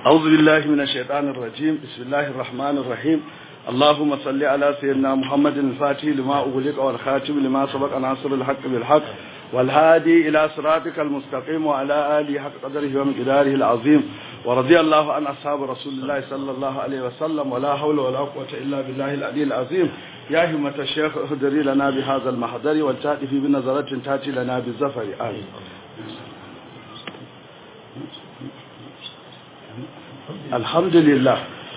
أعوذ بالله من الشيطان الرجيم بسم الله الرحمن الرحيم اللهم صل على سيدنا محمد الفاتح لما أغلق والخاتم لما سبق ناصر الحق بالحق والهادي إلى صراطك المستقيم وعلى آله حق قدره ومقداره العظيم ورضي الله عن أصحاب رسول الله صلى الله عليه وسلم ولا حول ولا قوة إلا بالله العلي العظيم يا همة الشيخ اهدري لنا بهذا المحضر والتأتي في بنظرة تأتي لنا بالزفر آمين الحمد لله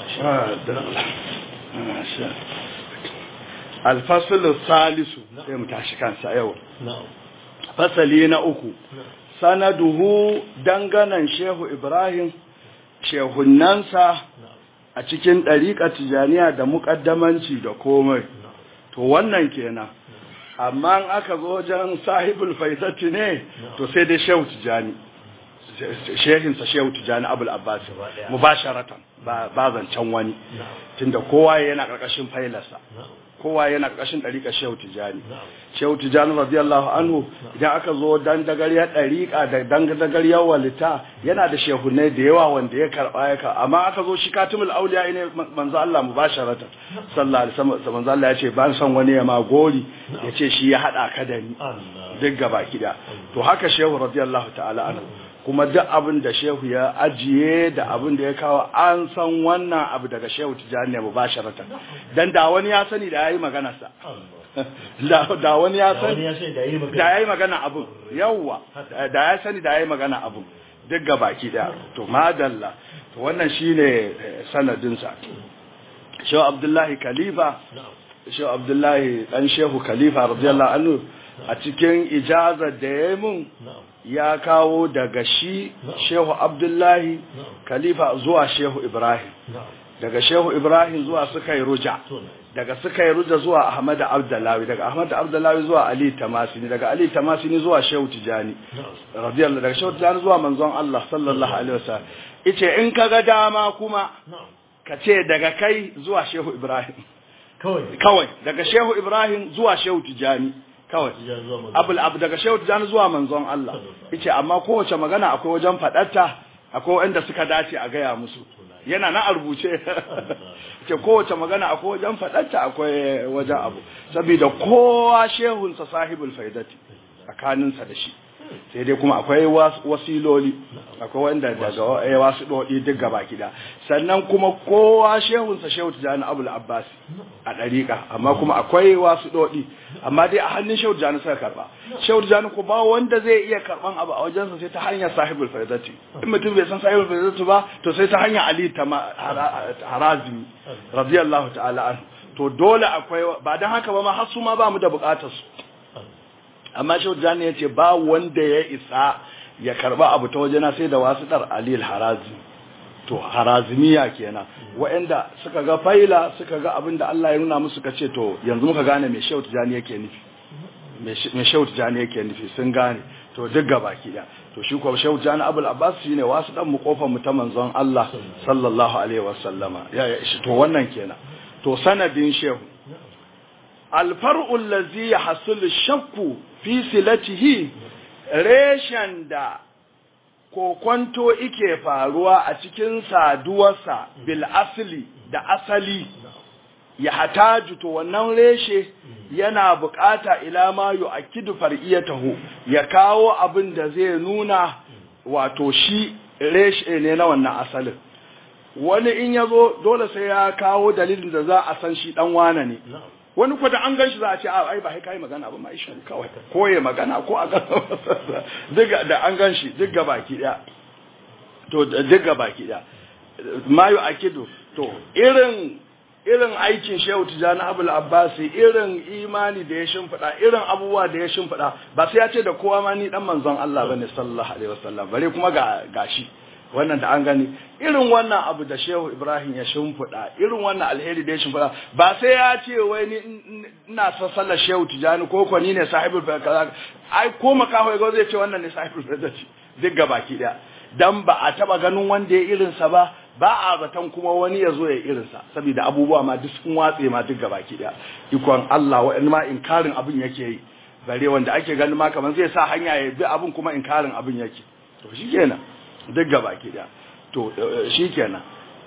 الفصل الثالث sai mu tashi kansa yau fasali na uku sanaduhu danganan shehu ibrahim shehunansa a cikin ɗariƙa tijaniya da muƙaddamanci da komai to wannan kenan amma in aka zo wajen sahibul faizati ne to sai dai shehu tijani shehinsa shehu tijani abul abbas mubasharatan ba zancen wani tunda kowa yana ƙarƙashin failarsa kowa yana ƙarƙashin ɗariƙa shehu tijani shehu tijani radiyallahu anhu idan aka zo dan dagariyar ɗariƙa da dan dagariyar walita yana da shehunai da yawa wanda ya karɓa ya karɓa amma aka zo shi katimul auliya ne manzo Allah mubasharatan sallallahu alaihi wasallam manzo Allah ya ce ban san wani ya ma gori ya ce shi ya hada ka da ni duk gaba kida to haka shehu radiyallahu ta'ala anhu kuma duk abin da shehu ya ajiye da abin da ya kawo an san wannan abu daga shehu tijani ne mubasharatan dan da wani ya sani da yayi magana sa da wani ya sani da yayi magana abun yawa da ya sani da yayi magana abun duk gabaki daya to madalla to wannan shine sanadin sa shehu abdullahi khalifa shehu abdullahi dan shehu khalifa radiyallahu anhu a cikin ijazar da ya mun ya kawo daga shi shehu abdullahi khalifa zuwa shehu ibrahim daga shehu ibrahim zuwa suka yi ruja daga suka yi ruja zuwa ahmad abdullahi daga ahmad abdullahi zuwa ali tamasini daga ali tamasini zuwa shehu tijani radiyallahu daga shehu tijani zuwa manzon Allah sallallahu alaihi wasallam ice in kaga dama kuma ka ce daga kai zuwa shehu ibrahim kawai daga shehu ibrahim zuwa shehu tijani kawai abul abu daga shehu tijani zuwa manzon Allah yace amma kowace magana akwai wajen fadarta akwai wanda suka dace a gaya musu yana na rubuce ce kowace magana akwai wajen fadarta akwai wajen abu saboda kowa shehunsa sahibul faidati tsakaninsa da shi sai dai kuma akwai wasiloli akwai wanda daga wasu dodi duk gaba kida sannan kuma kowa shehunsa shehu tijani abul abbas a dariƙa amma kuma akwai wasu dodi amma dai a hannun shehu tijani suka karba shehu tijani ko ba wanda zai iya karban abu a wajensa sai ta hanyar sahibul faidati in mutum bai san sahibul faidati ba to sai ta hanyar ali harazimi radiyallahu ta'ala an to dole akwai ba dan haka ba ma har su ma ba mu da bukatar su amma shehu jani ya ce ba wanda ya isa ya karba abu ta wajena sai da wasu dar alil harazi to harazimiya kenan waɗanda suka ga faila suka ga abin da Allah ya nuna musu ka ce to yanzu muka gane me shehu jani yake nufi me shehu jani yake nufi sun gane to duk gaba ki da to shi ko shehu jani abul abbas shine wasu dan mu kofar mu ta manzon Allah sallallahu alaihi wasallama ya to wannan kenan to sanadin shehu alfar'u allazi yahsul shakku fi silatihi reshen da kokwanto ike faruwa a cikin saduwarsa bil asli da asali ya hataju to wannan reshe yana bukata ila ma yu'akkidu far'iyatahu ya kawo abin da zai nuna wato shi reshe ne na wannan asalin wani in yazo dole sai ya kawo dalilin da za a san shi dan wane ne wani kwata an gan shi za a ce ai ba kai magana ba mai shan kawai ko ya magana ko a duk da an gan shi duk baki daya to duk baki daya mayu akidu to irin irin aikin shehu tijani abul abbasi irin imani da ya shimfiɗa irin abubuwa da ya shimfiɗa ba sai ya ce da kowa ma ni dan manzon Allah bane sallallahu alaihi wasallam bare kuma ga gashi wannan da an gani irin wannan abu da shehu ibrahim ya shimfiɗa irin wannan alheri da ya shimfiɗa ba sai ya ce wai ni ina son sallar shehu tijani ko ko ni ne sahibul kaza ai ko makaho ya zai ce wannan ne sahibul fadati duk gabaki daya dan ba a taba ganin wanda ya irinsa ba ba a zaton kuma wani ya zo ya irinsa saboda abubuwa ma duk sun watse ma duk gabaki daya ikon Allah wa'in ma inkarin abin yake yi bare wanda ake ganin ma kamar zai sa hanya ya bi abin kuma inkarin abin yake to shikenan duk gabaki daya to shikenan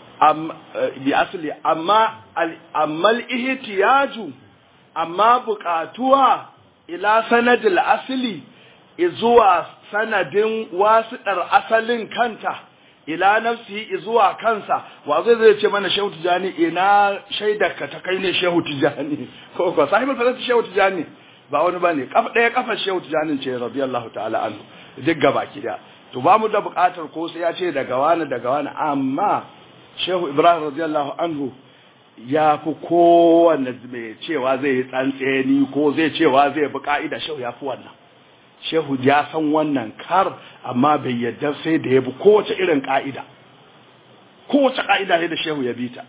bi asali amma amma ihtiyaju amma buƙatuwa ila sanadil asli zuwa sanadin wasiɗar asalin kanta ila nafsi zuwa kansa wa zai zai ce mana shehu tijani ina shaidarka ta kai ne shehu tijani ko ko sahibul fadl shehu tijani ba wani bane kafa daya kafar shehu tijani ce radiyallahu ta'ala anhu duk gaba da to ba mu da buƙatar ko sai ya ce daga wani daga wani amma shehu ibrahim radiyallahu anhu ya fi kowanne mai cewa zai yi tsantseni ko zai cewa zai bi ka'ida shehu ya fi wannan shehu ya san wannan kar amma bai yadda sai da ya bi kowace irin ka'ida kowace ka'ida ne da shehu ya bi ta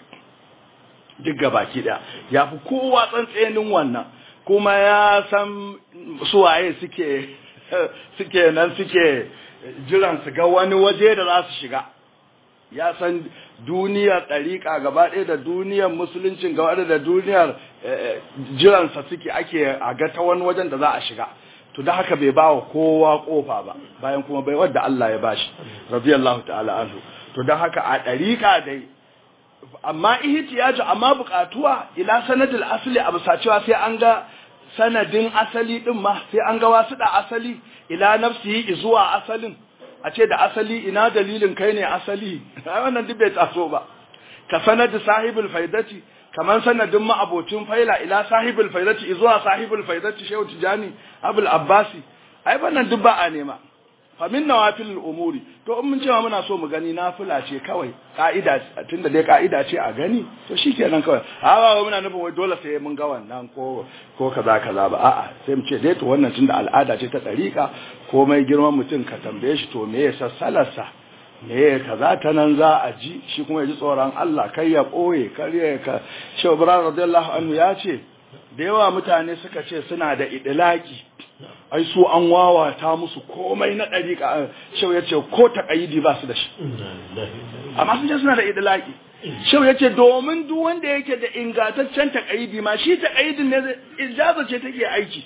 duk gabaki da ya fi kowa tsantsenin wannan kuma ya san suwaye suke suke nan suke jiran su ga wani waje da za su shiga ya san duniyar ɗariƙa gaba ɗaya da duniyar musuluncin gaba ɗaya da duniyar jiransa suke ake a ga ta wani wajen da za a shiga to da haka bai bawa kowa kofa ba bayan kuma bai wadda Allah ya bashi radiyallahu ta'ala anhu to da haka a ɗariƙa dai amma ihtiyaju amma buƙatuwa ila sanadil asli a bisa cewa sai an ga sanadin asali din ma sai an ga wasu da asali ila nafsihi zuwa asalin a ce da asali ina dalilin kai ne asali wannan duk bai taso ba ka sanadi sahibul faidati kaman sanadin ma'abocin faila ila sahibul faidati zuwa sahibul faidati shehu tijani abul abbasi ai wannan duk ba a nema fa min nawafil umuri to in mun cewa muna so mu gani nafila ce kawai ka'ida tunda dai ka'ida ce a gani to shikenan kawai a ba muna nufin wai dole sai mun ga wannan ko ko kaza kaza ba a'a sai mu ce dai to wannan tunda al'ada ce ta dariƙa komai girman mutum ka tambaye shi to me ya sassalarsa me ya kaza ta nan za a ji shi kuma ya ji tsoron Allah kai ya ɓoye kar ya ka Shehu Ibrahim radiyallahu anhu ya ce da yawa mutane suka ce suna da idilaki ai su an wawata musu komai na ɗariƙa Shehu ya ce ko taƙayidi ba su da shi amma sun ce suna da idilaki Shehu ya ce domin duk wanda yake da ingantaccen taƙayidi ma shi taƙayidin ne ijaza ce take aiki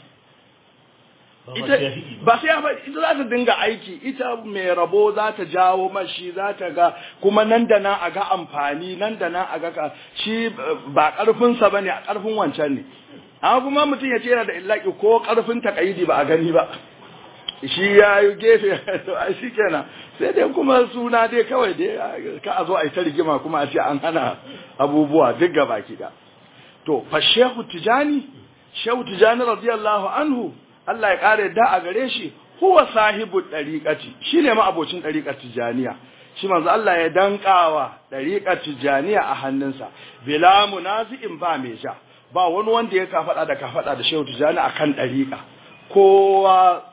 ita ba sai ba ita za ta dinga aiki ita mai rabo za ta jawo mashi za ta ga kuma nan da nan a ga amfani nan da nan a ga ka shi ba karfinsa bane a karfin wancan ne amma kuma mutum ya ce yana da illaki ko karfin takaidi ba a gani ba shi ya yi gefe to a shi kenan sai dai kuma suna dai kawai dai ka a zo a yi ta rigima kuma a ce an hana abubuwa duk gaba ki da to fa shehu tijani shehu tijani radiyallahu anhu Allah ya ƙara yadda a gare shi huwa sahibu ɗariƙati shi ne ma'abocin ɗariƙar tijaniya shi manzo Allah ya danƙawa ɗariƙar tijaniya a hannunsa bila munazi'in ba mai ja ba wani wanda ya kafaɗa da kafaɗa da shehu tijani a kan ɗariƙa kowa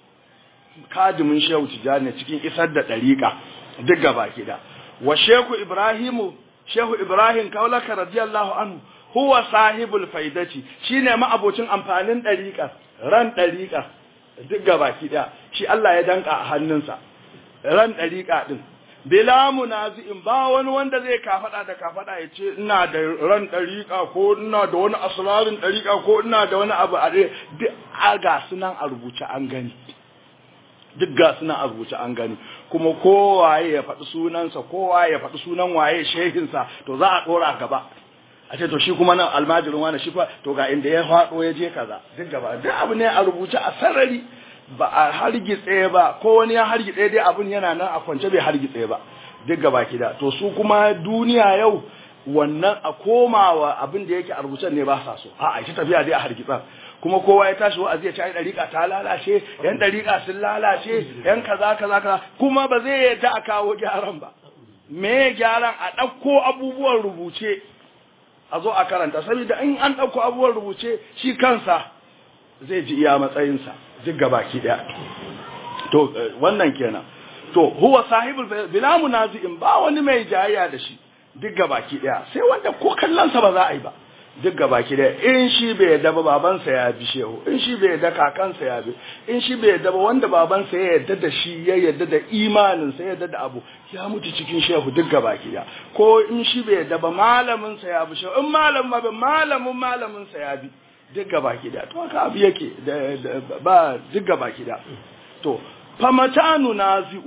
kadimin shehu tijani cikin isar da ɗariƙa duk gaba da wa shehu ibrahimu shehu ibrahim kaulaka radiyallahu anhu huwa sahibul faidati shine ma'abocin amfanin ɗariƙar ran ɗariƙa duk gabaki ɗaya shi Allah ya danka a hannunsa ran ɗariƙa ɗin bila munazi'in ba wani wanda zai kafaɗa da kafaɗa ya ce ina da ran ɗariƙa ko ina da wani asrarin ɗariƙa ko ina da wani abu a duk a ga sunan a rubuce an gani duk ga sunan a rubuce an gani kuma kowaye ya faɗi sunansa kowaye ya faɗi sunan waye shehinsa to za a ɗora gaba a ce to shi kuma nan almajirin wani shi fa to ga inda ya faɗo ya je kaza duk gaba duk abu ne a rubuce a sarari ba a hargitse ba ko wani ya hargitse dai abun yana nan a kwance bai hargitse ba duk gaba kida to su kuma duniya yau wannan a komawa abin da yake a rubuce ne ba sa so a a tafiya dai a hargitsa kuma kowa ya tashi wa'azi ya ce ai dariƙa ta lalace yan dariƙa sun lalace yan kaza kaza kaza kuma ba zai yadda a kawo gyaran ba me gyaran a ɗauko abubuwan rubuce a zo a karanta saboda in an ɗauko abubuwan rubuce shi kansa zai ji iya matsayinsa duk gabaki ɗaya to wannan kenan to huwa sahibul bila munazi'in ba wani mai jayayya da shi duk gabaki ɗaya sai wanda ko kallonsa ba za a yi ba duk gabaki ɗaya in shi bai yadda ba babansa ya bi shehu in shi bai yadda kakansa ya bi in shi bai yadda ba wanda babansa ya yadda da shi ya yadda da imaninsa ya yadda da abu ya mutu cikin shehu duk gabaki ɗaya ko in shi bai yadda ba malaminsa ya bi shehu in malamin ma malamin malaminsa ya bi duk gabaki ɗaya to haka abu yake ba duk gabaki ɗaya to famatanu nazi'u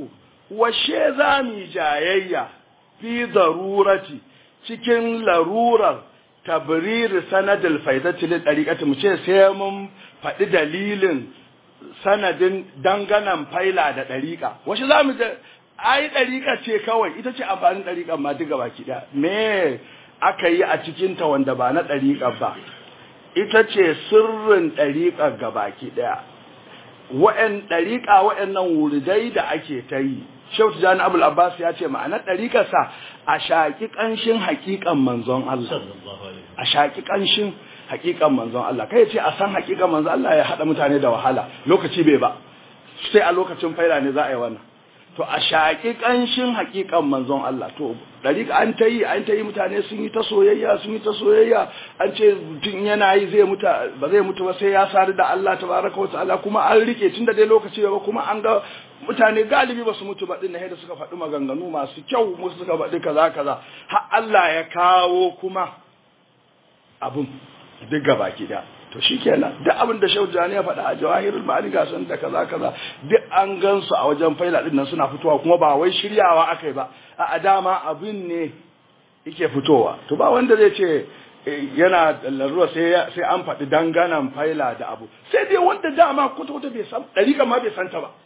washe za mu jayayya fi darurati cikin larurar tabriri sanadil faidati lil dariqati mu ce sai mun faɗi dalilin sanadin danganan faila da dariqa washe za mu ai dariqa ce kawai ita ce amfanin dariqan ma duka baki da me aka yi a cikin ta wanda ba na dariqa ba ita ce sirrin dariqa gabaki daya wa'an dariqa wa'annan wuridai da ake ta yi Shehu Tijjani Abul Abbas ya ce ma'anar ɗariƙarsa a shaƙi ƙanshin haƙiƙan manzon Allah. A shaƙi ƙanshin haƙiƙan manzon Allah. Kai ce a san haƙiƙan manzon Allah ya haɗa mutane da wahala lokaci bai ba. Sai a lokacin faila ne za a yi wannan. To a shaƙi ƙanshin haƙiƙan manzon Allah. To ɗariƙa an ta yi an ta yi mutane sun yi ta soyayya sun yi ta soyayya an ce mutum yana yi zai mutu ba zai mutu ba sai ya sadu da Allah tabaraka wa ta'ala kuma an rike tun da dai lokaci ba kuma an ga mutane galibi ba su mutu ba din da suka faɗi maganganu masu kyau musu suka faɗi kaza kaza har Allah ya kawo kuma abun duk gaba da to shikenan duk abin da Shehu Jani ya faɗa a Jawahirul Ma'ani ga san da kaza kaza duk an gansu a wajen faila din nan suna fitowa kuma ba wai shiryawa akai ba a dama abin ne yake fitowa to ba wanda zai ce yana larura sai sai an faɗi danganan faila da abu sai dai wanda dama kwata-kwata bai san ɗariƙa ma bai santa ba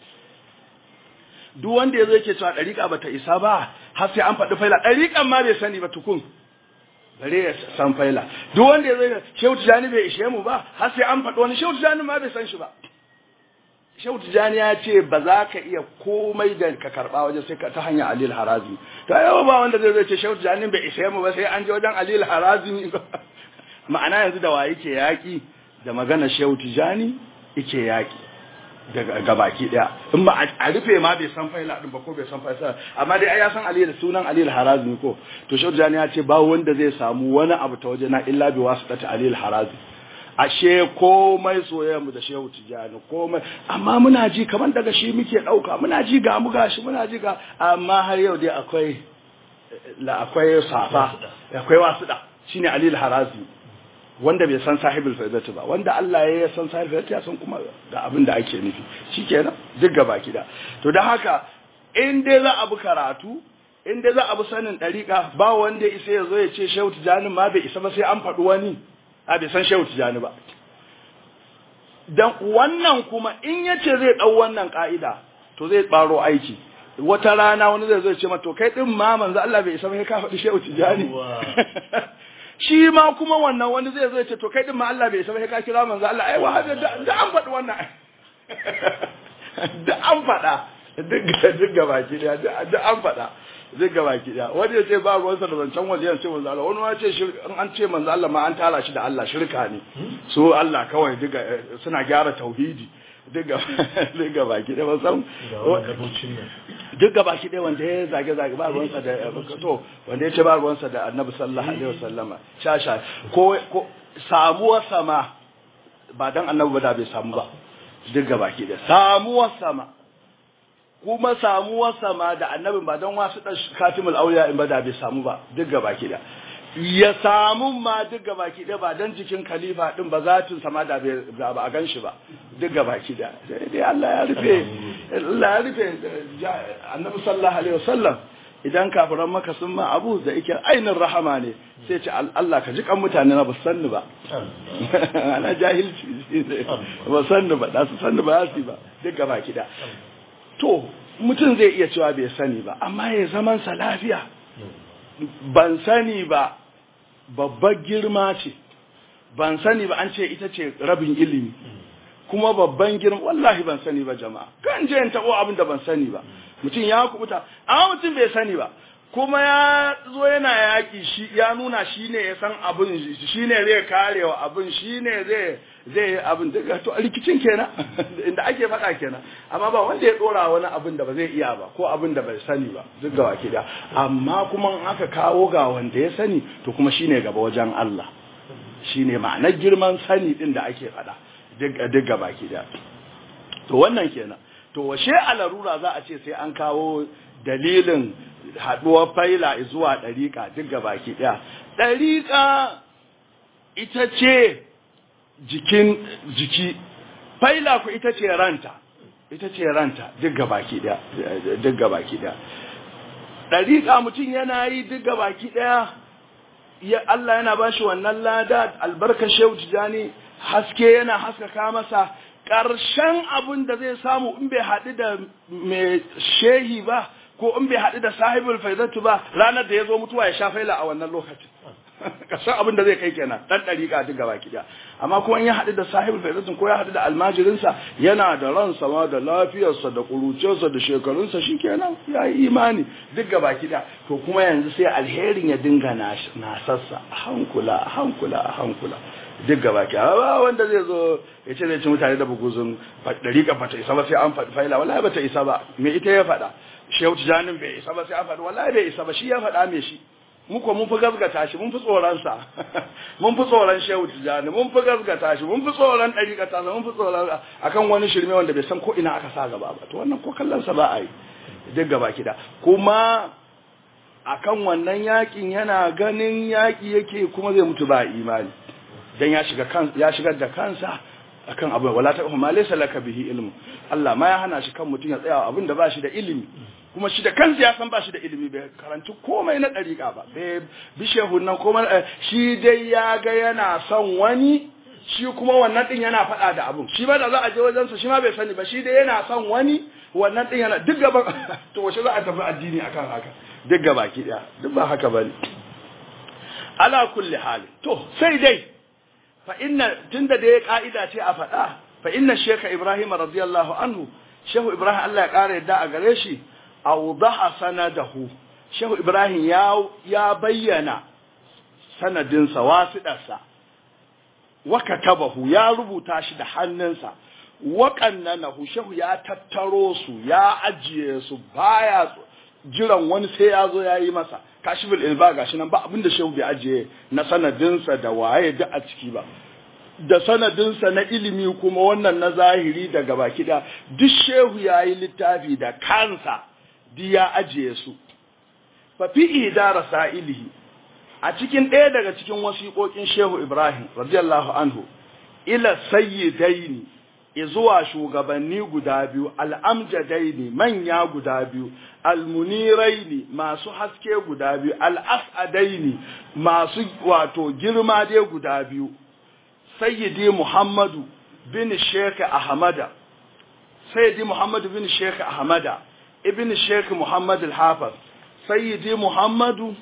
duk wanda ya zo yake cewa ɗariƙa ba ta isa ba har sai an faɗi faila ɗariƙan ma bai sani ba tukun bare ya san faila duk wanda ya zo ya shehu tijani bai ishe mu ba har sai an faɗi wani shehu tijani ma bai san shi ba shehu tijani ya ce ba za ka iya komai da ka karɓa wajen sai ka ta hanyar alil harazi to yau ba wanda zai zo ce shehu tijani bai ishe mu ba sai an je wajen alil harazi ma'ana yanzu da wa yake yaƙi da magana shehu tijani yake yaƙi daga gabaki daya in ba a rufe ma bai san faila din ba ko bai san faila amma dai ai ya san Ali da sunan Ali al-Harazi ko to Shehu Jani ya ce ba wanda zai samu wani abu ta waje na illa bi wasitati Ali al-Harazi ashe komai soyayya mu da Shehu Tijani komai amma muna ji kaman daga shi muke dauka muna ji ga mu gashi muna ji ga amma har yau dai akwai la akwai safa akwai wasuda shine Ali al-Harazi wanda bai san sahibul faidati ba wanda Allah ya san sahibul faidati ya san kuma da abin da ake nufi shikenan duk gaba kida to dan haka in dai za a bi karatu in dai za a bi sanin dariƙa ba wanda isa ya zo ya ce Shehu Tijani ma bai isa ba sai an faɗi wani a bai san Shehu Tijani ba dan wannan kuma in yace zai dau wannan ka'ida to zai baro aiki wata rana wani zai zo ya ce ma to kai din ma manzo Allah bai isa ba sai ka faɗi Shehu Tijani shi ma kuma wannan wani zai zo ya ce to kai din ma Allah bai san ka kira manzo Allah ai wahabi da an faɗi wannan da an faɗa duk duk gabaki da da an faɗa duk gabaki da wani ya ce ba ruwansa da zancen waje ya ce manzo Allah wani ya ce an ce manzo Allah ma an tara shi da Allah shirka ne so Allah kawai duka suna gyara tauhidi duk gaba ki ɗaya san duk gaba ki ɗaya wanda ya zage zage ba ruwansa da to wanda ya ce ba ruwansa da annabi sallallahu alaihi wasallama sha sha ko ko samuwar sama ba dan annabi ba da bai samu ba duk gaba ki ɗaya samuwar sama kuma samuwar sama da annabin ba don wasu ɗan katimul auliya in ba da bai samu ba duk gaba ki ɗaya ya samu ma duk gabaki da ba dan jikin khalifa din ba zatin sama da ba a gan shi ba duk gabaki da dai Allah ya rufe Allah ya rufe annabi sallallahu alaihi wasallam idan kafiran maka sun ma abu da yake ainin rahama ne sai ce Allah ka ji kan mutane na ba sanni ba ana jahilci ba sanni ba da su sanni ba su ba duk gabaki da to mutum zai iya cewa bai sani ba amma ya zaman sa lafiya ban sani ba babbar girma ce ban sani ba an ce ita ce rabin ilimi kuma babban girma wallahi ban sani ba jama'a kan je in tabo abin da ban sani ba mutum ya kubuta amma mutum bai sani ba kuma ya zo yana yaki shi ya nuna shi ne ya san abin shi ne zai karewa abin shi ne zai zai yi abin daga to rikicin kenan inda ake faɗa kenan amma ba wanda ya dora wani abin da ba zai iya ba ko abin da bai sani ba duk ga waki da amma kuma in aka kawo ga wanda ya sani to kuma shine gaba wajen Allah shine ma'anar girman sani din da ake faɗa duk ga baki da to wannan kenan to washe a larura za a ce sai an kawo dalilin haɗuwar faila zuwa ɗariƙa duk ga baki ɗaya ɗariƙa ita ce jikin jiki faila ku ita ce ranta ita ce ranta duk gabaki daya duk gabaki daya dariƙa mutum yana yi duk gabaki daya ya Allah yana bashi wannan lada albarkar shehu tijani haske yana haskaka masa ƙarshen abin da zai samu in bai haɗu da mai shehi ba ko in bai haɗu da sahibul faizatu ba ranar da ya zo mutuwa ya sha faila a wannan lokacin ƙarshen abin da zai kai kenan ɗan ɗariƙa duk gaba kiɗa amma kuma in ya haɗu da sahibul faizatu ko ya haɗu da almajirinsa yana da ransa ma da lafiyarsa da ƙuruciyarsa da shekarunsa shi kenan ya yi imani duk gaba kiɗa to kuma yanzu sai alherin ya dinga nasassa a hankula a hankula a hankula duk gaba ki ba wanda zai zo ya ce zai ci mutane da buguzun dariƙa bata isa ba sai an faɗi faila wallahi bata isa ba me ita ya faɗa shehu tijanin bai isa ba sai an faɗi wallahi bai isa ba shi ya faɗa me shi mu ko mun fi gazgata shi mun fi tsoron sa mun fi tsoron shehu tijani mun fi gazgata shi mun fi tsoron dariƙa ta mun fi tsoron akan wani shirme wanda bai san ko ina aka sa gaba ba to wannan ko kallon sa ba a yi duk gaba kida kuma akan wannan yakin yana ganin yaki yake kuma zai mutu ba imani dan ya shiga kan ya shigar da kansa akan abu wala ta ma laysa laka bihi ilmu Allah ma ya hana shi kan mutun ya tsaya abin da ba shi da ilimi kuma shi da kansa ya san ba shi da ilimi bai karanci komai na dariƙa ba bai bi shehun nan komai shi dai ya ga yana son wani shi kuma wannan din yana faɗa da abun shi ba da za a je wajen sa shi ma bai sani ba shi dai yana son wani wannan din yana duk gaban to wace za a tafi addini akan haka duk gabaki daya duk ba haka bane ala kulli hali to sai dai fa inna tunda da ya ka'ida ce a faɗa fa inna sheka ibrahim radiyallahu anhu shehu ibrahim Allah ya ƙara yadda a gare shi awdaha sanadahu shehu ibrahim ya ya bayyana sanadinsa wasidarsa wa katabahu ya rubuta shi da hannunsa wa qannanahu shehu ya tattaro su ya ajiye su baya jiran wani sai ya zo ya yi masa kashifin ilba gashi nan ba abinda shehu bai ajiye na sanadinsa da waye duk a ciki ba da sanadinsa na ilimi kuma wannan na zahiri daga baki da duk shehu ya yi littafi da kansa duk ya ajiye su fa fi idara sa'ilihi a cikin ɗaya daga cikin wasiƙoƙin shehu ibrahim radiyallahu anhu ila sayyidaini zuwa shugabanni guda biyu al'amjadaini manya guda biyu almuniraini masu haske guda biyu al'as'adaini masu wato girma dai guda biyu sayyidi muhammadu bin sheikh ahmada sayyidi muhammadu bin sheikh ahmada ibn sheikh muhammad al-hafiz sayyidi muhammadu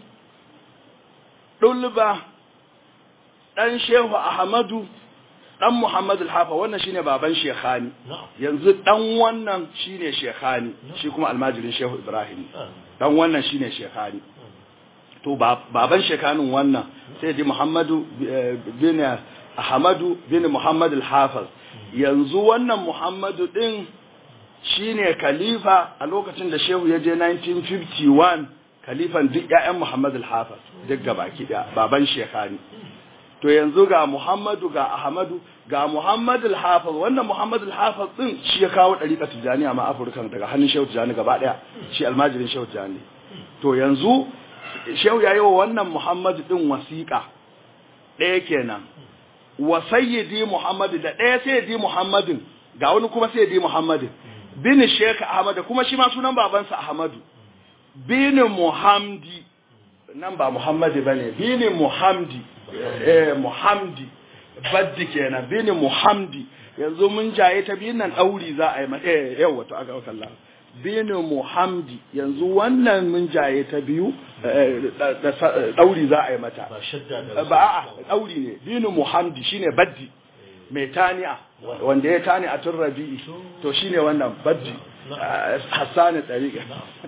dulba dan shehu ahmadu dan Muhammad al-Hafa wannan shine baban Shekhani yanzu dan wannan shine Shekhani shi kuma almajirin Shehu Ibrahim dan wannan shine Shekhani to baban Shekhanin wannan sai di Muhammadu bin Ahmadu bin Muhammad al-Hafiz yanzu wannan Muhammadu din shine khalifa a lokacin da Shehu ya je 1951 khalifan duk ƴaƴan Muhammad al-Hafiz duk gabaki daya baban Shekhani to yanzu ga Muhammadu ga Ahmadu ga Muhammad al-Hafiz wannan Muhammad al-Hafiz din shi ya kawo dariƙa Tijaniya ma Afirka daga hannun Shehu Tijani gaba daya shi almajirin Shehu Tijani to yanzu Shehu ya yi wa wannan Muhammad din wasiƙa ɗaya kenan wa sayyidi Muhammad da ɗaya sayyidi Muhammadin ga wani kuma sayyidi Muhammadin bin Sheikh Ahmad kuma shi ma sunan babansa Ahmadu bin Muhammadi nan ba Muhammadi bane bin Muhammadi eh Muhammadi baddi kenan bin Muhammadi yanzu mun jaye ta biyun nan dauri za a yi mata eh yawa to aka kalla bin Muhammadi yanzu wannan mun jaye ta biyu dauri za a yi mata ba a dauri ne bin Muhammadi shine baddi mai tani'a wanda ya tani a tun rabi'i to shine wannan baddi hassani tariqa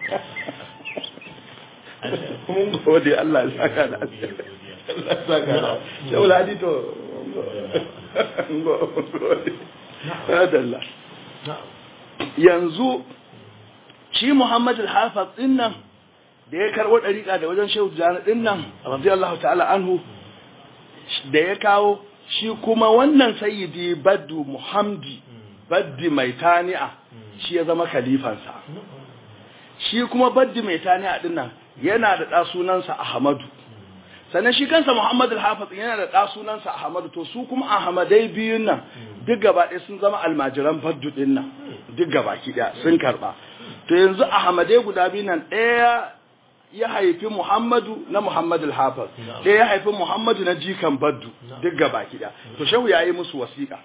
mun gode Allah ya saka da Allah ya saka da Shaul Hadi to gode adalla yanzu shi Muhammad al-Hafiz din nan da ya karbo dariƙa da wajen Shehu Jani din nan radiyallahu ta'ala anhu da ya kawo shi kuma wannan sayyidi Baddu Muhammadi Baddi mai tani'a shi ya zama khalifansa shi kuma Baddi mai tani'a din nan yana da ɗa sunansa Ahmadu sannan shi kansa Muhammad al-Hafiz yana da ɗa sunansa Ahmadu to su kuma Ahmadai biyun nan duk gaba ɗaya sun zama almajiran baddu ɗin nan duk gaba ki ɗaya sun karɓa to yanzu ahmadai guda biyu nan ɗaya ya haifi muhammadu na muhammadu hafiz ɗaya ya haifi muhammadu na jikan baddu duk gaba ki ɗaya to shehu ya yi musu wasiƙa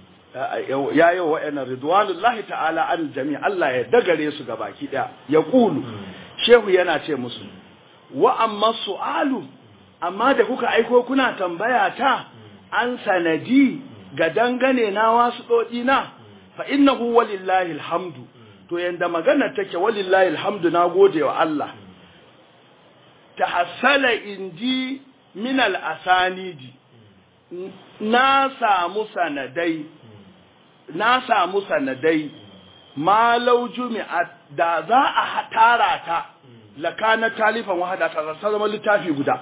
ya yi wa wa'annan ridwanullahi ta'ala an jami Allah ya dagare su gaba ki ɗaya ya ƙulu shehu yana ce musu wa amma su'alu amma da kuka aiko kuna tambaya ta an sanadi ga dangane na wasu ɗoɗi na fa innahu walillahi alhamdu to yanda magana take walillahi alhamdu na gode wa Allah tahassala inji min al-asanidi na samu sanadai na samu sanadai malau jumi'a da za a tara ta lakana talifan wahada ta zama littafi guda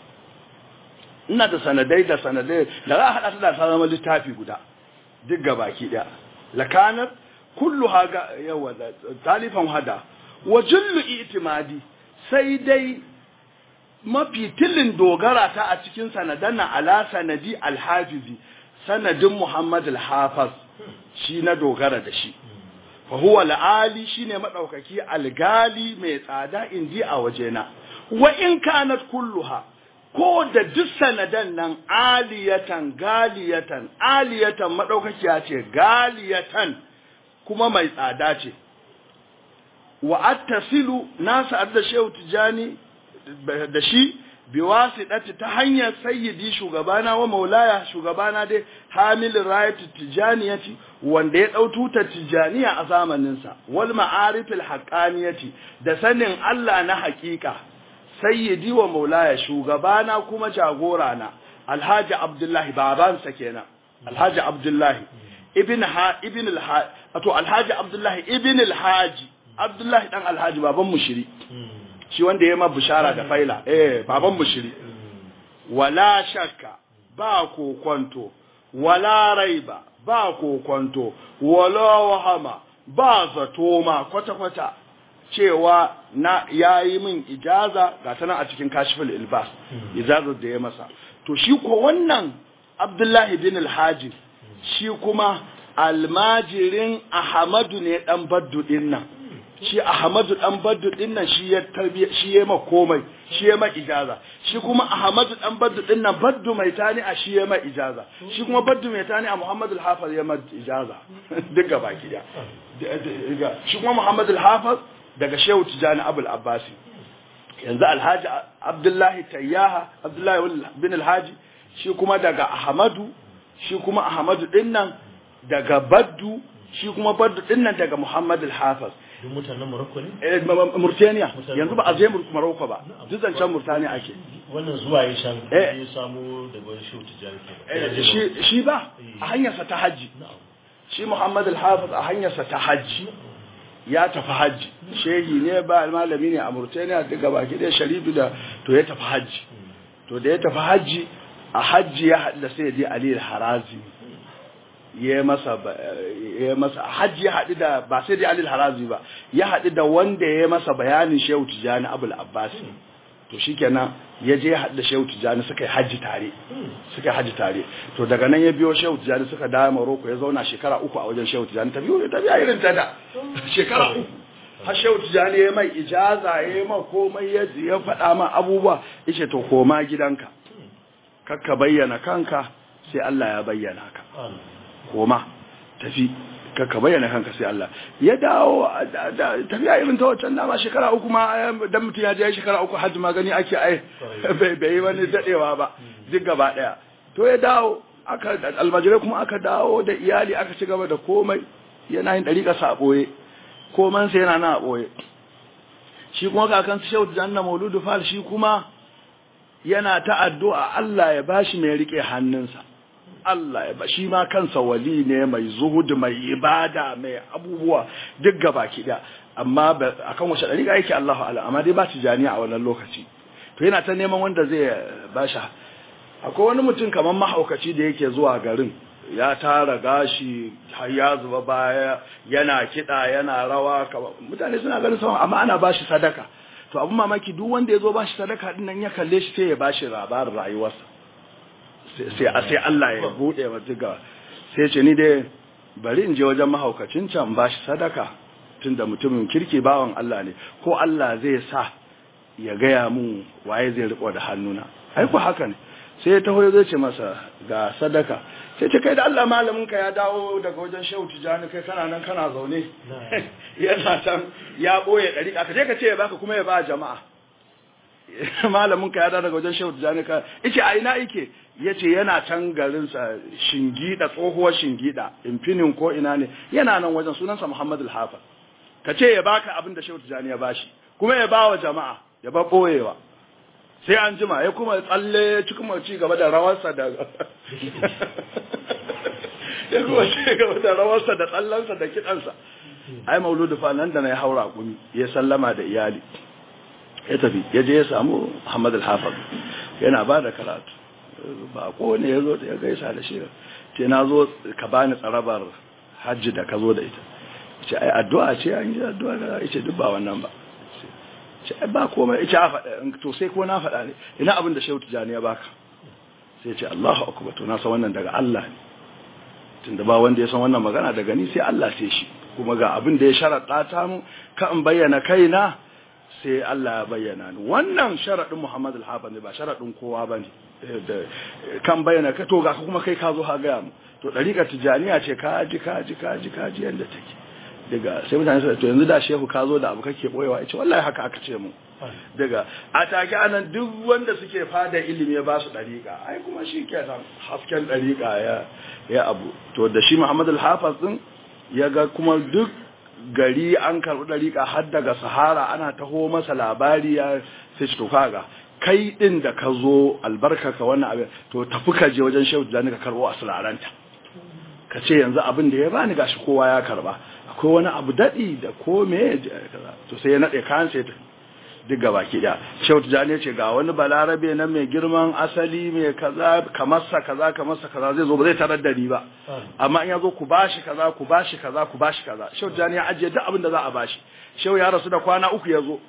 ina da sanadai da sanadai da za a haɗa ta da ta zama littafi guda duk ga baki ɗaya lakanar kullu haga yawa talifan hada wa jullu itimadi sai dai mafi tilin dogara ta a cikin sanadan na ala sanadi alhafizi sanadin muhammad alhafaz shi na dogara da shi fa huwa al'ali shine madaukaki algali mai tsada inji a wajena wa in kanat kulluha ko da duk sanadan nan aliyatan galiyatan aliyatan madaukakiya ce galiyatan kuma mai tsada ce wa attasilu nasa da shehu tijani da shi biwasiɗati ta hanyar sayyidi shugabana wa maulaya shugabana dai hamilin rayatu tijaniyati wanda ya ɗau tutar tijaniya a zamaninsa wal ma'arifil haqqaniyati da sanin Allah na haƙiƙa sayyidi wa maulaya shugabana kuma jagora na alhaji abdullahi babansa kenan alhaji abdullahi ibn ha ibn al to alhaji abdullahi ibn alhaji abdullahi dan alhaji baban mushiri shi wanda ya ma bishara da faila eh baban mushiri wala shakka ba kokonto wala raiba ba kokonto wala wahama ba zato ma kwata-kwata cewa na yayi min ijaza ga tana a cikin kashiful ilbas ijazar da ya masa to shi ko wannan abdullahi bin alhaji shi kuma almajirin ahmadu ne dan baddu din nan shi Ahmadu dan Baddu din nan shi ya tarbiya shi ya ma komai shi ya ma ijaza shi kuma Ahmadu dan Baddu din nan Baddu mai tani a shi ya ma ijaza shi kuma Baddu mai tani a Muhammad al-Hafiz ya ma ijaza duk gaba ki da shi kuma Muhammad al-Hafiz daga Shehu Tijani Abul Abbasi yanzu Alhaji Abdullahi Tayyaha Abdullahi bin Alhaji shi kuma daga Ahmadu shi kuma Ahmadu din nan daga Baddu shi kuma Baddu din nan daga Muhammad al-Hafiz duk mutanen Morocco ne? Eh, Murtaniya yanzu ba a je Morocco ba duk zancen Murtaniya ake wannan zuwa ya shan Eh. ya samu daga wani shehu tijjani Eh, shi shi ba a hanyarsa ta hajji shi Muhammad al-Hafiz a hanyarsa ta hajji ya tafi hajji shehi ne ba malami ne a Murtaniya duk gaba ki da sharifi da to ya tafi hajji to da ya tafi hajji a hajji ya haɗu da sai ya Ali al-Harazi ya masa ba- ya masa a hajji ya haɗu da ba sai dai Ali al-Harazi ba ya haɗu da wanda ya masa bayanin Shehu Tijani Abul Abbasi to shikenan ya je ya haɗu da Shehu Tijani suka yi hajji tare suka yi hajji tare to daga nan ya biyo Shehu Tijani suka dawo Morocco ya zauna shekara uku a wajen Shehu Tijani ta biyo ta biya irin ta da shekara uku har Shehu Tijani ya mai ijaza ya mai komai ya ya faɗa ma abubuwa yace to koma gidanka kakka bayyana kanka sai Allah ya bayyana ka koma tafi kakka bayyana kanka sai Allah ya dawo da- da- tafiya irin ta wancan dama shekara uku ma dan mutum ya je shekara uku hajji ma gani ake ai bai bai yi wani dadewa ba duk gaba daya to ya dawo aka almajirai kuma aka dawo da iyali aka ci gaba da komai yana yin dariƙa sa a ɓoye koman sa yana na a ɓoye shi kuma kakan su shehu janna mauludu fal shi kuma yana ta addu'a Allah ya bashi mai rike hannunsa Allah ya ba shi ma kansa wali ne mai zuhud mai ibada mai abubuwa duk gaba da amma ba- akan wace dariƙa yake Allahu ala amma dai ba tijaniya a wannan lokaci to yana ta neman wanda zai bashi akwai wani mutum kamar mahaukaci da yake zuwa garin ya tara gashi har ya zuba baya yana kiɗa yana rawa kama- mutane suna ganin sama amma ana bashi sadaka to abun mamaki duk wanda ya zo bashi sadaka din nan ya kalle shi sai ya bashi labarin rayuwarsa sai sai sai Allah ya bude wa diga sai ce ni dai bari in je wajen mahaukacin can ba shi sadaka tunda mutumin kirki bawan Allah ne ko Allah zai sa ya gaya mun waye zai riko da hannuna ai ku haka ne sai ya taho zai ce masa ga sadaka sai ce kai da Allah malamin ka ya dawo daga wajen Shehu Tijani kai kana nan kana zaune yana can ya boye dari ka je ka ce ya baka kuma ya ba jama'a malamin ka ya dawo daga wajen Shehu Tijani ka yace a ina yake yace yana can garin sa shingida tsohuwar shingida infinin ko ina ne yana nan wajen sunansa Muhammad al-Hafiz ka ce ya baka abin da Shehu Tijani ya bashi kuma ya bawa jama'a ya ba boyewa sai an jima ya kuma tsalle ci kuma ci gaba da rawarsa da ya kuma ci gaba da rawarsa da tsallansa da kidansa ai mauludu fa nan da na ya haura kumi ya sallama da iyali ya tafi ya je ya samu Muhammad al-Hafiz yana ba da karatu ba ko ne ya zo ya gaisa da shi ce na zo ka bani tsarabar hajji da ka zo da ita ce ai addu'a ce an yi addu'a da ce duk ba wannan ba ce ba komai ita a faɗa to sai ko na faɗa ne ina abin da shehu tijani ya baka sai ce Allahu akbar to na san wannan daga Allah ne tunda ba wanda ya san wannan magana daga ni sai Allah sai shi kuma ga abin da ya sharaɗa ta mu ka in bayyana kaina sai Allah ya bayyana ni wannan sharaɗin Muhammad al-Hafiz ne ba sharaɗin kowa bane kan bayyana ka to ga kuma kai ka zo ha ga mu to dariƙar tijaniya ce ka ji ka ji ka ji ka ji yanda take daga sai mutane su to yanzu da shehu ka zo da abu kake boyewa yace wallahi haka aka ce mu daga a take anan duk wanda suke fada ilimi ya ba su dariƙa ai kuma shi ke nan hasken dariƙa ya ya abu to da shi Muhammad al-Hafiz din ya ga kuma duk gari an karɓi dariƙa har daga Sahara ana taho masa labari ya sai to kaga kai din da ka zo albarka ka wannan abin to tafi ka je wajen shehu da ka karɓo asraranta ka ce yanzu abin da ya bani gashi kowa ya karba akwai wani abu daɗi da ko me to sai ya naɗe kayan sai duk gaba ki da shehu tijani ce ga wani balarabe na mai girman asali mai kaza kamarsa kaza kamarsa kaza zai zo ba zai tarar da ni ba amma in ya zo ku bashi kaza ku bashi kaza ku bashi kaza shehu tijani ya ajiye duk abin da za a bashi shehu ya rasu da kwana uku ya zo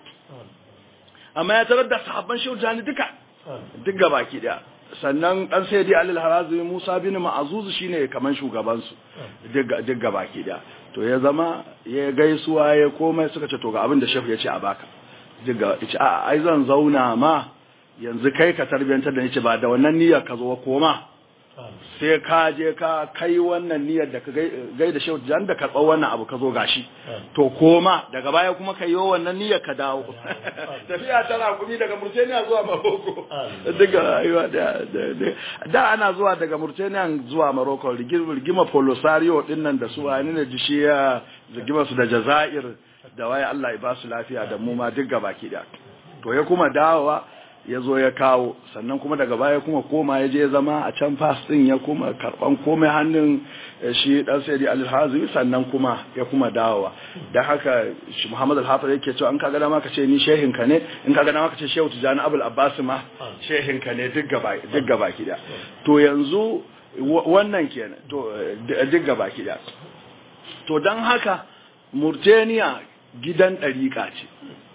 amma ya tarar da sahabban shehu tijani duka duk gaba ki da sannan dan sayyidi alil harazimi musa bin ma'azuz shine kaman shugaban su duk gaba ki da to ya zama ya gaisuwa ya komai suka ce to ga abin da shehu ya ce a baka diga ce a ai zan zauna ma yanzu kai ka tarbiyantar da ni ba da wannan niyyar ka zo koma sai ka je ka kai wannan niyyar da ka gai da shehu jan da karɓar wannan abu ka zo gashi to koma daga baya kuma ka yi wannan niyyar ka dawo tafiya tana kumi daga Mauritania zuwa Morocco daga aiwa da da ana zuwa daga Mauritania zuwa Morocco rigima Polisario din nan da su wani ne jishiya rigima su da Jazair da waye Allah ya ba su lafiya da mu ma duk gabaki da to ya kuma dawowa ya zo ya kawo sannan kuma daga baya kuma koma ya je zama a can fas din ya kuma karban komai hannun shi dan sayyidi al-hazimi sannan kuma ya kuma dawowa dan haka shi Muhammad al-Hafiz yake cewa an kaga dama ka ce ni shehin ka ne in kaga dama ka ce Shehu Tijani Abul Abbas ma shehin ka ne duk gaba duk gaba kida to yanzu wannan kenan to duk gaba kida to dan haka Murtaniya gidan ɗariƙa ce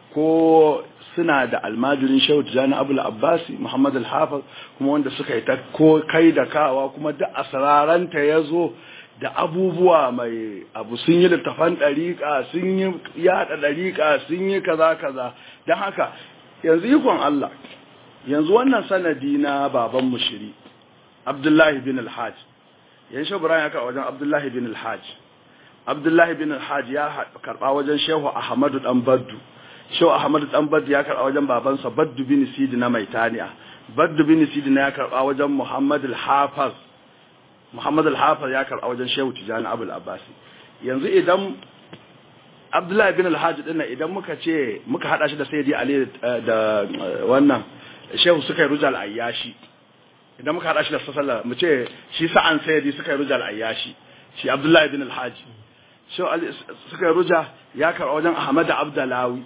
ko suna da almajirin shehu tijjani abul abbasi muhammad al-hafiz kuma wanda suka yi ta ko kai da kawa kuma da asraranta ya zo da abubuwa mai abu sun yi littafan ɗariƙa sun yi yaɗa ɗariƙa sun yi kaza kaza don haka yanzu ikon Allah yanzu wannan sanadi na baban mushiri abdullahi bin al-hajj yan shi ya ka wajen abdullahi bin al-hajj abdullahi bin al-hajj ya karɓa wajen shehu ahmadu dan baddu shehu ahmadu dan baddu ya karɓa wajen babansa baddu bin sidi na maitaniya baddu bin sidi na ya karɓa wajen muhammad al-hafiz muhammad al-hafiz ya karɓa wajen shehu tijani abul abbasi yanzu idan abdullahi bin al-hajj din idan muka ce muka hada shi da sayyidi ali da wannan shehu suka yi rujal ayyashi idan muka hada shi da sallah mu ce shi sa'an sayyidi suka yi rujal ayyashi shi abdullahi bin al-hajj shehu ali suka yi ruja ya karɓa wajen ahmad abdalawi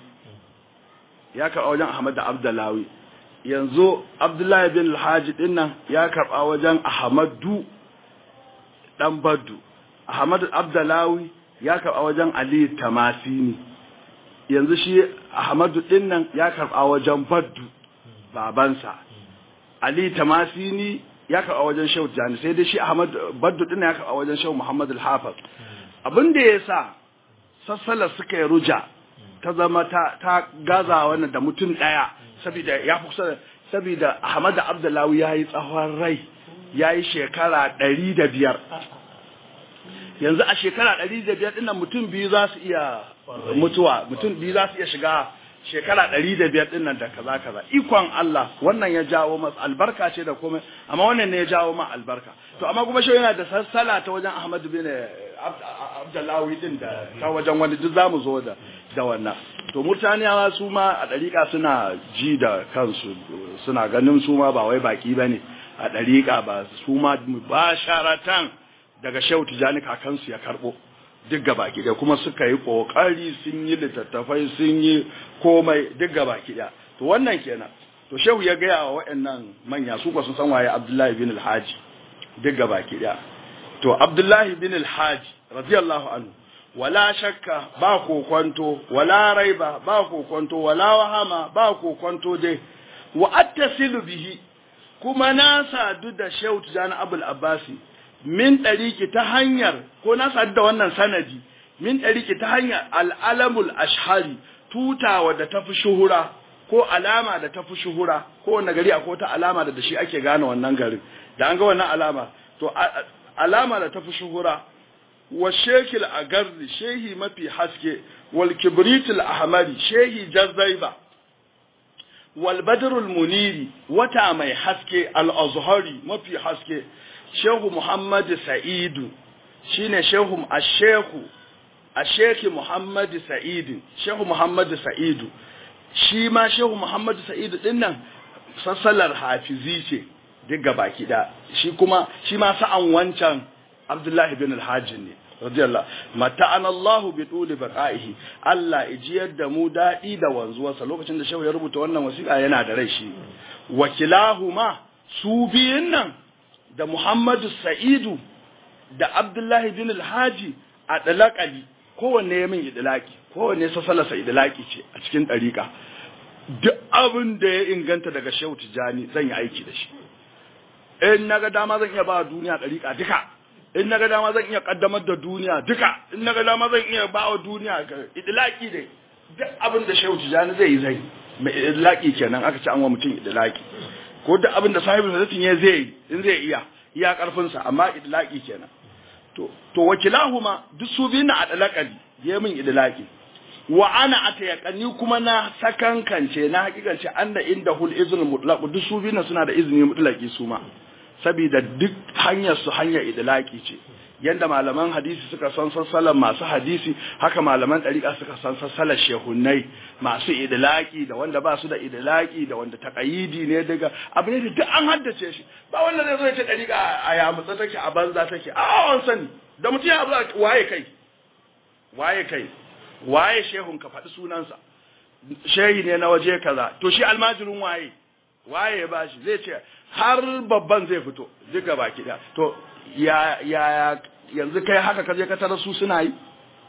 ya karɓa wajen ahmad abdalawi yanzu abdullahi bin al-hajj din nan ya karɓa wajen ahmadu dan baddu ahmad abdalawi ya karɓa wajen ali tamasini yanzu shi ahmadu dinnan ya karɓa wajen baddu babansa ali tamasini ya karɓa wajen shehu tijani sai dai shi ahmad baddu din ya karɓa wajen shehu muhammad al-hafiz abin da ya sa sassala suka yi ruja ta zama ta ta gaza wannan da mutum daya saboda ya fi kusa saboda ahmad abdullahi ya yi tsawon rai ya yi shekara ɗari da biyar yanzu a shekara ɗari da biyar ɗinnan mutum biyu za su iya mutuwa mutum biyu za su iya shiga shekara ɗari da biyar ɗin nan da kaza kaza ikon Allah wannan ya jawo masa albarka ce da komai amma wannan ne ya jawo ma albarka to amma kuma shi yana da sassala ta wajen Ahmad bin Abdullahi din da ta wajen wani duk zamu zo da da wannan to murtaniyawa su ma a ɗariƙa suna ji da kansu suna ganin su ma ba wai baki bane a ɗariƙa ba su ma ba sharatan daga Shehu Tijani kakansu ya karɓo duk gabaki ɗaya kuma suka yi ƙoƙari sun yi littattafai sun yi komai duk gabaki ɗaya to wannan kenan to shehu ya gaya wa waɗannan manya su ba sun san waye abdullahi bin alhaji duk gabaki ɗaya to abdullahi bin alhaji radiyallahu anhu wala shakka ba kokonto wala raiba ba kokonto wala wahama ba kokonto dai wa attasilu bihi kuma na sadu da shehu tijani abul abbasi min ɗariki ta hanyar ko na sadu da wannan sanadi min ɗariki ta hanyar al'alamul ashhari tutawa da tafi shuhura ko alama da tafi shuhura ko wanda gari akwai ta alama da da shi ake gane wannan garin da an ga wannan alama to alama da tafi shuhura wa shekil agarri shehi mafi haske wal kibritul ahmari shehi jazzaiba wal badrul muniri wata mai haske al azhari mafi haske shehu muhammadu sa'idu shine shehu ashehu asheki muhammadu sa'idu shehu muhammadu sa'idu shi ma shehu muhammadu sa'idu din nan sassalar hafizi ce duk gabaki da shi kuma shi ma sa'an wancan abdullahi bin alhajin ne radiyallahu mata'ana Allah bi tuli baqaihi Allah ijiyar da mu dadi da wanzuwarsa lokacin da shehu ya rubuta wannan wasiƙa yana da rai shi wakilahuma su biyun nan da Muhammadu Sa'idu da Abdullahi bin Alhaji a dalakali kowanne ya min idilaki kowanne sassalasa idilaki ce a cikin ɗariƙa duk abin da ya inganta daga Shehu Tijani zan yi aiki da shi in naga dama zan iya ba duniya ɗariƙa duka in naga dama zan iya kaddamar da duniya duka in naga dama zan iya ba wa duniya idilaki dai duk abin da Shehu Tijani zai yi zai mai idilaki kenan aka ci an wa mutum idilaki ko da abin da sahibin zatin ya zai in zai iya iya karfinsa amma idlaki kenan to to wakilahuma duk su biyu na adlaqali ya min idlaki wa ana atayaqani kuma na sakankance na hakikance anna inda hul izn mutlaq duk su biyu suna da izini mutlaqi su ma saboda duk hanyar su hanyar idlaki ce yanda malaman hadisi suka san sassalan masu hadisi haka malaman ɗariƙa suka san sassalan shehunai masu idilaki da wanda ba su da idilaki da wanda taƙayidi ne daga abu ne da duk an haddace shi ba wanda zai zo ya ce ɗariƙa a yamutsa take a banza take a an sani da mutum ya abu waye kai waye kai waye shehun ka faɗi sunansa shehi ne na waje kaza to shi almajirin waye waye ba shi zai ce har babban zai fito duk gaba ki to ya ya yanzu kai haka kaje ka tarar su suna yi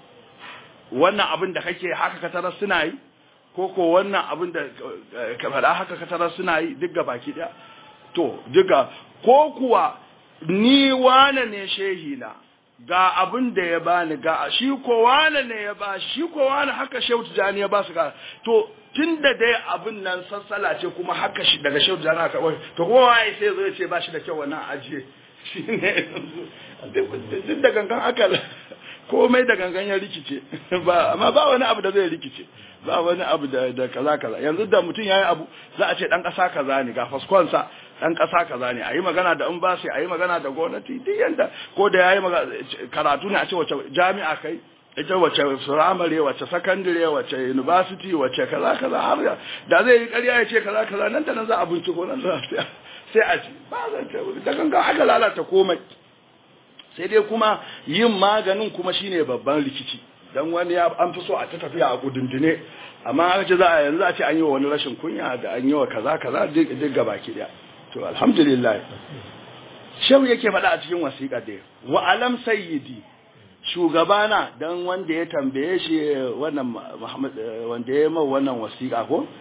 wannan abin da kake haka ka tarar suna yi ko ko wannan abin da ka faɗa haka ka tarar suna yi duk gaba ki to duka ko kuwa ni wane ne shehi na ga abin da ya bani ga shi ko wane ne ya ba shi ko wane haka shehu tijani ya ba su ga to tun da dai abin nan sassala ce kuma haka shi daga shehu tijani aka to kuma waye sai zo ya ce ba shi da kyau wannan ajiye shi ne duk da gangan aka komai da gangan ya rikice ba amma ba wani abu da zai rikice ba wani abu da da kaza kaza yanzu da mutum yayi abu za a ce dan kasa kaza ne ga faskonsa dan kasa kaza ne ayi magana da in ba sai ayi magana da gwamnati duk yanda ko da yayi karatu ne a ce wace jami'a kai ita wace firamare wace sakandare wace university wace kaza kaza har da zai yi ƙarya ya ce kaza kaza nan da nan za a binciko nan za sai a ci ba zan da gangan aka lalata komai sai dai kuma yin maganin kuma shine babban rikici dan wani ya an fi so a ta tafiya a kudundune amma aka ce za a yanzu a ce an yi wa wani rashin kunya da an yi wa kaza kaza duk gaba ki daya to alhamdulillah shehu yake faɗa a cikin wasiƙa da wa alam sayyidi shugabana dan wanda ya tambaye shi wannan Muhammad wanda ya mai wannan wasiƙa ko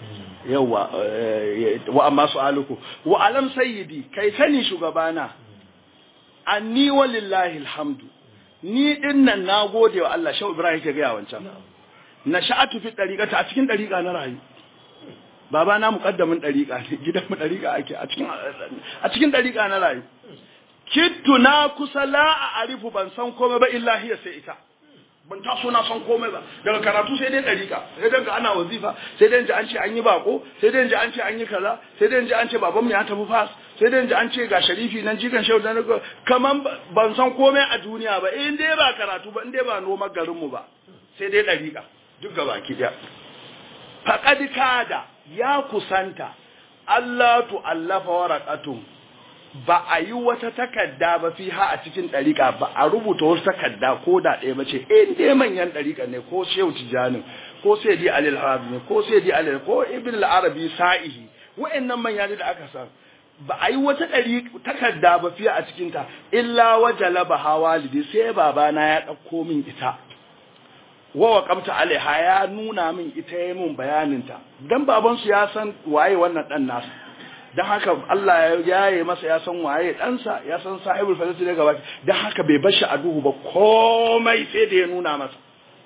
yawa wa amma su'aluku wa alam sayyidi kai sani shugabana anni walillahi alhamdu ni dinnan nagode wa Allah shau ibrahim ke ga wancan na sha'atu fi dariqata a cikin dariqa na rayu baba na muqaddamin dariqa ne gidan mu dariqa ake a cikin a cikin dariqa na rayu kittu na kusa la a arifu ban san komai ba illa hiya sai ita ban taso na san komai ba daga karatu sai dai dariƙa sai dai ga ana wazifa sai dai ji an ce an yi bako sai dai ji an ce an yi kaza sai dai ji an ce babanmu ya tafi fas sai dai ji an ce ga sharifi nan jikan shehu da nago kaman ban san komai a duniya ba in dai ba karatu ba in dai ba noma garin mu ba sai dai dariƙa duk gaba ki daya faqad kada ya kusanta Allah tu allafa waraqatun ba a yi wata takarda ba fi ha a cikin ɗariƙa ba a rubuta wasu takarda ko da ɗaya ba ce in dai manyan ɗariƙa ne ko shehu tijanin ko sai di alil harabi ne ko sai di alil ko ibn al-arabi sa'ihi wa'annan manya da aka san ba a yi wata ɗari takarda ba fiye a cikin ta illa wajala ba hawalidi sai babana ya ɗauko min ita wa waqamta alaiha ya nuna min ita ya min bayanin ta dan babansu ya san waye wannan dan nasa don haka Allah ya yaye masa ya san waye ɗansa ya san sahibul fadilati daga baki don haka bai bar shi a duhu ba komai sai da ya nuna masa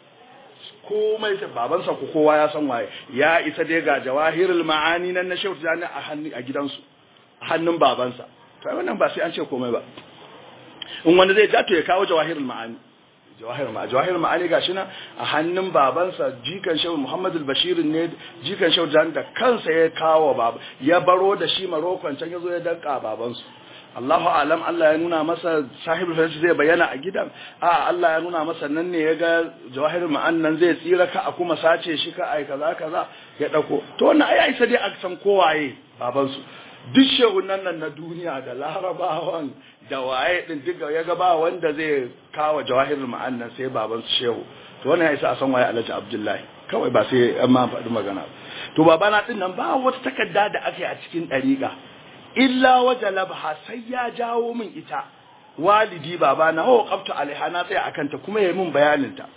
komai sai babansa ko kowa ya san waye ya isa dai ga jawahirul ma'ani nan na shehu tijani a hannun a gidansu a hannun babansa to wannan ba sai an ce komai ba in wanda zai ja to ya kawo jawahirul ma'ani jawahir ma jawahir ma'ani gashi na a hannun babansa jikan shehu Muhammad al-Bashir ne jikan shehu Jan da kansa ya kawo baba ya baro da shi Marokon can yazo ya danka babansu Allahu alam Allah ya nuna masa sahibul farsi zai bayyana a gidan a Allah ya nuna masa nan ne ya ga jawahir ma'an nan zai tsira ka a kuma sace shi ka ai kaza kaza ya dauko to wannan ai ai sai dai a san kowaye babansu duk shehunan nan na duniya da larabawan da waye din duk ya ga ba wanda zai kawo jawahirul ma'annan sai baban su shehu to wannan ya isa a san waye Alhaji Abdullahi kawai ba sai an ma faɗi magana to babana din nan ba wata takarda da aka yi a cikin dariƙa illa wajalabha sai ya jawo min ita walidi babana ho qabtu alaiha na tsaya akan ta kuma yayi min bayanin ta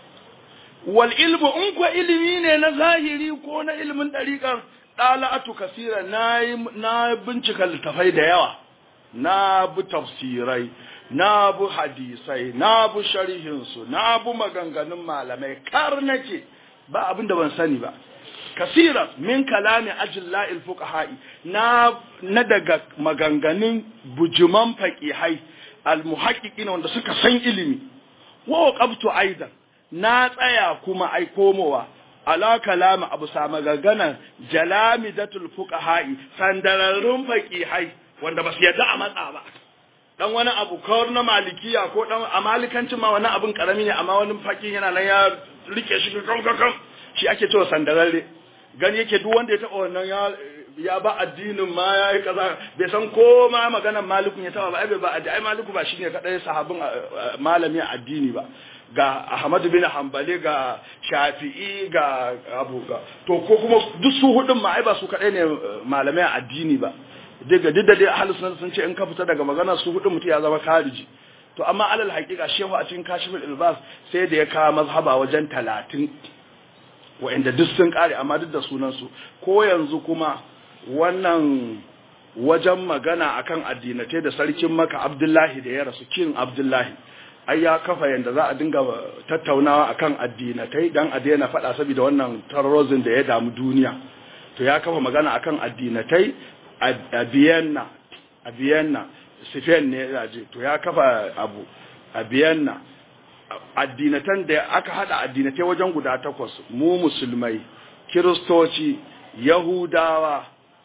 wal ilmu in ko ilimi ne na zahiri ko na ilimin dariƙar ɗala'atu kasira na bincika littafai da yawa na bi tafsirai na bi hadisai na bi sharhinsu na bi maganganun malamai kar nake ba abin da ban sani ba kasira min kalami ajilla'il fuqaha'i na na daga maganganun bujuman faqihai almuhaqqiqin wanda suka san ilimi wa qabtu aidan na tsaya kuma ai komowa ala kalama abu sama gaganan jalamidatul fuqaha'i sandararrun faqihai wanda basu yadda a matsa ba dan wani abu kawar na malikiya ko dan a malikancin ma wani abun karami ne amma wani faqih yana nan ya rike shi kan kan kan shi ake cewa sandararre gani yake duk wanda ya taba wannan ya ya ba addinin ma ya yi kaza bai san ko ma maganar malikun ya taba ba ai ba ai maliku ba shine kadai sahabin malami addini ba ga Ahmadu bin Hanbali ga Shafi'i ga Abu ga to ko kuma duk su hudun ma ai ba su kadai ne malamai addini ba daga duk da dai ahlus sunna sun ce in ka fita daga magana su hudun mutum ya zama kariji to amma alal haqiqa shehu a cikin kashiful ilbas sai da ya kawo mazhaba wajen 30 wa'anda duk sun kare amma duk da sunan su ko yanzu kuma wannan wajen magana akan addinatai da sarkin maka Abdullahi da ya rasu kin Abdullahi ai ya kafa yanda za a dinga tattaunawa akan addinatai dan a daina faɗa saboda wannan terrorism da ya damu duniya to ya kafa magana akan addinatai a Vienna a Vienna Spain ne ya je to ya kafa abu a Vienna addinatan da aka hada addinatai wajen guda takwas mu musulmai kiristoci yahudawa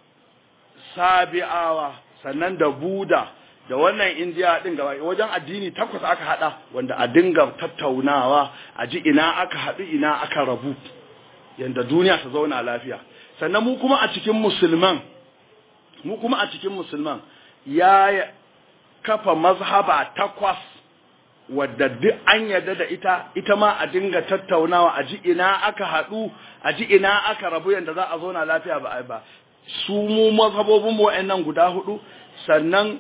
sabi'awa sannan da buda da wannan indiya din gaba wajen addini takwas aka hada wanda a dinga tattaunawa a ji ina aka haɗu ina aka rabu yanda duniya ta zauna lafiya sannan mu kuma a cikin musulman mu kuma a cikin musulman ya kafa mazhaba takwas wadda duk an yarda da ita ita ma a dinga tattaunawa a ji ina aka haɗu a ji ina aka rabu yanda za a zauna lafiya ba ba su mu mazhabobin mu wa'annan guda hudu sannan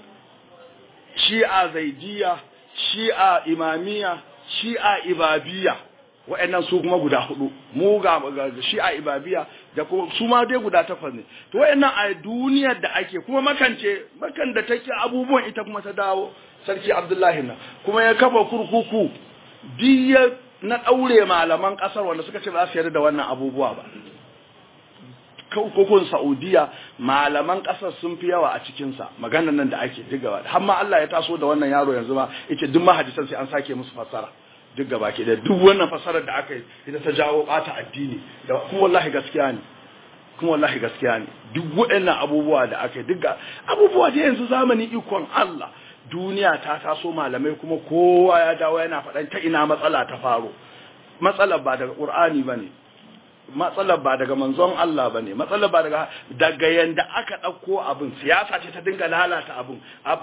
shi'a zaidiya shi'a imamiya shi'a ibabiya wa'annan su kuma guda hudu mu ga shi a ibabiya da kuma su ma dai guda takwas ne to wa'annan a duniyar da ake kuma makance makan da take abubuwan ita kuma ta dawo sarki abdullahi na kuma ya kafa kurkuku diya na daure malaman kasar wanda suka ce ba su yarda da wannan abubuwa ba kurkukun saudiya malaman kasar sun fi yawa a cikinsa maganar nan da ake digawa har ma Allah ya taso da wannan yaro yanzu ma yace duk mahadisan sai an sake musu fassara duk gaba ke da duk wannan fasarar da aka yi ita ta jawo bata addini da kuma wallahi gaskiya ne kuma wallahi gaskiya ne duk waɗannan abubuwa da aka yi duk abubuwa da yanzu zamani ikon Allah duniya ta taso malamai kuma kowa ya dawo yana faɗan ta ina matsala ta faro matsalar ba daga Qur'ani bane matsalar ba daga manzon Allah bane matsalar ba daga daga yanda aka ɗauko abin siyasa ce ta dinga lalata abin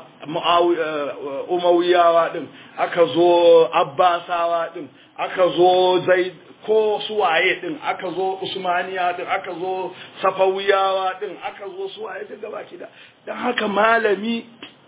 umawiyawa din aka zo abbasawa din aka zo zai ko suwaye din aka zo usmaniya din aka zo safawiyawa din aka zo suwaye din gaba da don haka malami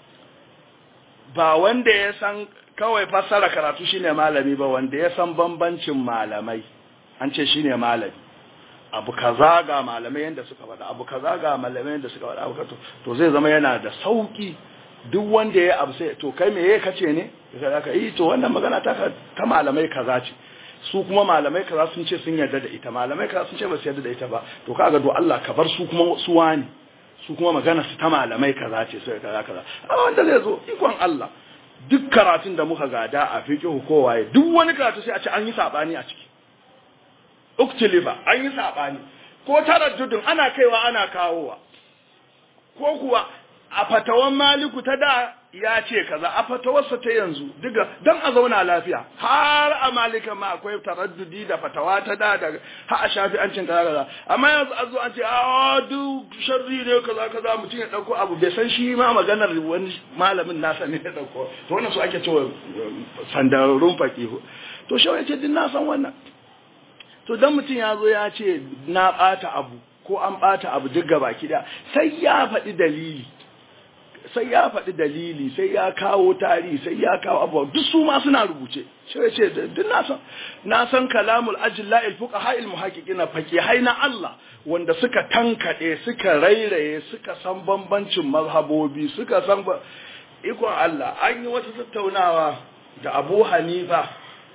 ba wanda ya san kawai fassara karatu shine malami ba wanda ya san bambancin malamai an ce shine malami abu kaza ga malamai yanda suka faɗa abu kaza ga malamai yanda suka faɗa abu kaza to zai zama yana da sauki duk wanda ya abu sai to kai me ya kace ne kaza ka yi to wannan magana ta ta malamai kaza ce su kuma malamai kaza sun ce sun yarda da ita malamai kaza sun ce ba su yarda da ita ba to kaga do Allah ka bar su kuma su wani su kuma magana su ta malamai kaza ce sai kaza kaza amma wanda zai zo ikon Allah duk karatun da muka gada a fiqhu kowaye duk wani karatu sai a ce an yi sabani a ciki uktilifa an yi saɓani ko taraddudin ana kaiwa ana kawowa ko kuwa a fatawan maliku ta da ya ce kaza a fatawarsa ta yanzu diga don a zauna lafiya har a malika ma akwai taraddudi da fatawa ta da da har a shafi an cin kaza kaza amma yanzu a zo an ce a duk sharri ne kaza kaza mutum ya dauko abu bai san shi ma maganar wani malamin nasa ne ya dauko to wannan su ake cewa sandarun faqihu to shi ya ce din na san wannan to dan mutum ya zo ya ce na ɓata abu ko an ɓata abu duk gaba kida sai ya faɗi dalili sai ya faɗi dalili sai ya kawo tarihi sai ya kawo abu duk su ma suna rubuce shi ya ce duk na san na san kalamul ajilla il fuqaha il muhaqqiqin faqihai na Allah wanda suka tankade suka rairaye suka san bambancin mazhabobi suka san ikon Allah an yi wata tattaunawa da Abu Hanifa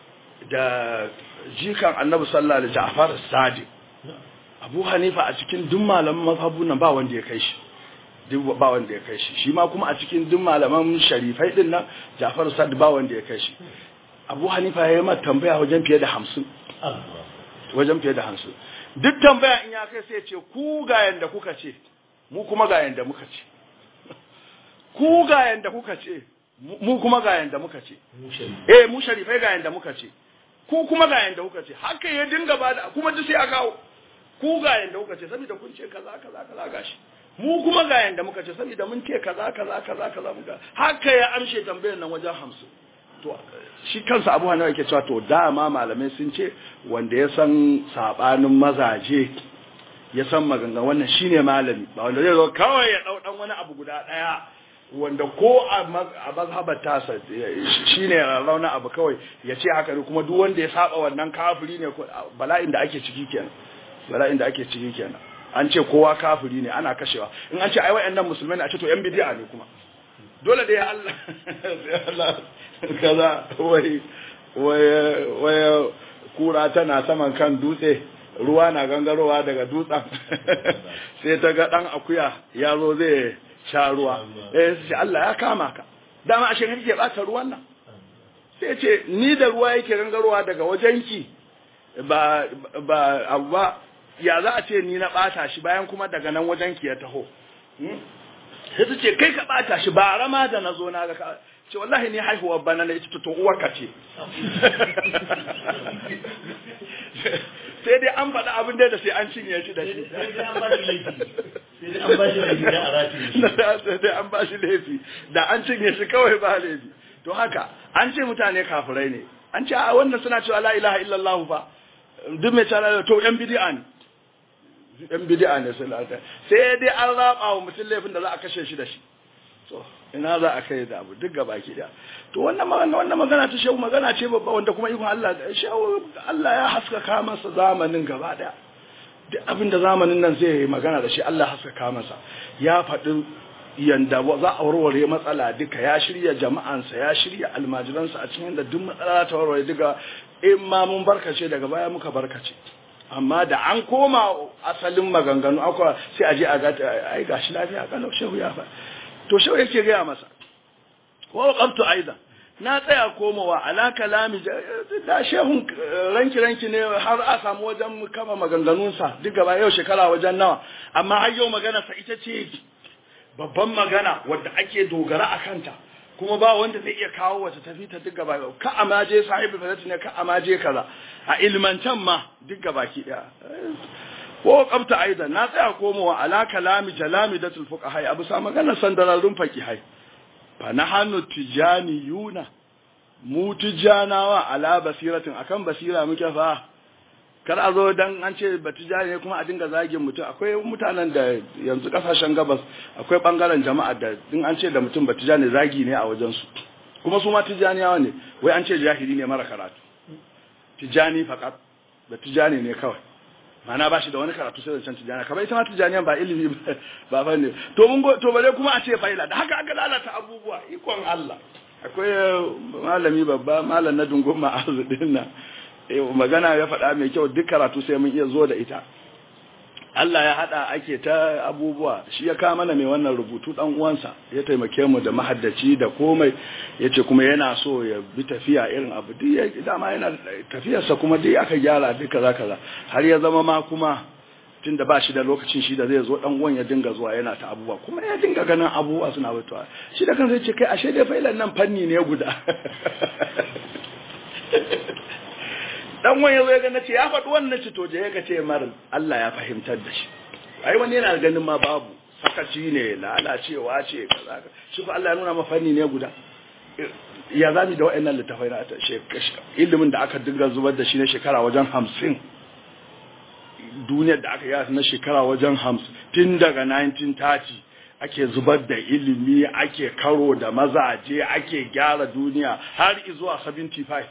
da jikan annabi sallallahu alaihi Ja'far Sadiq Abu Hanifa a cikin duk malaman mazhabu nan ba wanda ya kai shi duk ba wanda ya kai shi shi ma kuma a cikin duk malaman sharifai din nan Ja'far Sadiq ba wanda ya kai shi Abu Hanifa ya yi mata tambaya wajen fiye da 50 wajen fiye da 50 duk tambaya in ya kai sai ya ce ku ga yanda kuka ce mu kuma ga yanda muka ce ku ga yanda kuka ce mu kuma ga yanda muka ce eh mu sharifai ga yanda muka ce ku kuma ga yanda kuka ce haka ya dinga bada kuma duk sai a kawo ku ga yanda kuka ce saboda kun ce kaza kaza kaza gashi mu kuma ga yanda muka ce saboda mun ce kaza kaza kaza kaza muka haka ya amshe tambayar nan wajen hamsin to shi kansa abu hanawa yake cewa to dama malamai sun ce wanda ya san sabanin mazaje ya san maganga wannan shine malami ba wanda zai zo kawai ya dau dan wani abu guda daya wanda ko a mazhabar tasa shi ne rauna abu kawai ya ce haka ne kuma duk wanda ya saba wannan kafiri ne bala'in da ake ciki kenan bala'in da ake ciki kenan an ce kowa kafiri ne ana kashewa in an ce ai wayannan musulmai ne a ce to yan bid'a ne kuma dole da ya Allah Allah kaza wai wai wai kura tana saman kan dutse ruwa na gangarowa daga dutsen sai ta ga dan akuya ya zo zai sha ruwa eh sai Allah ya kama ka dama ashe kake bata ruwan nan sai ce ni da ruwa yake gangarowa daga wajenki ba ba abba ya za a ce ni na bata shi bayan kuma daga nan wajenki ya taho sai ta ce kai ka bata shi ba rama da na zo na ga ce wallahi ni haihuwar bana na ita to uwarka ce sai dai an faɗa abin da sai an cinye shi da shi sai dai an ba shi laifi da an cinye shi kawai ba laifi to haka an ce mutane kafirai ne an ce a wannan suna cewa la ilaha illallah fa duk mai cewa to yan bid'a ne yan bid'a ne sun lata sai dai an raba wa mutum laifin da za a kashe shi da shi to ina za a kai da abu duk gaba ki da to wannan magana wannan magana ta shehu magana ce babba wanda kuma ikon Allah shehu Allah ya haskaka masa zamanin gaba daya duk abinda zamanin nan zai magana da shi Allah ya haskaka masa ya faɗi yanda za a warware matsala duka ya shirya jama'ansa ya shirya almajiransa a cikin da duk matsala ta warware duka in ma mun barkace daga baya muka barkace amma da an koma asalin maganganu akwai sai a je a ga ai gashi lafiya kalau shehu ya fa to shehu yake gaya masa wa waqaftu aidan na tsaya komawa ala kalami da shehun ranki ranki ne har a samu wajen kama maganganunsa duk gaba yau shekara wajen nawa amma har yau magana sa ita ce babban magana wadda ake dogara a kanta kuma ba wanda zai iya kawo wata tafi ta duk gaba ka amaje sahibi fadati ne ka amaje kaza a ilmantan ma duk gaba ki daya ko qabta aidan na tsaya komowa ala kalami jalami datul fuqaha abu sa magana sandararrun faqihai fa nahanu tijaniyuna mu tijanawa ala basiratin akan basira muke fa kar a zo dan an ce batijani ne kuma a dinga zagin mutum akwai mutanen da yanzu kasashen gabas akwai bangaren jama'a da din an ce da mutum batijani zagi ne a wajen su kuma su ma tijaniyawa ne wai an ce jahili ne mara karatu tijani fakat batijani ne kawai mana ba shi da wani karatu sai da can tijani kamar ita ma tijaniyan ba ilimi ba fa ne to mun go to bare kuma a ce faila da haka aka lalata abubuwa ikon Allah akwai malami babba malam na dungun ma'azu din nan magana ya faɗa mai kyau duk karatu sai mun iya zo da ita Allah ya haɗa ake ta abubuwa shi ya kama mana mai wannan rubutu ɗan uwansa ya taimake mu da mahaddaci da komai ya ce kuma yana so ya bi tafiya irin abu duk ya dama yana tafiyarsa kuma duk aka gyara duk kaza kaza har ya zama ma kuma tun da ba shi da lokacin shi da zai zo ɗan uwan ya dinga zuwa yana ta abubuwa kuma ya dinga ganin abubuwa suna mutuwa shi da kansa ya ce kai ashe dai fa'ilan nan fanni ne guda dan wani yazo ya ga nace ya faɗi wannan ci to je ya ce mar Allah ya fahimtar da shi ai wani yana ganin ma babu sakaci ne lalacewa ce kaza shi ko Allah ya nuna ma fanni ne guda ya zami da wa'annan littafai na ta ilimin da aka dinga zubar da shi na shekara wajen hamsin duniyar da aka yi na shekara wajen hamsin tun daga 1930 ake zubar da ilimi ake karo da mazaje ake gyara duniya har zuwa 75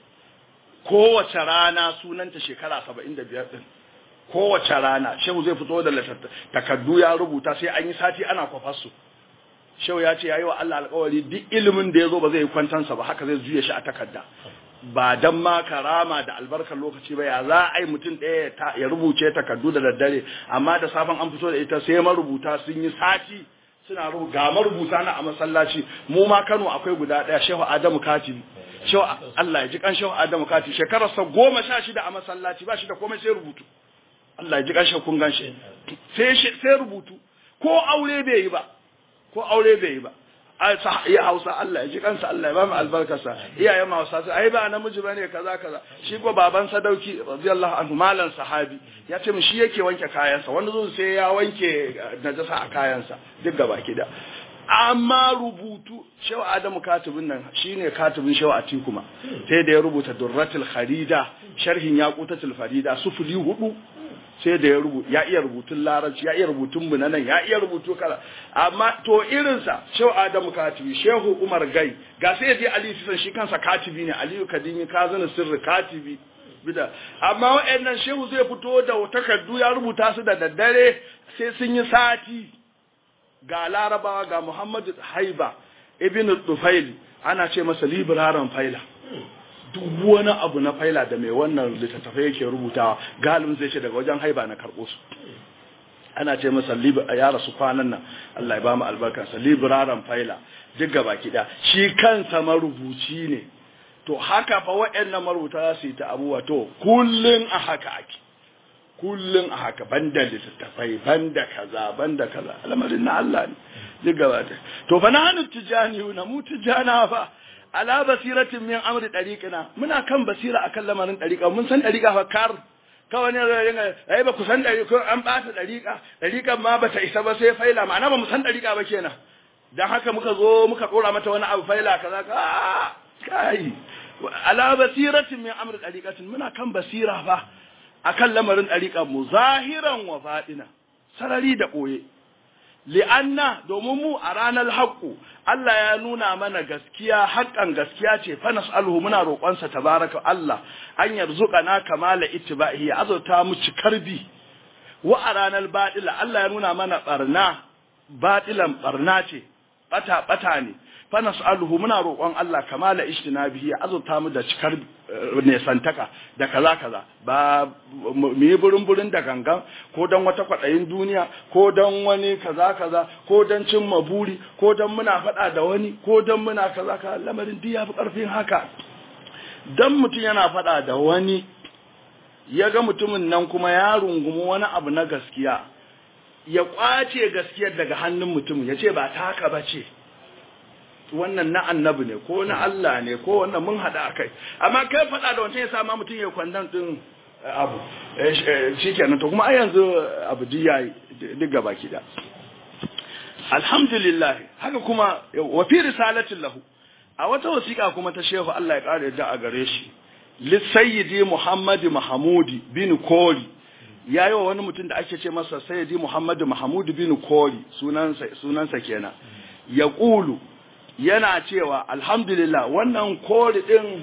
kowace rana sunanta shekara saba'in da biyar ɗin kowace rana shehu zai fito da takardu ya rubuta sai an yi sati ana kwafarsu shehu ya ce ya yi wa Allah alkawari duk ilimin da ya zo ba zai yi kwantansa ba haka zai juya shi a takarda ba dan ma karama da albarkar lokaci ba ya za a yi mutum ɗaya ya rubuce takardu da daddare amma da safan an fito da ita sai marubuta sun yi sati suna ga marubuta na a masallaci mu ma Kano akwai guda ɗaya shehu Adamu Katibi shehu Allah ya ji kan shehu Adamu Katibi shekararsa goma sha shida a masallaci ba shi da komai sai rubutu Allah ya ji kan shehu kun gan shi sai sai rubutu ko aure bai yi ba ko aure bai yi ba ya hausa Allah ya ji kansa Allah ya ba mu albarkarsa iyaye ma hausa su ai ba namiji bane kaza kaza shi ko baban sadauki radiyallahu anhu malan sahabi ya ce mu shi yake wanke kayansa wanda zo sai ya wanke najasa a kayansa duk gaba da amma rubutu shehu adamu katibin nan shine katibin shehu atikuma sai da ya rubuta durratul kharida sharhin yaqutatul farida sufuli hudu sai da ya rubuta ya iya rubutun larabci ya iya rubutun bunanan ya iya rubutu kala amma to irinsa shehu adamu katibi shehu umar gai ga sai je ali sisan shi kansa katibi ne aliyu kadimi kazana sirri katibi bida amma wa'annan shehu zai fito da takardu ya rubuta su da daddare sai sun yi sati ga larabawa ga muhammadu haiba ibn tufaili ana ce masa libraran faila duk wani abu na faila da mai wannan littattafai yake rubutawa galibin zai ce daga wajen haiba na karɓo su ana ce masa ya rasu kwanan nan Allah ya ba mu albarkarsa libraran faila duk gaba kiɗa shi kansa marubuci ne to haka fa waɗannan marubuta za su yi ta abubuwa to kullun a haka ake kullun a haka banda littattafai banda kaza banda kaza al'amarin na Allah ne duk gaba to fa na hannu tijani na mu tijana fa ala basiratin min amri dariqina muna kan basira akan lamarin dariqa mun san dariqa fa kar kawai ne zai ringa ai ba ku san dariqa an bata dariqa dariqan ma bata isa ba sai faila ma'ana ba mu san dariqa ba kenan dan haka muka zo muka dora mata wani abu faila kaza ka kai ala basiratin min amri dariqatin muna kan basira fa akan lamarin dariqa mu zahiran wa fadina sarari da boye li'anna domin mu a ranar haƙƙu Allah ya nuna mana gaskiya haƙƙan gaskiya ce fa nas'aluhu muna roƙonsa tabaraka Allah an yarzuqana kamala ittibahi ya azurta mu cikar bi wa a ranar baɗila Allah ya nuna mana ɓarna baɗilan ɓarna ce ɓata ɓata ne fa nas'aluhu muna roƙon Allah kamala ijtinabihi ya azurta mu da cikar nesantaka da kaza kaza ba mu yi burin burin da gangan ko don wata kwaɗayin duniya ko don wani kaza kaza ko don cimma buri ko don muna faɗa da wani ko don muna kaza kaza lamarin duk ya fi ƙarfin haka dan mutum yana faɗa da wani ya ga mutumin nan kuma ya rungumi wani abu na gaskiya ya kwace gaskiyar daga hannun mutum ya ce ba ta haka ba ce wannan na annabi ne ko na Allah ne ko wannan mun haɗa a kai amma kai faɗa da wancan ya sa ma mutum ya kwandon ɗin abu shi kenan to kuma a yanzu abu duk ya yi duk gaba da alhamdulillah haka kuma wa fi risalatin lahu a wata wasiƙa kuma ta shehu Allah ya ƙara yadda a gare shi lissayyidi muhammadu mahamudi bin kori ya yi wa wani mutum da ake ce masa sayyidi muhammadu mahamudu bin kori sunansa kenan ya ƙulu yana cewa alhamdulillah wannan kori ɗin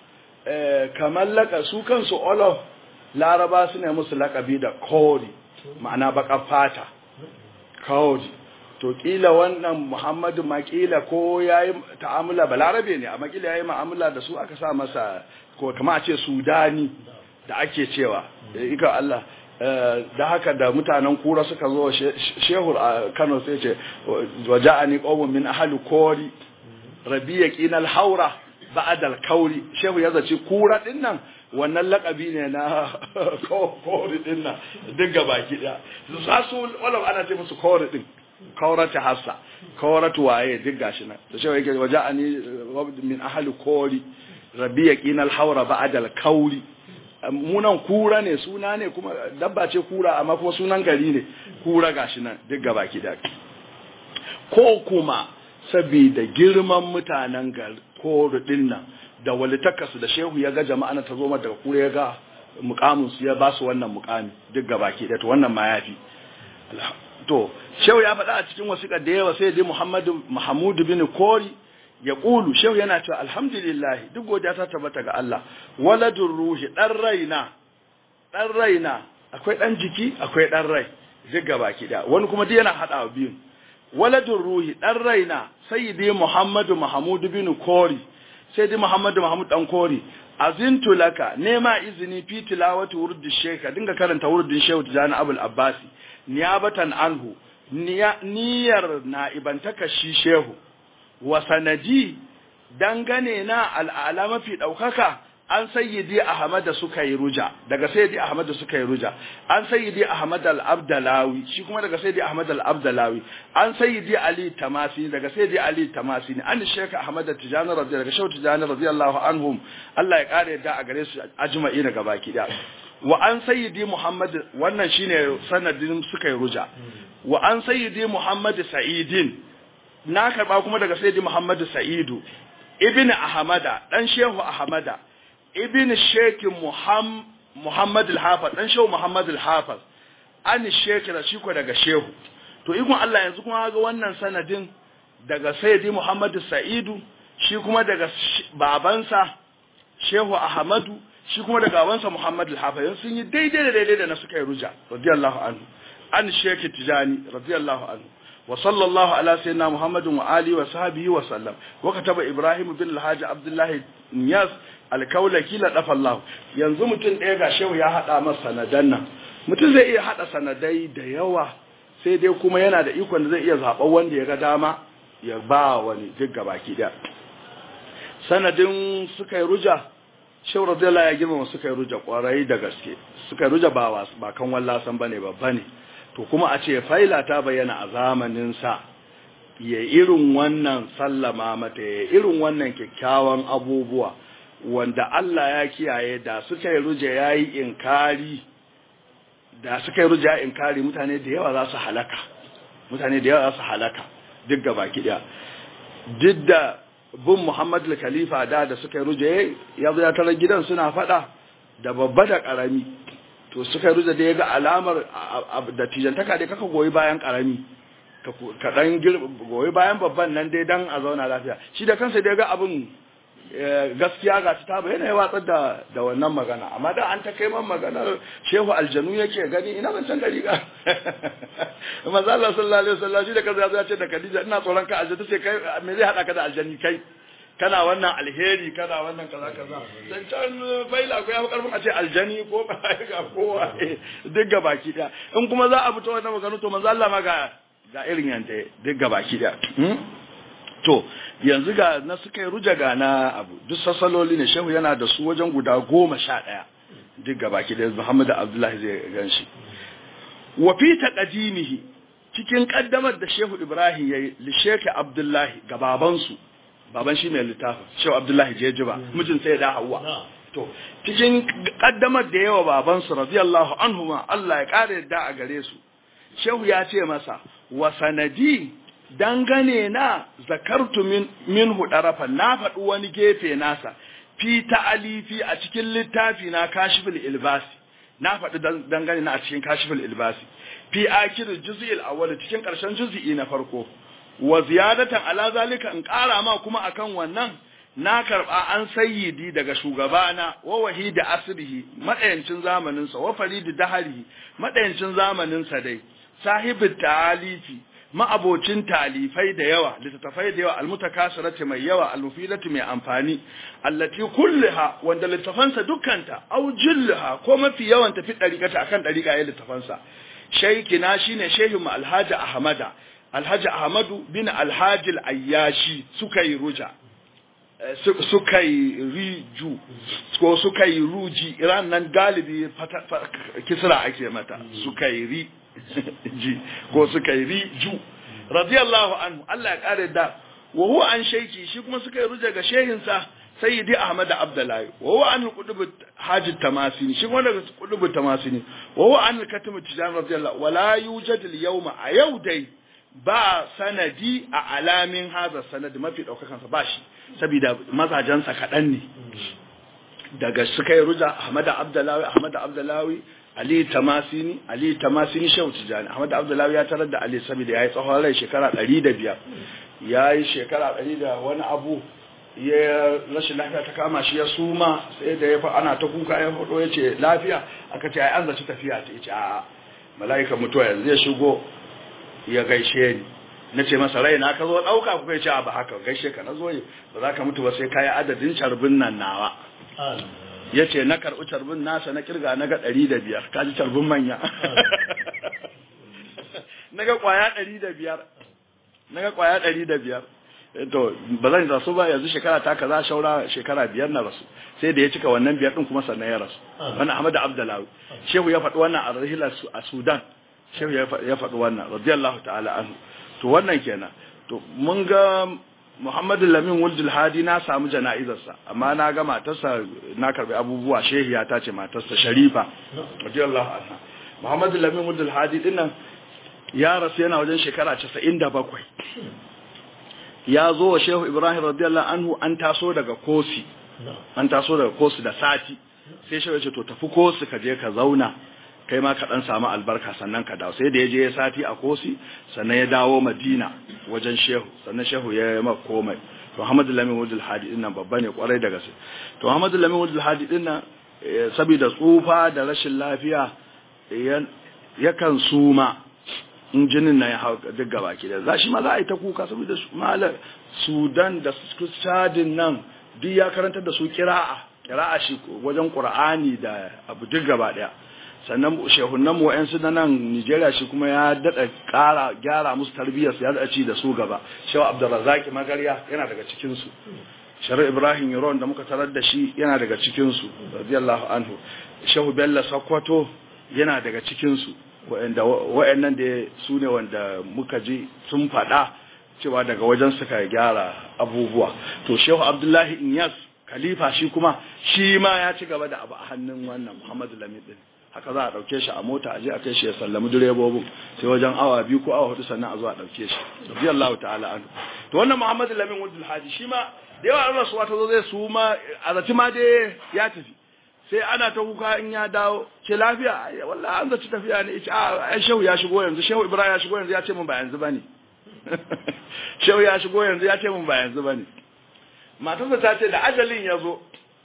kamar laka su kansu olof laraba su ne musu lakabi da kori ma'ana baka fata kori to kila wannan muhammadu makila ko ya yi ta'amula balarabe ne amma kila ya yi ma'amula da su aka sa masa ko kama a ce sudani da ake cewa ika Allah da haka da mutanen kura suka zo shehur a kano sai ce waja'ani qawmun min ahli kori rabiya qinal haura ba'da al-kauri shehu ya zaci kura din nan wannan lakabi ne na kori din nan duk gabaki daya su wala ana ce musu kori din kaurata hassa kauratu waye duk gashi nan da shehu yake waja'ani min ahli kori rabiya qinal haura ba'da al-kauri munan kura ne suna ne kuma dabba ce kura amma kuma sunan gari ne kura gashi nan duk gabaki daya ko kuma saboda girman mutanen koru din nan da walitakarsu da shehu ya ga jama'a ta zo daga kura ya ga mukamin su ya ba su wannan mukami duk gabaki da to wannan ma yafi to shehu ya faɗa a cikin wasiƙar da yawa sai dai Muhammadu Mahmud bin Kori ya ƙulu shehu yana cewa alhamdulillah duk godiya ta tabbata ga Allah waladur ruhi dan raina dan raina akwai dan jiki akwai dan rai duk gabaki da wani kuma duk yana hada biyun waladun ruhi ɗan raina sayyidi muhammadu mahamudu bin kori sayyidi muhammadu mahmud dan kori azintu laka nema izini fi tilawati wurdi sheka dinga karanta wurdin shehu tijani abul abbasi niyabatan anhu niyyar na ibantaka shi shehu wa sanadi dangane na al'ala mafi ɗaukaka an sayyidi ahmad da suka yi ruja daga sayyidi ahmad da suka yi ruja an sayyidi ahmad al-abdalawi shi kuma daga sayyidi ahmad al-abdalawi an sayyidi ali tamasi daga sayyidi ali tamasi an sheka ahmad tijani radiyallahu daga shau tijani radiyallahu anhum Allah ya kare yadda a gare su ajma'i daga baki da wa an sayyidi muhammad wannan shine sanadin suka yi ruja wa an sayyidi muhammad sa'idin na karba kuma daga sayyidi muhammad sa'idu ibn ahmada dan shehu ahmada ibn sheikh muhammad al-hafiz dan shehu muhammad al-hafiz an sheikh shi ko daga shehu to ikon Allah yanzu kuma ga wannan sanadin daga sayyidi muhammad sa'idu shi kuma daga babansa shehu ahmadu shi kuma daga babansa muhammad al-hafiz sun yi daidai da daidai da na suka yi ruja radiyallahu anhu an sheikh tijani radiyallahu anhu وصلى الله على سيدنا محمد وآله وصحبه وسلم وكتب إبراهيم بن الحاج عبد الله نياس alkaulaki la dafa Allah yanzu mutum ɗaya ga shehu ya haɗa masa sanadan nan mutum zai iya haɗa sanadai da yawa sai dai kuma yana da ikon da zai iya zaɓar wanda ya ga dama ya ba wani duk gabaki ɗaya sanadin suka yi ruja shehu radiyallahu ya girmama suka yi ruja kwarai da gaske suka yi ruja ba ba kan wallasan bane babba ne to kuma a ce faila ta bayyana a zamanin sa ya irin wannan sallama mata ya irin wannan kyakkyawan abubuwa wanda Allah ya kiyaye da suka yi ruje ya yi inkari da suka yi ruje ya inkari mutane da yawa za su halaka mutane da yawa za su halaka duk gaba kiɗa duk da bin Muhammad al-Khalifa da da suka yi ruje ya zo ya tarar gidan suna faɗa da babba da ƙarami to suka yi ruje da ya ga alamar da tijantaka da kaka goyi bayan ƙarami ka dan goyi bayan babban nan dai dan a zauna lafiya shi da kansa dai ga abin gaskiya ga ta bayyana ya watsar da da wannan magana amma da an ta kai man maganar shehu aljanu yake gani ina ban san gari ga manzo Allah sallallahu alaihi wasallam shi da kansa ya ce da Khadija ina tsoron ka aljanu sai kai me zai hada ka da aljani kai kana wannan alheri kana wannan kaza kaza dan can faila ko ya fi karfin a ce aljani ko ga kowa duk ga baki daya in kuma za a fito wannan magana to manzo Allah ma ga ga irin yanda duk ga baki daya to yanzu ga na suka yi ruja ga na abu duk sassaloli ne shehu yana da su wajen guda goma sha ɗaya duk ga baki daya Muhammad Abdullahi zai gan shi wa fi taqdimihi cikin kaddamar da Shehu Ibrahim yayi li Sheikh Abdullahi ga babansu baban shi mai littafin shehu abdullahi jejiba mijin sai da hawa to cikin kaddamar da yawa babansu radiyallahu anhuma Allah ya kare yadda a gare su shehu ya ce masa wa sanadi dangane na zakartu min minhu darafa na faɗi wani gefe nasa fi ta'alifi a cikin littafi na kashiful ilbasi na faɗi dangane na a cikin kashiful ilbasi fi akir juz'il awwal cikin ƙarshen juz'i na farko wa ziyadatan ala zalika in ƙara ma kuma akan wannan na karɓa an sayyidi daga shugabana wa wahidi asrihi madayancin zamanin sa wa faridi dahari madayancin zamanin sa dai sahibin talifi ma'abocin talifai da yawa littattafai da yawa almutakasirati mai yawa almufidati mai amfani allati kulliha wanda littafansa dukkanta au jillaha ko mafi yawan tafi dariƙata akan dariƙa ya littafansa shaykina shine shehu alhaji ahmada alhaji ahmadu bin alhaji ayyashi suka yi ruja suka yi riju ko suka yi ruji iran nan galibi kisra ake mata suka yi ri ji ko suka yi riju radiyallahu anhu Allah ya kare da wa huwa an shaiki shi kuma suka yi ruja ga shehinsa sayyidi ahmad abdullahi wa huwa an qutub hajj tamasini shi kuma daga qutub tamasini wa huwa an katim tijan radiyallahu wala yujad al yawma a yau dai ba sanadi a alamin haza sanadi mafi daukakan sa ba shi saboda mazajensa kaɗan ne daga suka yi ruja ahmad abdullahi ahmad abdullahi Ali Tamasini, Ali Tamasini Shehu Tijani, Ahmad Abdullahi ya tarar da Ali saboda ya yi tsawon rai shekara ɗari da biyar, ya yi shekara ɗari da wani abu, ya rashin lafiya ta kama shi ya suma sai da ya fa ana ta kuka ya faɗo ya ce lafiya aka ce ai an zaci tafiya ta ce a mala'ika mutuwa yanzu ya shigo ya gaishe ni na ce masa rai na ka zo ɗauka kuka ce a ba haka gaishe ka na zo ba za ka mutu ba sai ka yi adadin carbin nan nawa ya ce na karɓi carbin nasa na kirga na ga ɗari da biyar kaji carbin manya na ga ƙwaya ɗari da biyar na ga ƙwaya ɗari da biyar to ba zan rasu ba yanzu shekara ta kaza shaura shekara biyar na rasu sai da ya cika wannan biyar ɗin kuma sannan ya rasu wannan ahmadu abdullahi shehu ya faɗi wannan a rahila a sudan shehu ya faɗi wannan radiyallahu ta'ala anhu to wannan kenan to mun ga Muhammadu Lamin Wuldul Hadi na samu jana'izarsa amma na ga matarsa na karbi abubuwa shehiya ta ce matarsa Sharifa radiyallahu anha Muhammadu Lamin Wuldul Hadi dinnan ya rasu yana wajen shekara 97 ya zo wa Shehu Ibrahim radiyallahu anhu an taso daga Kosi an taso daga Kosi da sati sai Shehu ya ce to tafi Kosi ka je ka zauna kai ma ka dan samu albarka sannan ka dawo sai da ya je ya sati a kosi sannan ya dawo madina wajen shehu sannan shehu ya yi maka komai to muhammadu lamin wudul hadi din nan babba ne kwarai da gaske to muhammadu lamin wudul hadi din nan saboda tsufa da rashin lafiya yakan suma in jinin na ya hau duk gaba ki da za shi ma za a yi ta kuka saboda malar sudan da sadin nan duk ya karantar da su kira'a kira'a shi wajen qur'ani da abu duk gaba daya sannan shehunan mu wa'yansu na nan Nigeria shi kuma ya daɗa ƙara gyara musu tarbiyyar ya daɗa ci da su gaba shehu Abdulrazak Magarya yana daga cikin su Shari Ibrahim Yaron da muka tarar da shi yana daga cikin su radiyallahu anhu shehu Bello Sokoto yana daga cikin su wa'anda wa'annan da su ne wanda muka ji sun faɗa cewa daga wajen suka gyara abubuwa to shehu Abdullahi Inyas khalifa shi kuma shi ma ya ci gaba da abu a hannun wannan Muhammadu Lamid din haka za a ɗauke shi a mota a je a kai shi ya sallami direbobin sai wajen awa biyu ko awa hudu sannan a zo a ɗauke shi radiyallahu ta'ala anhu to wannan Muhammadu Lamin Wudul Haji shi ma da yawa Allah su wata zo zai su ma a zaci ma dai ya tafi sai ana ta kuka in ya dawo ce lafiya wallahi an zaci tafiya ne ce a shehu ya shigo yanzu shehu Ibrahim ya shigo yanzu ya ce min ba yanzu bane shehu ya shigo yanzu ya ce mun ba yanzu bane matarsa ta ce da ajalin ya zo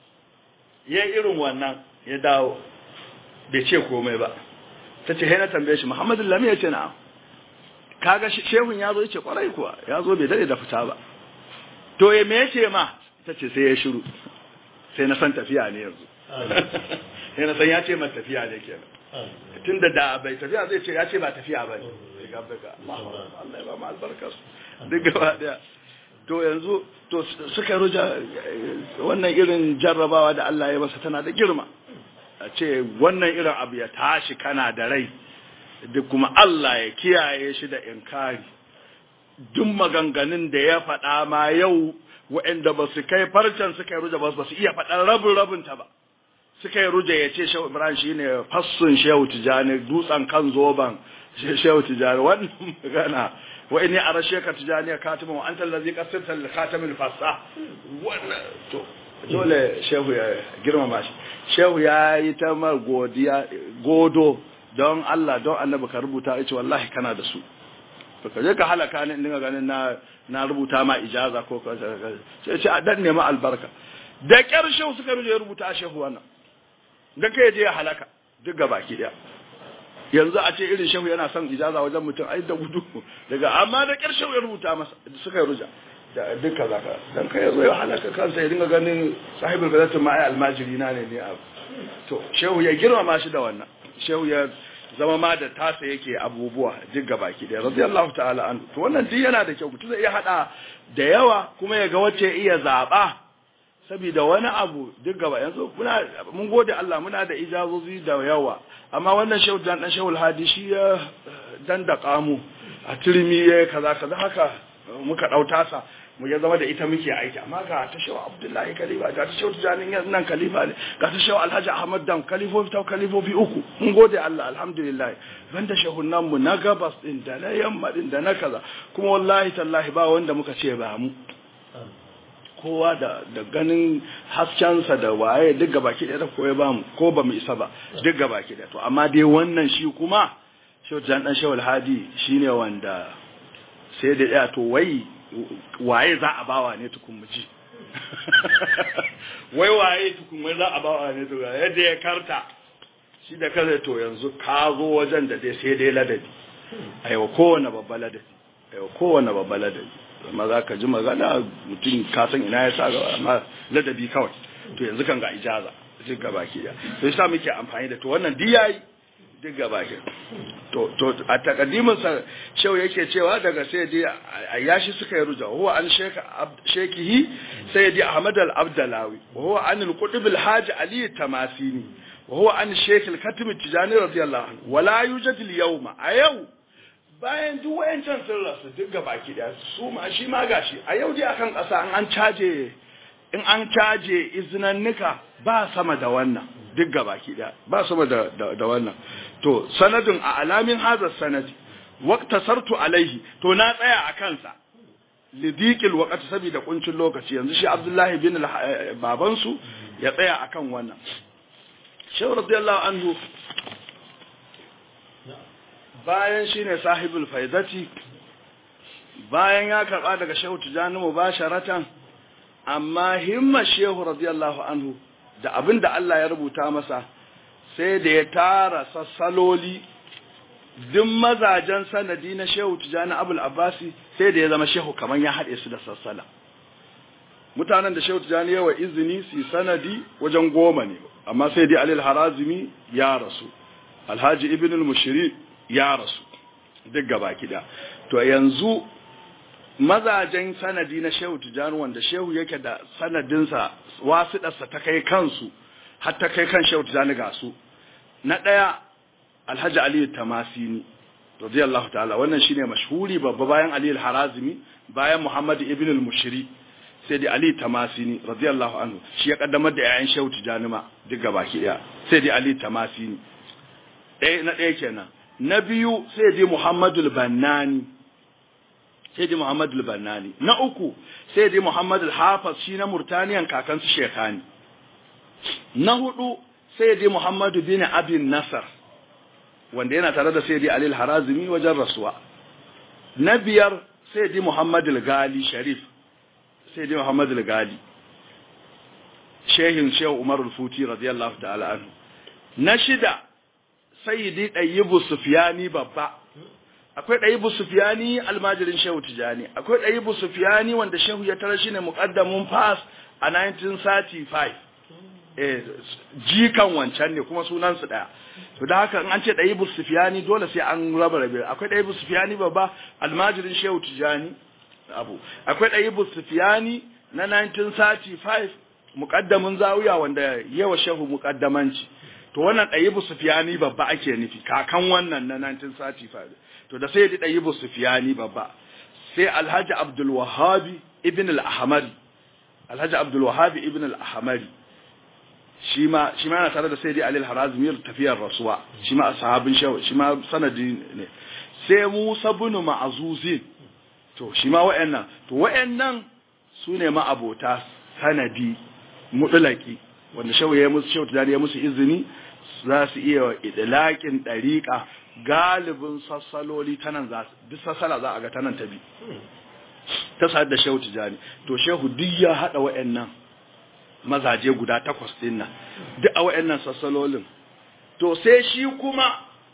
ya irin wannan ya dawo bai ce komai ba ta ce na tambaye shi muhammadu lami ya ce na'am kaga shehun ya zo ya ce kwarai kuwa ya zo bai dade da fita ba to ya me ce ma ta ce sai ya shiru sai na san tafiya ne yanzu sai na san ya ce ma tafiya ne kenan tun da da bai tafiya zai ce ya ce ba tafiya ba ne Allah ya ba mu albarkar duk gaba daya to yanzu to suka ruja wannan irin jarrabawa da Allah ya masa tana da girma a ce wannan irin abu ya tashi kana da rai duk kuma Allah ya kiyaye shi da inkari duk maganganun da ya faɗa ma yau waɗanda ba su kai farcen suka yi ruja ba su iya faɗan rabin rabinta ba suka yi ruja ya ce shehu ibrahim shi ne fassun shehu tijani dutsen kan zoban shehu tijani wannan magana wa inni arashe ka tijani ya katima wa anta allazi qasirta lil khatamil fassa wannan to dole shehu ya girmama shi shehu ya yi ta mar godiya godo don Allah don annabi ka rubuta ya ce wallahi kana da su to ka je ka halaka ni dinga ganin na na rubuta ma ijaza ko ka sai ce a dan nema albarka da kyar shehu suka rubuta shehu wannan da kai je ya halaka duk gabaki daya yanzu a ce irin shehu yana son ijaza wajen mutum ai da gudu daga amma da kyar shehu ya rubuta masa suka yi ruja da duka zaka dan kai yazo ya halaka kansa ya dinga ganin sahibul fadatin ma ai almajiri na ne ne abu to shehu ya girmama shi da wannan shehu ya zama ma da tasa yake abubuwa duk gabaki da radiyallahu ta'ala an to wannan duk yana da kyau mutum zai iya hada da yawa kuma ya ga wacce iya zaba saboda wani abu duk gaba yanzu muna mun gode Allah muna da ijazozi da yawa amma wannan shehu dan dan shehu hadi shi ya dandaka mu a turmi ya kaza kaza haka muka dauta sa mu ya zama da ita muke aiki amma ga ta shehu Abdullahi Khalifa ga ta shehu Tijanin nan Khalifa ne ga ta shehu Alhaji Ahmad Dan Khalifofi ta Khalifofi uku mun gode Allah alhamdulillah banda shehunan mu na gabas din da na yamma din da na kaza kuma wallahi tallahi ba wanda muka ce ba mu kowa da da ganin haskensa da waye duk gabaki ɗaya da koya ba mu ko ba mu isa ba duk gabaki ɗaya to amma dai wannan shi kuma shehu Jan dan shehu Alhadi shine wanda sai da ya to wai waye za a bawa ne tukun muji wai waye tukun wai za a bawa ne tukun yadda ya karta shi da kaza to yanzu ka zo wajen da dai sai dai ladabi aiwa kowane babba ladabi aiwa kowane babba ladabi amma za ka ji magana mutum ka san ina ya sa gaba amma ladabi kawai to yanzu kan ga ijaza duk gaba ki da to yasa muke amfani da to wannan duk yayi duk gaba ki to to a takaddimin sa shau yake cewa daga sayyidi ayashi suka yi ruja huwa an sheka shekihi sayyidi ahmad al-abdalawi wa huwa an al-qutb al-hajj ali tamasini wa huwa an shaykh al-khatim tijani radiyallahu anhu wala yujad al-yawma a yau bayan duk wayancan sun rasu duk gaba ki da su ma shi ma gashi a yau dai akan kasa an caje in an caje izinannika ba sama da wannan duk gabaki daya ba sama da da wannan to sanadin a alamin hazar sanadi waqta sartu alaihi to na tsaya a kansa lidiqil waqt saboda kuncin lokaci yanzu shi Abdullahi bin baban su ya tsaya akan wannan Shehu radiyallahu anhu bayan shine sahibul faidati bayan ya karba daga Shehu Tijani mubasharatan amma himma shehu radiyallahu anhu da abin da Allah ya rubuta masa sai da ya tara sassaloli duk mazajen sanadi na shehu tijani abul abbasi sai da ya zama shehu kamar ya haɗe su da sassala mutanen da shehu tijani yawa izini su sanadi wajen goma ne amma sai dai alil harazimi ya rasu alhaji ibn al-mushiri ya rasu duk gaba kida to yanzu mazajen sanadi na shehu tijani wanda shehu yake da sanadinsa wasiɗarsa ta kai kansu har ta kai kan shehu tijani ga su na ɗaya alhaji aliyu tamasini radiyallahu ta'ala wannan shine mashhuri babba bayan ali al-harazimi bayan muhammad ibn al-mushri sai dai ali tamasini radiyallahu anhu shi ya kaddamar da yayan shehu tijani ma duk gabaki daya sai dai ali tamasini ɗaya na ɗaya kenan na biyu sai dai muhammadul bannani sai dai Muhammad al-Bannani na uku sai dai Muhammad al-Hafiz shi na Murtaniyan kakansu Shekani na hudu sai dai Muhammad bin Abin Nasar wanda yana tare da sai dai Ali al-Harazimi wajen rasuwa na biyar sayyidi muhammad al-gali sharif sayyidi muhammad al-gali shehin shehu umar al-futi radiyallahu ta'ala anhu na shida sayyidi ɗayyibu sufiyani babba akwai ɗayyibu sufiyani almajirin shehu tijani akwai ɗayyibu sufiyani wanda shehu ya tara shi ne muƙaddamin fas a 1935 eh jikan wancan ne kuma sunansu ɗaya to da haka in an ce ɗayyibu sufiyani dole sai an raba rabe akwai ɗayyibu sufiyani babba almajirin shehu tijani abu akwai ɗayyibu sufiyani na 1935 muƙaddamin zawiya wanda yawa shehu muƙaddamanci to wannan ɗayibu sufiyani babba ake nufi kakan wannan na 1935 to da sai ya ɗayibu sufiyani babba sai alhaji abdul wahabi ibn al-ahmari alhaji abdul wahabi ibn al-ahmari shi ma shi ma yana tare da sayyidi ali al-harazmi tafiyar rasuwa shi ma sahabin shaw shi ma sanadi ne sai musa ibn ma'zuzin to shi ma wayannan to wayannan sune ma abota sanadi mudlaki wanda shaw ya musu shaw tare ya musu izini za su iya idlaƙin ɗariƙa galibin sassaloli ta nan za duk sassala za a ga ta nan ta bi ta sa da shehu tijani to shehu duk ya haɗa wa'annan mazaje guda takwas ɗin nan duk a wa'annan sassalolin to sai shi kuma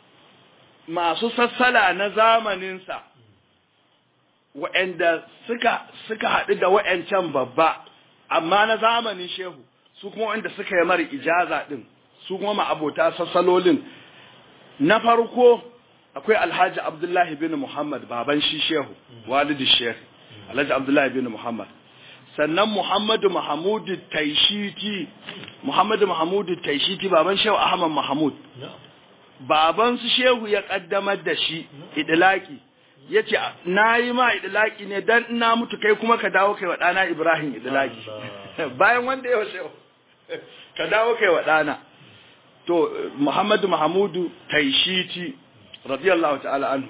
masu sassala na zamaninsa wa'anda suka suka haɗu da wa'ancan babba amma na zamanin shehu su kuma wanda suka yi mara ijaza ɗin su kuma ma'abota sassalolin na farko akwai alhaji abdullahi bin muhammad baban shi shehu walidi shehu alhaji abdullahi bin muhammad sannan muhammadu mahamudu taishiti muhammadu mahamudu taishiti baban shehu ahmad mahamud baban su shehu ya kaddamar da shi idilaki ya ce na yi ma idilaki ne don ina mutu kai kuma ka dawo kai wa ɗana ibrahim idilaki bayan wanda ya shehu ka dawo kai wa ɗana to Muhammadu Mahamudu Taishiti radiyallahu ta'ala anhu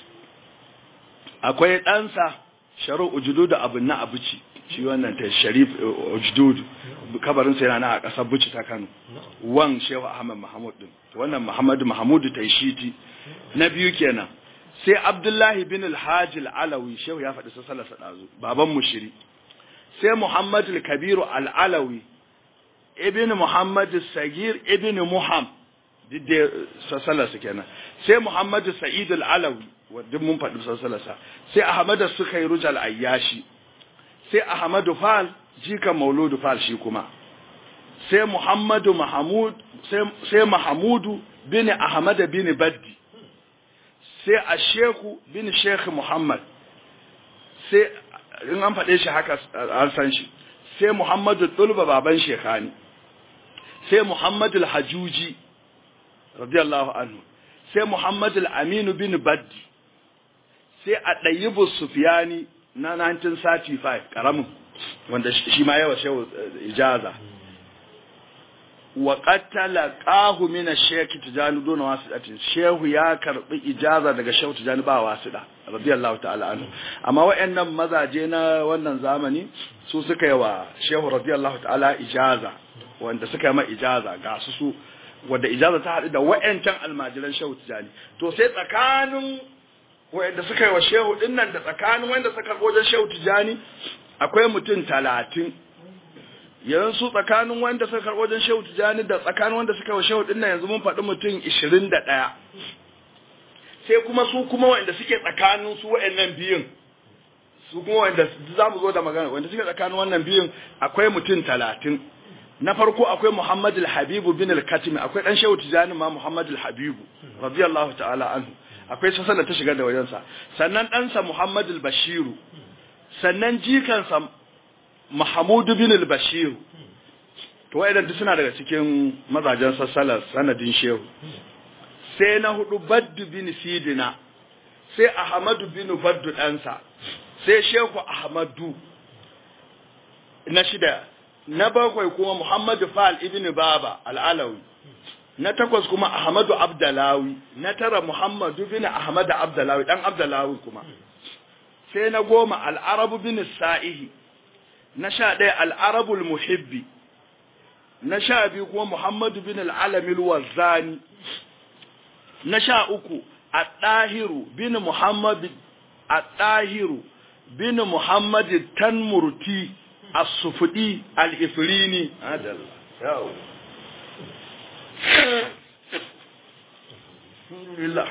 akwai ɗansa Sharu Ujududu abin na abuci shi wannan ta Sharif Ujududu kabarin sai yana a ƙasar Buci ta Kano wan Shehu Ahmad Mahmud din wannan Muhammadu Mahamudu Taishiti na biyu kenan sai Abdullahi bin Al-Hajj Al-Alawi Shehu ya faɗi sallar sa dazu baban mushiri sai Muhammadu Al-Kabiru Al-Alawi ibn Muhammad Sagir ibn Muham didde sassalarsa kenan sai Muhammad Sa'id al-Alawi wanda mun faɗi sassalarsa sai Ahmad Sukairuj al-Ayyashi sai Ahmad Fal jika Mauludu Fal shi kuma sai Muhammad Mahmud sai sai Mahmudu bin Ahmad bin Baddi sai Asheku bin Sheikh Muhammad sai in an faɗe shi haka an san shi sai Muhammadu Tulba baban Shekhani sai Muhammadu Al-Hajuji radiyallahu anhu sai Muhammadu Al-Aminu bin Baddi sai a ɗayyibu Sufiyani na 1935 ƙaramin wanda shi ma yawa shehu ijaza wa qatala qahu min ash-shaykh tijani dun wasidatin shehu ya karbi ijaza daga shehu tijani ba wasida radiyallahu ta'ala anhu amma wayannan mazaje na wannan zamani su suka yi wa shehu radiyallahu ta'ala ijaza wanda suka yi ma ijaza ga su su wanda ijaza ta haɗu da wayancan almajiran shehu tijani to sai tsakanin wayanda suka yi wa shehu dinnan da tsakanin wanda suka karbo wajen shehu tijani akwai mutum talatin yanzu tsakanin wanda suka karɓo wajen shehu tijani da tsakanin wanda suka wa shehu dinnan yanzu mun faɗi mutum ishirin da ɗaya sai kuma su kuma wanda suke tsakanin su wa'annan biyun su kuma wanda za mu zo da magana wanda suke tsakanin wannan biyun akwai mutum talatin na farko akwai Muhammad al-Habibu bin al-Katimi akwai dan shehu tijani ma Muhammad al-Habibu radiyallahu ta'ala anhu akwai sassan da ta shiga da wajensa sannan ɗansa Muhammad al-Bashiru sannan jikansa Mahamudu bin al-Bashir to wayannan duk suna daga cikin mazajen sassalar sanadin shehu sai na hudu Baddu bin Sidina sai Ahmadu bin Baddu ɗansa sai Shehu Ahmadu na shida na bakwai kuma Muhammadu Fal ibn Baba al-Alawi na takwas kuma Ahmadu Abdalawi na tara Muhammadu bin Ahmad Abdalawi dan Abdalawi kuma sai na goma al-Arabu bin Sa'ihi na sha ɗaya al'arabul muhibbi na sha biyu kuma muhammadu bin al'alamil wazani na sha uku a ɗahiru bin muhammadu a ɗahiru bin muhammad tanmurti as-sufudi al-ifrini adalla yau alhamdulillah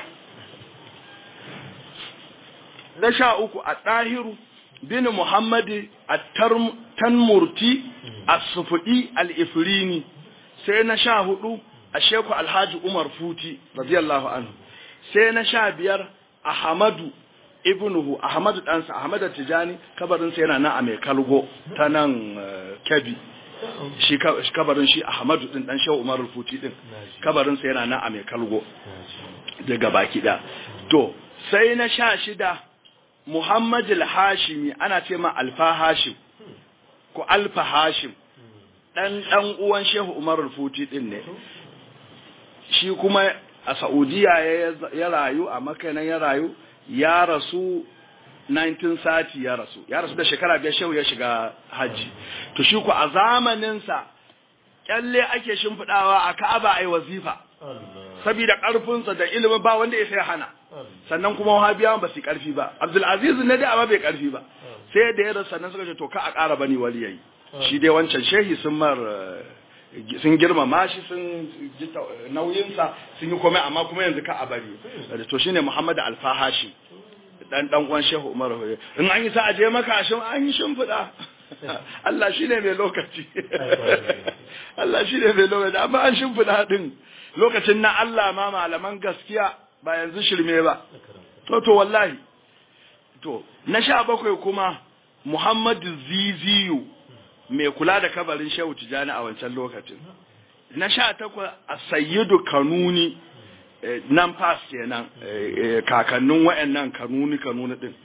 na sha uku a ɗahiru bin muhammad at-tanmurti as-sufudi al-ifrini sai na sha hudu a sheku alhaji umar futi radiyallahu anhu sai na sha biyar ahmadu ibnuhu ahmadu ɗansa ahmadu tijani kabarinsa yana nan a mai kalgo ta nan kebi shi kabarin shi ahmadu din dan shehu umar futi din kabarinsa yana nan a mai kalgo daga baki da to sai na sha shida muhammad al-hashimi ana ce ma alfa hashim ko alfa hashim dan dan uwan shehu umar futi din ne shi kuma a Saudiya ya rayu a makanan ya rayu ya rasu 1930 ya rasu ya rasu da shekara biyar shehu ya shiga hajji to shi ku a zamaninsa kyalle ake shimfiɗawa a ka'aba ai wazifa saboda ƙarfinsa da ilimin ba wanda ya sai hana sannan kuma wahabiyawan ba su ƙarfi ba abdulaziz ne dai amma bai ƙarfi ba sai da ya rasu sannan suka ce to ka a ƙara bani wali yayi shi dai wancan shehi sun mar sun girmama shi sun ji nauyinsa sun yi komai amma kuma yanzu ka a bari to shine Muhammad Alfahashi dan dan uwan Shehu Umar in an yi sa aje maka shin an yi shimfida Allah shine mai lokaci Allah shine mai lokaci amma an shimfida din lokacin na Allah ma malaman gaskiya ba yanzu shirme ba to to wallahi to na sha bakwai kuma Muhammad Ziziyu mai kula da kabarin shehu tijani a wancan lokacin na sha takwas a sayyidu kanuni nan fas kenan kakannin wa'annan kanuni kanuni din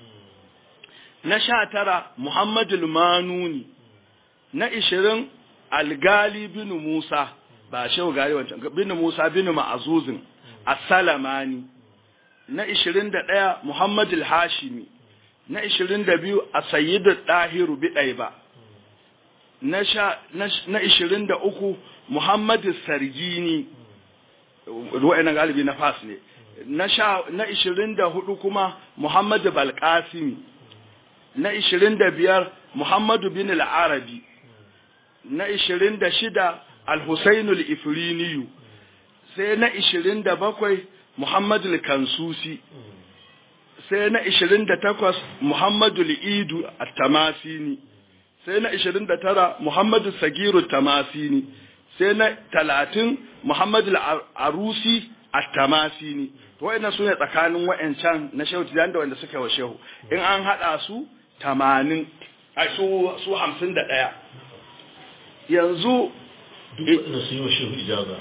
na sha tara muhammadul manuni na ishirin algali bin musa ba shehu gari wancan bin musa bin ma'azuzin as-salamani na ishirin da ɗaya muhammadul hashimi na ishirin da biyu a sayyidu ɗahiru biɗai ba na ishirin da uku Muhammadu Sargini wa'annan galibi na fas ne na ishirin da hudu kuma Muhammadu Balkasimi na ishirin da biyar Muhammadu bin al'arabi na ishirin da shida Al-Husainul Ifriniyu sai na ishirin da bakwai Muhammadu Kansusi sai na ishirin da takwas Muhammadu Idu At-Tamasini sai na 29 Muhammadu Sagiru Tamasini sai na 30 Muhammadu Arusi At-Tamasini to wayannan sune tsakanin wayancan na Shehu Tijani da wanda suka wa Shehu in an hada su 80 ai su su 51 yanzu duk su yi wa Shehu ijaza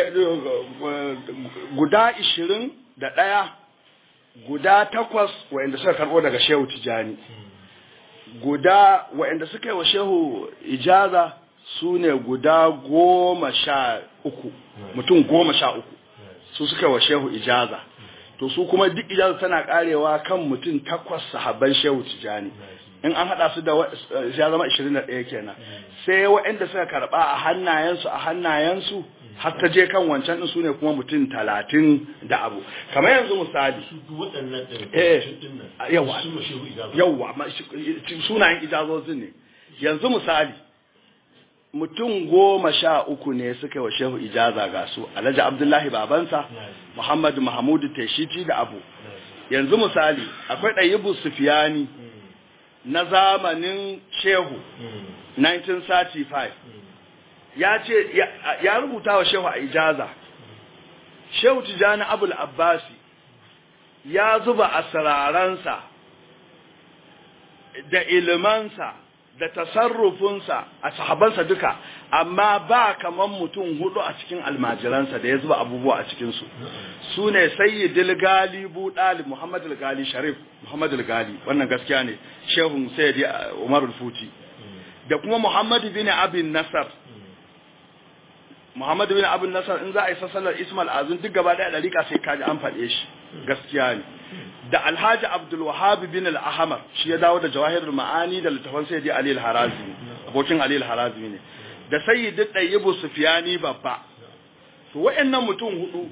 guda 20 da daya guda takwas wayanda suka karbo daga Shehu Tijani guda waɗanda suka yi wa shehu ijaza su ne guda goma sha uku mutum goma sha uku su suka yi wa shehu ijaza to su kuma duk ijaza tana karewa kan mutum takwas sahabban shehu tijani in an haɗa su da ya zama 21 kenan sai waɗanda suka karɓa a hannayensu a hannayensu har ta je kan wancan din su ne kuma mutum talatin da abu kamar yanzu misali waɗannan eh ɗin yawa sun wa Shehu ijaza yawa ma- shi- sunayen ijazozin ne yanzu misali mutum goma sha uku ne suka yi wa shehu ijaza ga su alhaji abdullahi babansa muhammadu mahamudu teshiti da abu yanzu misali akwai ɗayibu sufiyani na zamanin shehu 1935 ya ce ya- ya rubuta wa shehu a ijaza shehu tijani abul abbasi ya zuba asiraransa da ilimansa da tasarrufinsa a sahabansa duka amma ba kaman mutum hudu a cikin almajiransa da ya zuba abubuwa a cikinsu su ne sayyidil gali budali muhammad gali sharif muhammad gali wannan gaskiya ne shehun sayyidi umar futi da kuma muhammad bin abin nasar muhammad bin abin nasar in za a yi sassalar ismail azun duk gaba daya dalika sai kaji an faɗe shi gaskiya ne da alhaji abdul wahab bin al-ahmar shi ya dawo da jawahirul ma'ani da littafan sayyidi ali al-harazimi abokin ali al-harazimi ne da sayyidi tayyibu sufyani babba to wayannan mutum hudu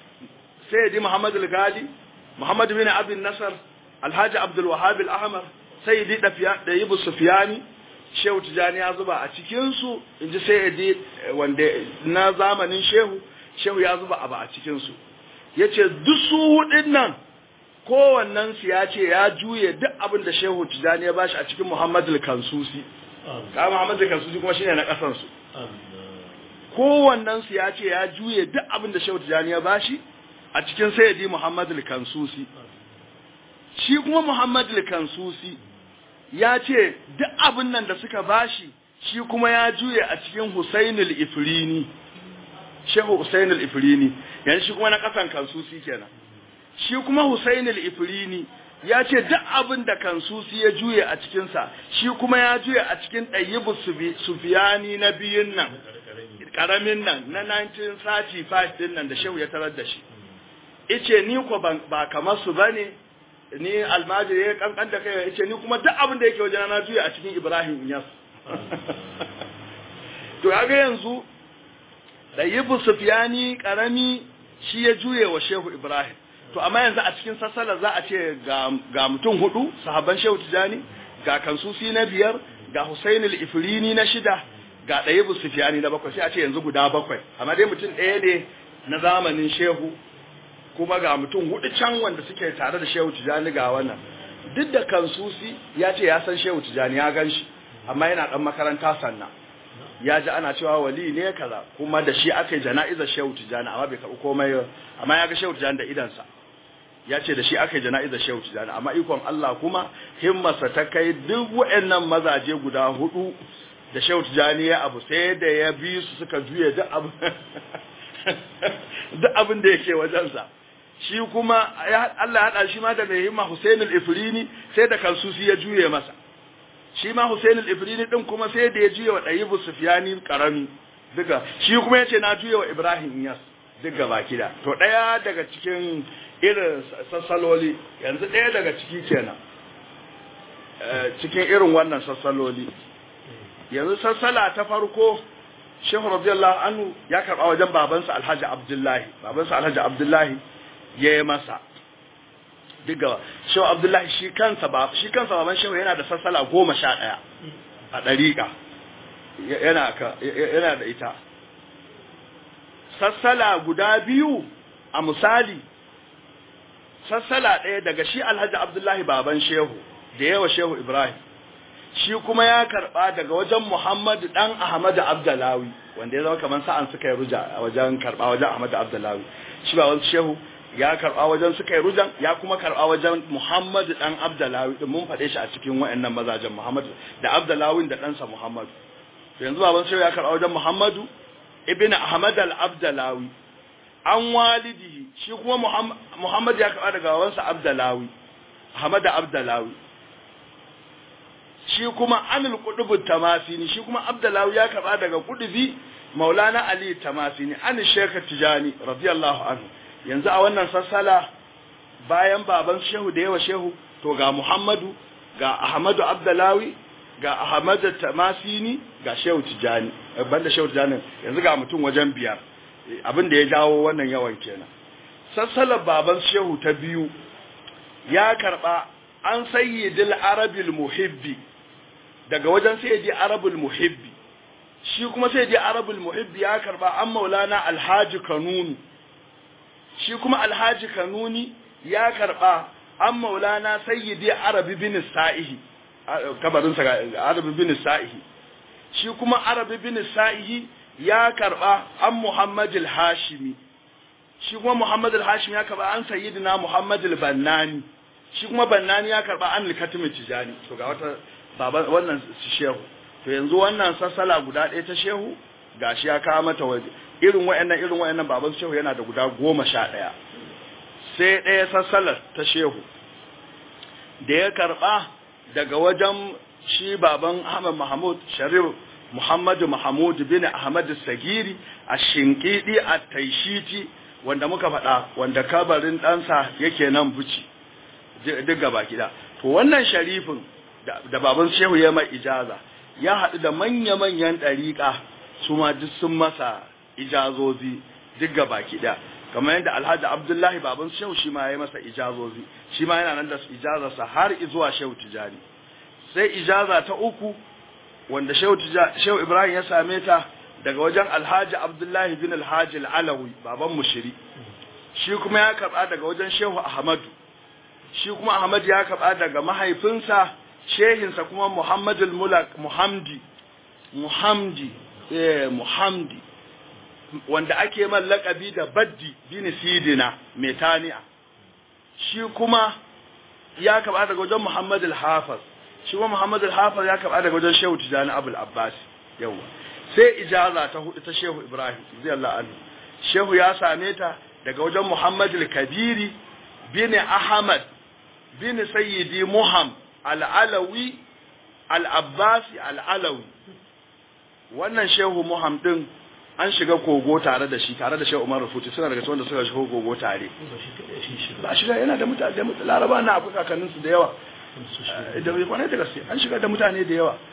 sayyidi muhammad al-gali muhammad bin abin nasar alhaji abdul wahab al-ahmar sayyidi da yibu sufiyani shehu tijani ya zuba a cikinsu in ji sayyidi wanda na zamanin shehu shehu ya zuba abu a cikinsu ya ce duk su hudun nan kowannensu ya ce ya juye duk abin da shehu tijani ya bashi a cikin muhammadu kansusi ka muhammadu kansusi kuma shine na kasansu kowannensu ya ce ya juye duk abin da shehu tijani ya bashi a cikin sayyidi muhammadu kansusi shi kuma muhammadu kansusi ya ce duk abin nan da suka bashi shi kuma ya juye a cikin husainul ifrini shehu husainul ifrini yanzu shi kuma na kasan kansusi kenan shi kuma husainul ifrini ya ce duk abin da kansusi ya juye a cikinsa shi kuma ya juye a cikin ɗayyibu sufiyani na biyun nan ƙaramin nan na 1935 din nan da shehu ya tarar da shi ice ni ko ba kamar su bane ni almajiri ya kankan da kai yace ni kuma duk abin da yake wajen na juya a cikin Ibrahim Inyas to kaga yanzu da Yibu Sufyani karami shi ya juye wa Shehu Ibrahim to amma yanzu a cikin sassala za a ce ga ga mutum hudu sahabban Shehu Tijani ga Kansusi na biyar ga Husain al-Ifrini na shida ga Dayibu Sufyani na bakwai sai a ce yanzu guda bakwai amma dai mutum ɗaya ne na zamanin Shehu kuma ga mutum hudu can wanda suke tare da shehu tijani ga wannan duk da kansusi ya ce ya san shehu tijani ya gan shi amma yana dan makaranta sannan ya ji ana cewa wali ne kaza kuma da shi aka yi jana'izar shehu tijani amma bai karɓi komai amma ya ga shehu tijani da idansa ya ce da shi aka yi jana'izar shehu tijani amma ikon Allah kuma himmarsa ta kai duk waɗannan mazaje guda hudu da shehu tijani ya abu sai da ya bi su suka juye duk abu duk abin da yake wajensa shi kuma Allah ya haɗa shi ma da mai himma Hussein al-Ifrini sai da kansusi ya juye masa shi ma Hussein al-Ifrini din kuma sai da ya juye wa Dayyibu Sufyani karami duka shi kuma yace na juye wa Ibrahim Iyas duk gaba kida to daya daga cikin irin sassaloli yanzu daya daga ciki kenan cikin irin wannan sassaloli yanzu sassala ta farko Shehu radiyallahu anhu ya karba wajen babansa Alhaji Abdullahi babansa Alhaji Abdullahi ya yi masa diga shehu abdullahi shi kansa ba shi kansa baban shehu yana da sassala goma sha ɗaya a ɗariƙa yana yana da ita sassala guda biyu a misali sassala ɗaya daga shi alhaji abdullahi baban shehu da yawa shehu ibrahim shi kuma ya karɓa daga wajen muhammadu ɗan ahmadu abdullawi wanda ya zama kamar sa'an suka yi ruja a wajen karɓa wajen ahmadu abdullawi shi ba wani shehu ya karɓa wajen suka yi rujan ya kuma karɓa wajen Muhammadu ɗan Abdalawi ɗin mun faɗe shi a cikin wa'annan mazajen Muhammadu da Abdalawin da ɗansa Muhammadu to yanzu baban sai ya karɓa wajen Muhammadu ibn Ahmad al-Abdalawi an walidihi shi kuma Muhammad ya karɓa daga babansa Abdalawi Ahmad Abdalawi shi kuma Anil Qudubu Tamasini shi kuma Abdalawi ya karɓa daga Qudubi Maulana Ali Tamasini an Sheikh Tijani radiyallahu anhu yanzu a wannan sassala bayan baban shehu da yawa shehu to ga muhammadu ga ahmadu abdalawi ga ahmadu tamasini ga shehu tijani banda shehu tijani yanzu ga mutum wajen biyar abin da ya jawo wannan yawan kenan sassalar baban shehu ta biyu ya karba an sayyidil arabil muhibbi daga wajen sayyidi arabul muhibbi shi kuma sayyidi arabul muhibbi ya karba an maulana alhaji kanunu shi kuma alhaji kanuni ya karba an maulana sayyidi arabi bin sa'ihi kabarinsa arabi bin sa'ihi shi kuma arabi bin sa'ihi ya karba an muhammad al-hashimi shi kuma muhammad al-hashimi ya karba an sayyidina muhammad al-bannani shi kuma bannani ya karba an al-katim tijani to ga wata baban wannan shehu to yanzu wannan sassala guda ɗaya ta shehu gashi ya kawo mata waje irin wayannan irin wayannan baban shehu yana da guda goma sha ɗaya sai ɗaya sassalar ta shehu da ya karɓa daga wajen shi baban Ahmad Mahmud Sharif Muhammadu Mahmud bin Ahmad Sagiri a Shinkidi a Taishiti wanda muka faɗa wanda kabarin ɗansa yake nan buci duk gaba gida to wannan sharifin da baban shehu ya mai ijaza ya haɗu da manya-manyan ɗariƙa su ma duk sun masa ijazozi duk gaba ɗaya kamar yadda alhaji abdullahi baban shehu shi ma ya masa ijazozi shi ma yana nan da ijazarsa har zuwa shehu tijani sai ijaza ta uku wanda shehu ibrahim ya same ta daga wajen alhaji abdullahi bin alhaji al'alawi baban mushiri shi kuma ya karɓa daga wajen shehu ahmadu shi kuma ahmad ya karɓa daga mahaifinsa shehinsa kuma muhammadul mulak muhamdi muhamdi eh muhamdi wanda ake man laƙabi da baddi bin sidina metaniya shi kuma ya karɓa daga wajen muhammad al-hafiz shi kuma muhammad al-hafiz ya karɓa daga wajen shehu tijani abul abbas yawa sai ijaza ta hudu ta shehu ibrahim radiyallahu anhu shehu ya same ta daga wajen muhammad al-kabiri bin ahmad bin sayyidi muham al-alawi al-abbasi al-alawi wannan shehu muham din an shiga kogo tare da shi tare da shehu umar rufuti suna daga wanda suka shiga kogo tare ba shiga yana da mutane laraba na akwai kakanninsu da yawa da bai kwanai da gaske an shiga da mutane da yawa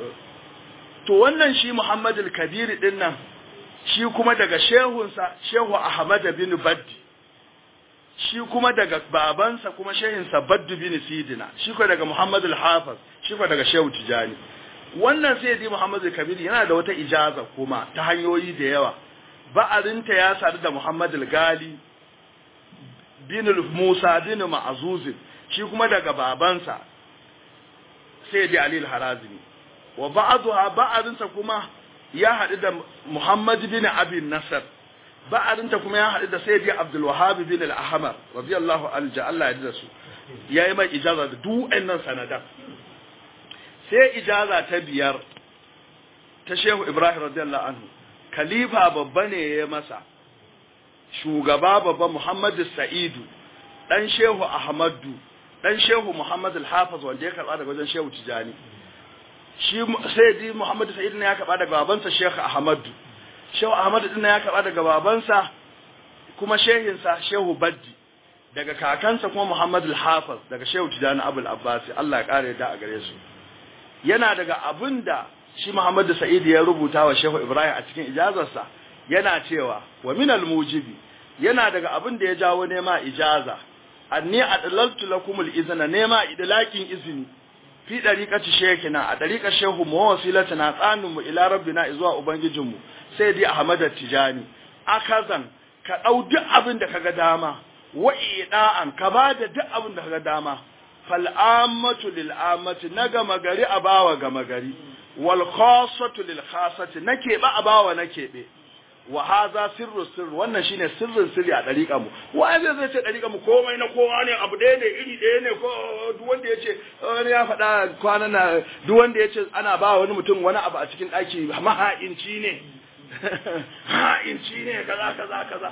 to wannan shi Muhammad al-Kabir din nan shi kuma daga shehunsa Shehu Ahmad bin Baddi shi kuma daga babansa kuma shehinsa Baddu bin Sidina shi kuma daga Muhammad al-Hafiz shi kuma daga Shehu Tijani wannan sai dai Muhammad al-Kabir yana da wata ijaza kuma ta hanyoyi da yawa ba'arinta ya sadu da Muhammad al-Gali bin Musa bin Ma'zuz shi kuma daga babansa sai dai Ali al-Harazimi wa ba'dha ba'dinsa kuma ya haɗu da Muhammad bin Abi Nasr ba'dinta kuma ya haɗu da Sayyidi Abdul Wahhab bin al-Ahmar radiyallahu anhu Allah ya da su yayi mai ijaza da duk wayannan sanadan sai ijaza ta biyar ta Shehu Ibrahim radiyallahu anhu khalifa babba ne ya masa shugaba babba Muhammad Sa'idu dan Shehu Ahmadu dan Shehu Muhammad al-Hafiz wanda ya karba daga wajen Shehu Tijani shi sayyidi Muhammad Sa'id ne ya karba daga babansa Sheikh Ahmad Shehu Ahmad din ya karba daga babansa kuma shehinsa Shehu Baddi daga kakansa kuma Muhammad al-Hafiz daga Shehu Tijani Abul Abbas Allah ya kare da a gare su yana daga abinda shi Muhammad Sa'id ya rubuta wa Shehu Ibrahim a cikin ijazarsa yana cewa wa min al-mujibi yana daga abin da ya jawo nema ijaza anni adlaltu lakum al-izna nema idlakin izini fi dariqati shekina a dariqar shehu mu wasilatuna tsanin mu ila rabbina zuwa ubangijinmu sai dai ahmad tijani akazan ka dau duk abin da kaga dama wa ida'an ka bada duk abin da kaga dama fal ammatu lil ammati na gama gari a bawa gama gari wal khassatu lil khassati na keɓe a bawa na keɓe wa haza sirru sirru wannan shine sirrin sirri a dariƙa mu wai zai zai ce dariƙa mu komai na kowa ne abu ɗaya ne iri ɗaya ne ko duk wanda yace wani ya faɗa kwana na duk wanda yace ana ba wani mutum wani abu a cikin ɗaki maha'inci ne ha'inci ne kaza kaza kaza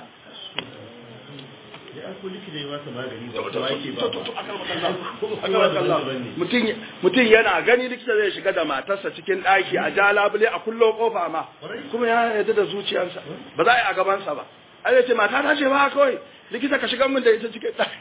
mutum yana gani likita zai shiga da matarsa cikin ɗaki a ja labule a kullo kofa ma kuma ya yarda da zuciyarsa ba za a yi a gabansa ba a ce mata ta ce ba kawai likita ka shiga min da ita cikin ɗaki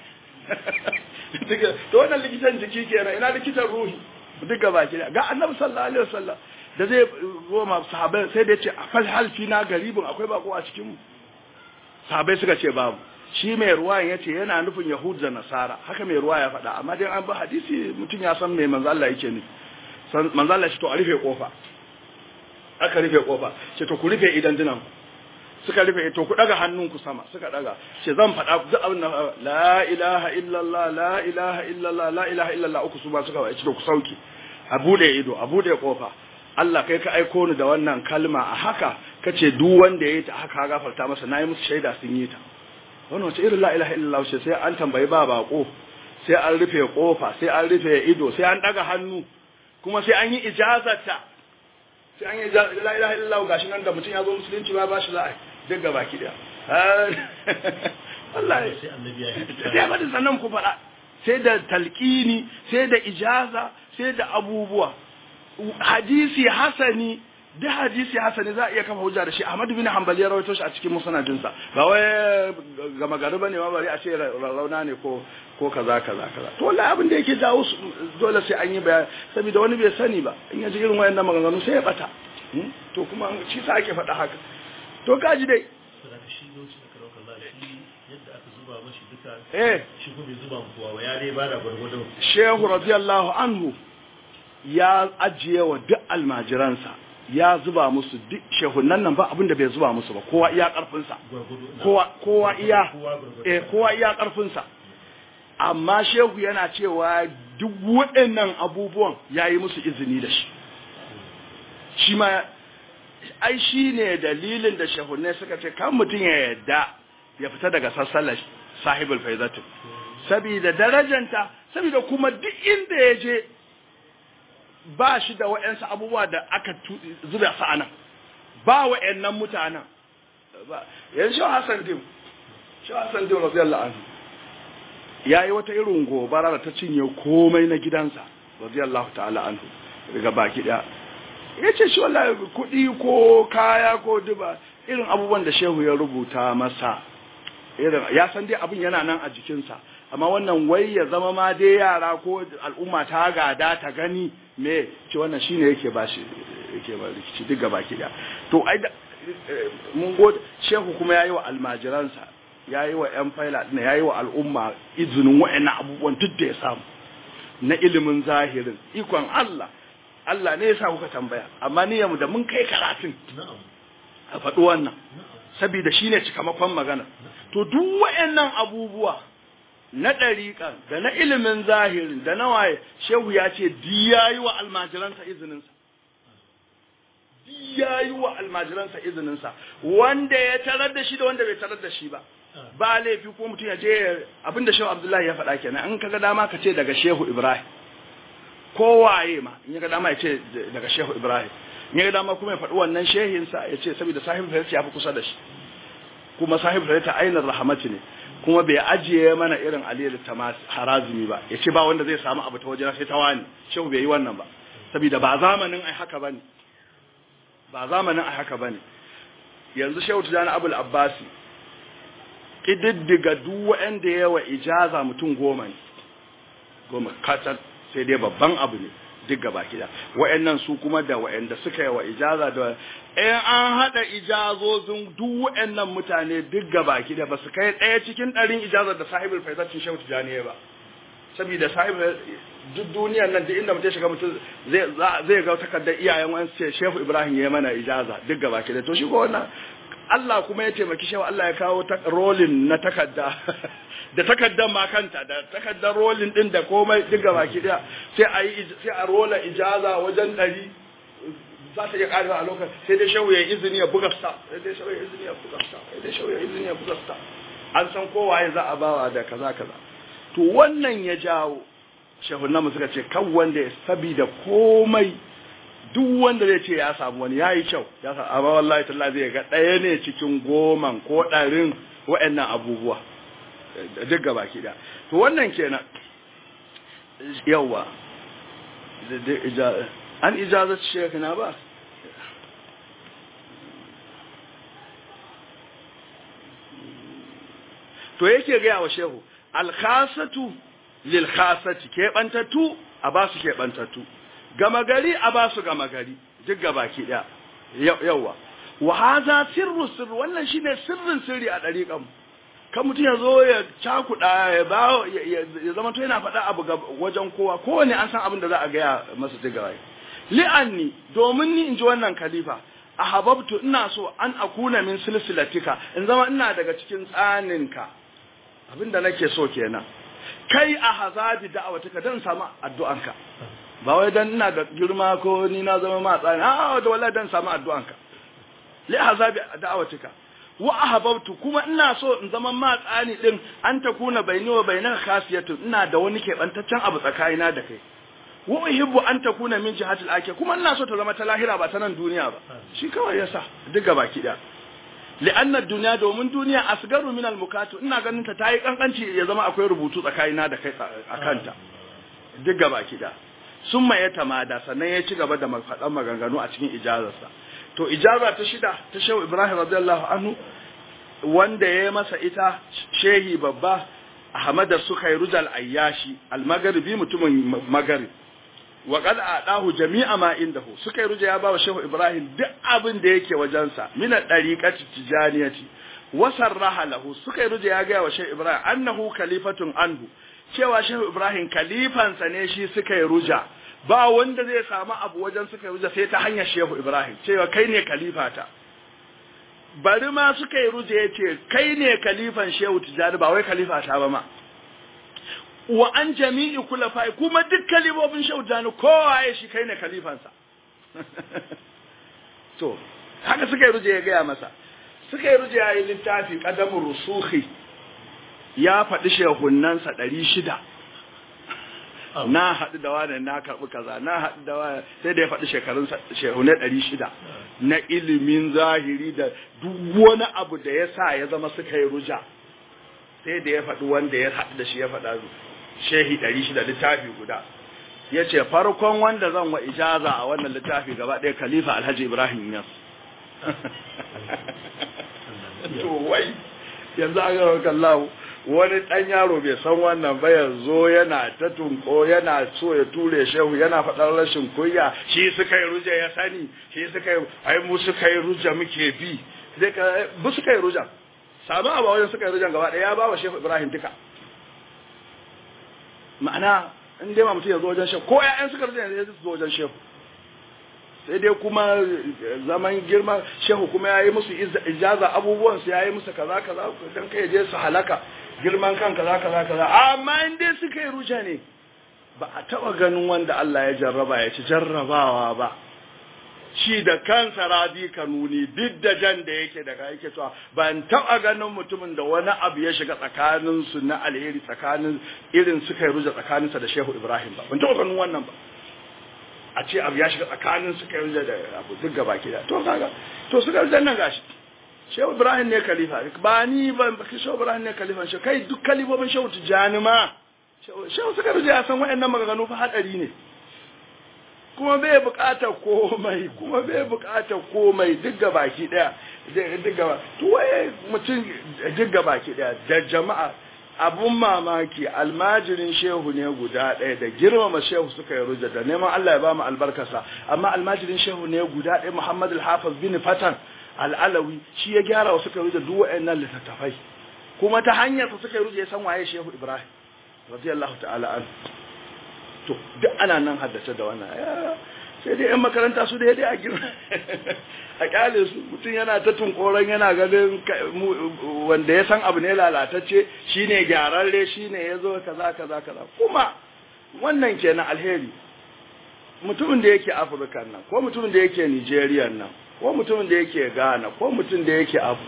to wannan likitan jiki kenan ina likitan ruhi duk gaba ki ga annabi sallallahu alaihi wasallam da zai goma sahabbai sai da ya ce afal halfi na garibin akwai bako a cikin mu sahabbai suka ce babu shi mai ruwa ya ce yana nufin yahud da nasara haka mai ruwa ya faɗa amma dai an ba hadisi mutum ya san mai manzo Allah yake ne manzo Allah shi to a rufe kofa aka rufe kofa ce to ku rufe idan dinan suka rufe to ku daga hannunku sama suka daga ce zan faɗa duk abin da la ilaha illallah la ilaha illallah la ilaha illallah uku su ba suka ce to ku sauki a bude ido a bude kofa Allah kai ka aiko ni da wannan kalma a haka kace duk wanda yayi ta haka gafarta masa nayi musu shaida sun yi ta wannan wace irin la ilaha illallah ce sai an tambayi ba bako sai an rufe kofa sai an rufe ido sai an daga hannu kuma sai an yi ijazata sai an yi la ilaha illallah gashi nan da mutum ya zo musulunci ma ba shi za a duk gaba ki da wallahi sai annabi ya yi sai ba da sannan ku faɗa sai da talqini sai da ijaza sai da abubuwa hadisi hasani da hadisi hasani za a iya kafa hujja da shi Ahmad bin Hanbali ya rawaito shi a cikin musnadinsa ba wai ga magari bane ma bari a ce rauna ne ko ko kaza kaza kaza to wallahi abin da yake jawo dole sai an yi bayani saboda wani bai sani ba in ya ji irin wayannan maganganu sai ya bata to kuma shi sa ake faɗa haka to kaji dai sadaka shi lokacin da karauka Allah shi yadda aka zuba mashi duka eh shi kuma bai zuba mu kowa ba ya dai bada gwargwadon shehu radiyallahu anhu ya ajiye wa duk almajiransa ya zuba musu duk shehunan nan ba abin da bai zuba musu ba kowa iya karfinsa kowa kowa iya eh kowa iya karfinsa amma shehu yana cewa duk waɗannan abubuwan yayi musu izini da shi shi ma ai shi ne dalilin da shehunai suka ce kan mutum ya yadda ya fita daga sassalar sahibul faizatu saboda darajanta saboda kuma duk inda ya je ba shi da wa'yansu abubuwa da aka zuba su anan ba wa'yannan mutanen yanzu shi Hassan Dim shi Hassan Dim radiyallahu anhu yayi wata irin gobara da ta cinye komai na gidansa radiyallahu ta'ala anhu daga baki daya yace shi wallahi kudi ko kaya ko duba irin abubuwan da shehu ya rubuta masa irin ya san dai abin yana nan a jikinsa amma wannan wai ya zama ma dai yara ko al'umma ta gada ta gani me ce wannan shine yake ba shi yake ba rikici duk gaba ki da to ai da mun gode shehu kuma yayi wa almajiransa yayi wa yan faila din yayi wa al'umma izinin wa'annan abubuwan duk da ya samu na ilimin zahirin ikon Allah Allah ne ya sa kuka tambaya amma ni yamu da mun kai karatun a faɗi wannan saboda shine cikamakon magana to duk wa'annan abubuwa na ɗariƙan da na ilimin zahirin da na waye shehu ya ce di ya yi wa almajiransa izininsa di ya yi wa almajiransa izininsa wanda ya tarar da shi da wanda bai tarar da shi ba ba laifi ko mutum ya je abinda shehu abdullahi ya faɗa kenan in kaga dama ka ce daga shehu ibrahim ko waye ma in ya ga dama ya ce daga shehu ibrahim in ya ga dama kuma ya faɗi wannan shehinsa ya ce saboda sahibul farita ya fi kusa da shi kuma sahibul farita ainihin rahamati ne kuma bai ajiye mana irin aliyu tamas harazimi ba ya ce ba wanda zai samu abu ta wajen sai ta wani shehu bai yi wannan ba saboda ba zamanin ai haka bane ba zamanin ai haka bane yanzu shehu tijani abul abbasi kididdiga duk wanda yawa ijaza mutum goma ne goma kacal sai dai babban abu ne duk gaba kida wa'annan su kuma da wa'anda suka yi wa ijaza da in an hada ijazozin duk wa'annan mutane duk gaba kida ba su kai ɗaya cikin ɗarin ijazar da sahibul faizatin shehu tijani ba saboda sahibul duk duniyar nan duk inda mutum shiga mutum zai zai ga takardar iyayen wani ce shehu ibrahim ya mana ijaza duk gaba kida to shi ko wannan Allah kuma ya taimaki shehu Allah ya kawo rolin na takarda da takardar ma kanta da takardar rolin din da komai duk gaba ki daya sai a yi sai a rola ijaza wajen ɗari za ta iya ƙarewa a lokacin sai dai shehu ya izini ya buga sta sai dai shehu ya izini ya buga sta sai dai shehu ya izini ya buga sta an san kowa ya za a bawa da kaza kaza to wannan ya jawo shehu namu suka ce kan wanda ya sabida komai duk wanda zai ce ya samu wani yayi kyau ya samu amma wallahi tallahi zai ga ɗaya ne cikin goman ko ɗarin wa'annan abubuwa duk gaba ki da to wannan kenan yawa an ijazat shekina ba to yake gaya wa shehu alkhasatu lil khasati keɓantattu a ba su keɓantattu gama gari a ba su gama gari duk gaba ki da yawa wa haza sirru sirru wannan shine sirrin sirri a ɗariƙan kan mutum ya zo ya cakuɗa ya ba ya zama to yana faɗa abu wajen kowa kowane an san abin da za a gaya masa ta gaba li'anni domin ni in ji wannan khalifa a hababtu ina so an akuna min silsilatika in zama ina daga cikin tsaninka abin da nake so kenan kai a hazabi da'awatika dan samu addu'anka ba wai dan ina da girma ko ni na zama ma tsani a da wallahi dan samu addu'anka li hazabi da'awatika wa ahbabtu kuma ina so in zama ma tsani din an ta kuna baini wa bainaka khasiyatu ina da wani kebantaccen abu tsakanina da kai wa uhibbu an takuna min jihatil akhir kuma ina so ta zama ta lahira ba ta nan duniya ba shi kawai yasa duka baki da li'anna duniya domin duniya asgaru min al-mukatu ina ganin ta tayi kankanci ya zama akwai rubutu tsakanina da kai akanta duk gaba kida summa ya tamada sannan ya ci gaba da faɗan maganganu a cikin ijazarsa to ijaza ta shida ta shehu ibrahim radiyallahu anhu wanda ya masa ita shehi babba ahmad sukairujal ayyashi al-maghribi mutumin maghrib wa qad adahu jami'a ma indahu sukairuja ya bawa shehu ibrahim duk abin da yake wajensa min ad-dariqati tijaniyati wa sarraha lahu sukairuja ya ga wa shehu ibrahim annahu khalifatun anhu cewa shehu ibrahim khalifansa ne shi sukairuja ba wanda zai samu abu wajen suka ruja sai ta hanyar shehu ibrahim cewa kai ne kalifata bari ma suka yi ruje ya ce kai ne kalifan shehu tijjani ba wai kalifata ba ma wa an jami'i kula fa'i kuma duk kalifofin shehu tijjani kowa ya shi kai ne kalifansa to haka suka yi ruje ya gaya masa suka yi ruje ya yi littafi ƙadamun rusuhi ya faɗi shehunansa ɗari shida na haɗu da wani na karɓi kaza na haɗu da wani sai da ya faɗi shekarun shehunai ɗari shida na ilimin zahiri da duk wani abu da ya sa ya zama suka yi ruja sai da ya faɗi wanda ya haɗu da shi ya faɗa shehi ɗari shida littafi guda ya ce farkon wanda zan wa ijaza a wannan littafi gaba ɗaya khalifa alhaji ibrahim yas to wai yanzu an gawa kallahu wani ɗan yaro bai san wannan ba yanzu yana ta tunko yana so ya ture shehu yana faɗar rashin kunya shi suka yi ruja ya sani shi suka yi ai mu suka yi ruja muke bi zai ka bu suka yi ruja samu abu wajen suka yi rujan gaba ɗaya ya ba wa shehu ibrahim duka ma'ana in dai ma mutum ya zo wajen shehu ko ƴaƴan suka ruja ya zo wajen shehu sai dai kuma zaman girma shehu kuma ya yi musu ijaza abubuwansu ya yi musu kaza kaza don kai je su halaka girman kan kaza kaza kaza amma in dai suka yi ruja ne ba a taba ganin wanda Allah ya jarraba ya ci jarrabawa ba shi da kansa radi kanuni duk da jan da yake daga yake cewa ban taba ganin mutumin da wani abu ya shiga tsakanin su na alheri tsakanin irin suka yi ruja tsakaninsa da Shehu Ibrahim ba ban taba ganin wannan ba a ce abu ya shiga tsakanin suka yi da abu duk gaba ke da to kaga to suka yi nan gashi shehu ibrahim ne khalifa ba ni ba shehu ibrahim ne khalifa shi kai duk kalifofin shehu tijani ma shehu suka rija ya san waɗannan maganganu fa hadari ne kuma bai buƙatar komai kuma bai buƙatar komai duk gaba ki daya duk gaba to waye mutum duk gaba ki daya da jama'a abun mamaki almajirin shehu ne guda ɗaya da girmama shehu suka yi rujja da neman Allah ya ba mu albarkasa amma almajirin shehu ne guda ɗaya Muhammad al-Hafiz bin Fatan al-Alawi shi ya gyara wa suka rujja duk waɗannan littattafai kuma ta hanyar su suka yi rujja ya san waye shehu Ibrahim radiyallahu ta'ala an to duk ana nan haddace da wannan sai dai yan makaranta su da dai a girma a kyale su mutum yana ta tunkoron yana ganin wanda ya san abu ne lalatacce shine gyararre shine ya zo kaza kaza kaza kuma wannan kenan alheri mutumin da yake afirka nan ko mutumin da yake nigeria nan ko mutumin da yake ghana ko mutum da yake abu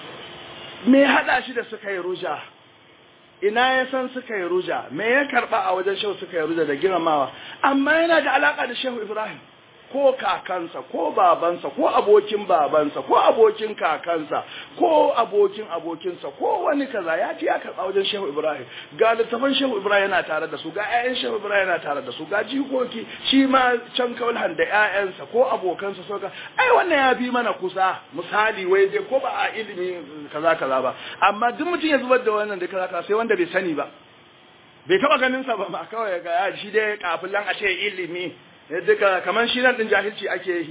me hada shi da suka yi ruja ina ya san suka yi ruja me ya karba a wajen shehu suka yi ruja da girmamawa amma yana da alaka da shehu ibrahim ko kakansa ko babansa ko abokin babansa ko abokin kakansa ko abokin abokinsa ko wani kaza ya ce ya karɓa wajen shehu ibrahim ga littafan shehu ibrahim yana tare da su ga 'ya'yan shehu ibrahim yana tare da su ga jikoki shi ma can kaulhan da 'ya'yansa ko abokansa so ka ai wannan ya bi mana kusa misali wai dai ko ba a ilimi kaza kaza ba amma duk mutum ya zubar da wannan da kaza kaza sai wanda bai sani ba bai taba ganin sa ba ma kawai ga shi dai kafilan a ce ilimi duka kamar shi nan din jahilci ake yi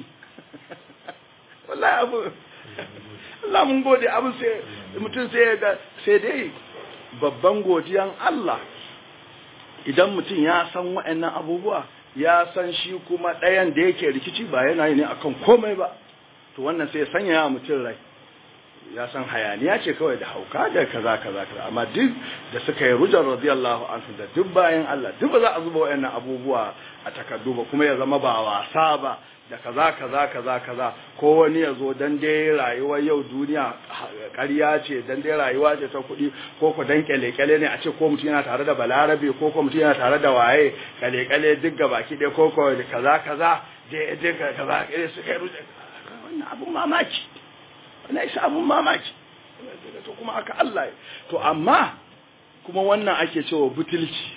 wallahi abu Allah mun gode abu sai mutum sai ga sai dai babban godiyan Allah idan mutum ya san wa'annan abubuwa ya san shi kuma ɗayan da yake rikici ba yana yi ne akan komai ba to wannan sai ya sanya mutum rai ya san hayaniya ce kawai da hauka da kaza kaza kaza amma duk da suka yi rujar radiyallahu anhu da duk bayan Allah duk ba za a zuba wayannan abubuwa a takardu ba kuma ya zama ba wasa ba da kaza kaza kaza kaza ko wani ya zo dan dai rayuwar yau duniya ƙarya ce dan dai rayuwa ce ta kuɗi ko ko dan kyale-kyale ne a ce ko mutum yana tare da balarabe ko ko mutum yana tare da waye kyale-kyale duk gabaki ɗaya ko ko kaza kaza da duk kaza suka yi rujar wannan abun mamaki na isa abun mamaki to kuma aka Allah to amma kuma wannan ake cewa butulci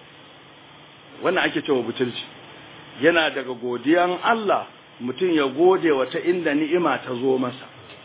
wannan ake cewa butulci yana daga godiyan Allah mutum ya gode wata inda ni'ima ta zo masa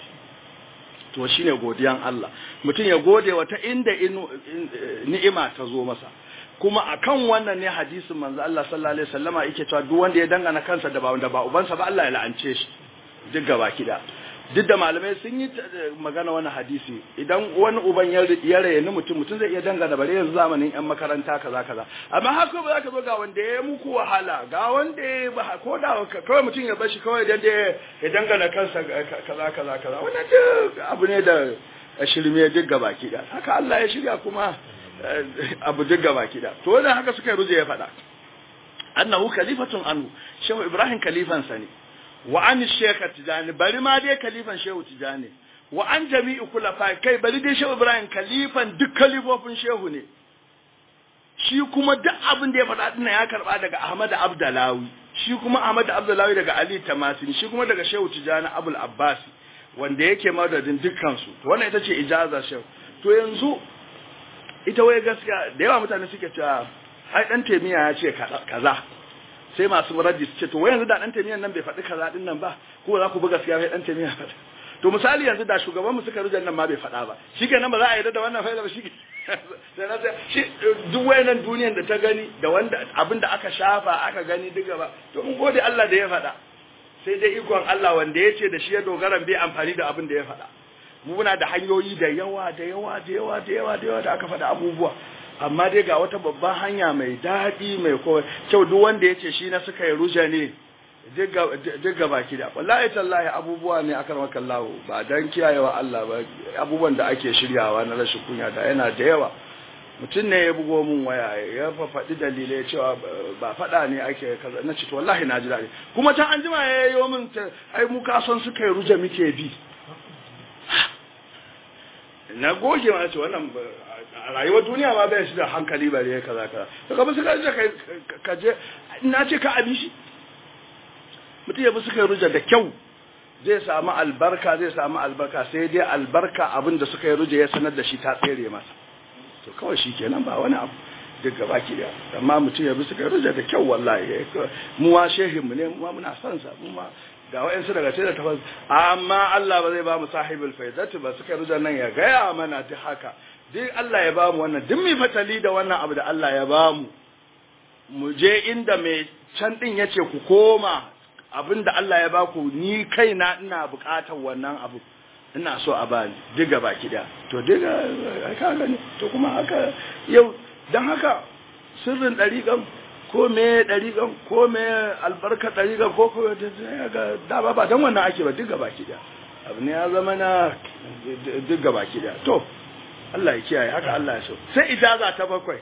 to shine godiyan Allah mutum ya gode wata inda ni'ima ta zo masa kuma akan wannan ne hadisin manzo Allah sallallahu alaihi wasallama yake cewa duk wanda ya dangana kansa da ba wanda ba ubansa ba Allah ya la'ance shi duk gaba kida duk da malamai sun yi magana wani hadisi idan wani uban ya rayu mutum mutum zai iya dangana bare yanzu zamanin yan makaranta kaza kaza amma haka ba za ka zo ga wanda ya muku wahala ga wanda ya ba ko da kawai mutum ya bashi kawai dan ya dangana kansa kaza kaza kaza wannan duk abu ne da shirme duk gaba da haka Allah ya shirya kuma abu duk gaba da to wannan haka suka ruje ya faɗa annahu khalifatun anhu shehu ibrahim khalifansa ne wa an shekha tijani bari ma dai kalifan shehu tijani wa an jami'i kulafa kai bari dai shehu ibrahim kalifan duk kalifofin shehu ne shi kuma duk abin da ya faɗa dinnan ya karba daga ahmad abdalawi shi kuma ahmad abdalawi daga ali tamasin shi kuma daga shehu tijani abul abbas wanda yake madadin dukkan su to wannan ita ce ijaza shehu to yanzu ita wai gaskiya da yawa mutane suke cewa ai dan temiya ya ce kaza sai masu raddi su ce to wai yanzu da dan temiyan nan bai faɗi kaza din nan ba ko za ku bi gaskiya sai dan temiya faɗa to misali yanzu da shugaban mu suka rujan nan ma bai faɗa ba shikenan ba za a yarda da wannan faida ba shi sai na shi duk wayannan duniyan da ta gani da wanda abin da aka shafa aka gani duka ba to mun gode Allah da ya faɗa sai dai ikon Allah wanda ya ce da shi ya dogara bai amfani da abin da ya faɗa muna da hanyoyi da yawa da yawa da yawa da yawa da yawa da aka faɗa abubuwa amma dai ga wata babban hanya mai daɗi mai kowa kyau duk wanda ya ce shi na suka yi ruja ne duk ga baki da wallahi tallahi abubuwa ne akan makallahu ba dan kiyayewa Allah ba abubuwan da ake shiryawa na rashin kunya da yana da yawa mutum ne ya bugo mun waya ya faɗi dalilai cewa ba faɗa ne ake kaza na ce to wallahi na ji daɗi kuma can an jima ya yi min ai mu kasan suka yi ruja muke bi na goge ma ce wannan a rayuwar duniya ma bai shi da hankali bare ya kaza kaza to kamar suka je ka je na ce ka abi shi mutum ya bi suka ruja da kyau zai samu albarka zai samu albarka sai dai albarka abin da suka yi ruja ya sanar da shi ta tsere masa to kawai shi kenan ba wani abu duk gaba ki da amma mutum ya bi suka yi ruja da kyau wallahi mu wa shehin mu ne mu muna son sa mu ma ga wa'yansu daga ce da tafas amma Allah ba zai ba mu sahibul faidati ba suka ruja nan ya gaya mana duk haka duk Allah ya ba mu wannan duk mai fatali da wannan abu da Allah ya ba mu mu je inda mai can din yace ku koma abinda Allah ya ba ku ni kaina ina bukatar wannan abu ina so a bani duk gaba ki da to duk ka gani to kuma haka yau dan haka sirrin dariƙan ko me ɗariƙan ko me albarka ɗariƙan ko ko ga da ba dan wannan ake ba duk gaba ki da abu ne ya zama na duk gaba ki da to Allah ya kiyaye haka Allah ya so sai ijaza ta bakwai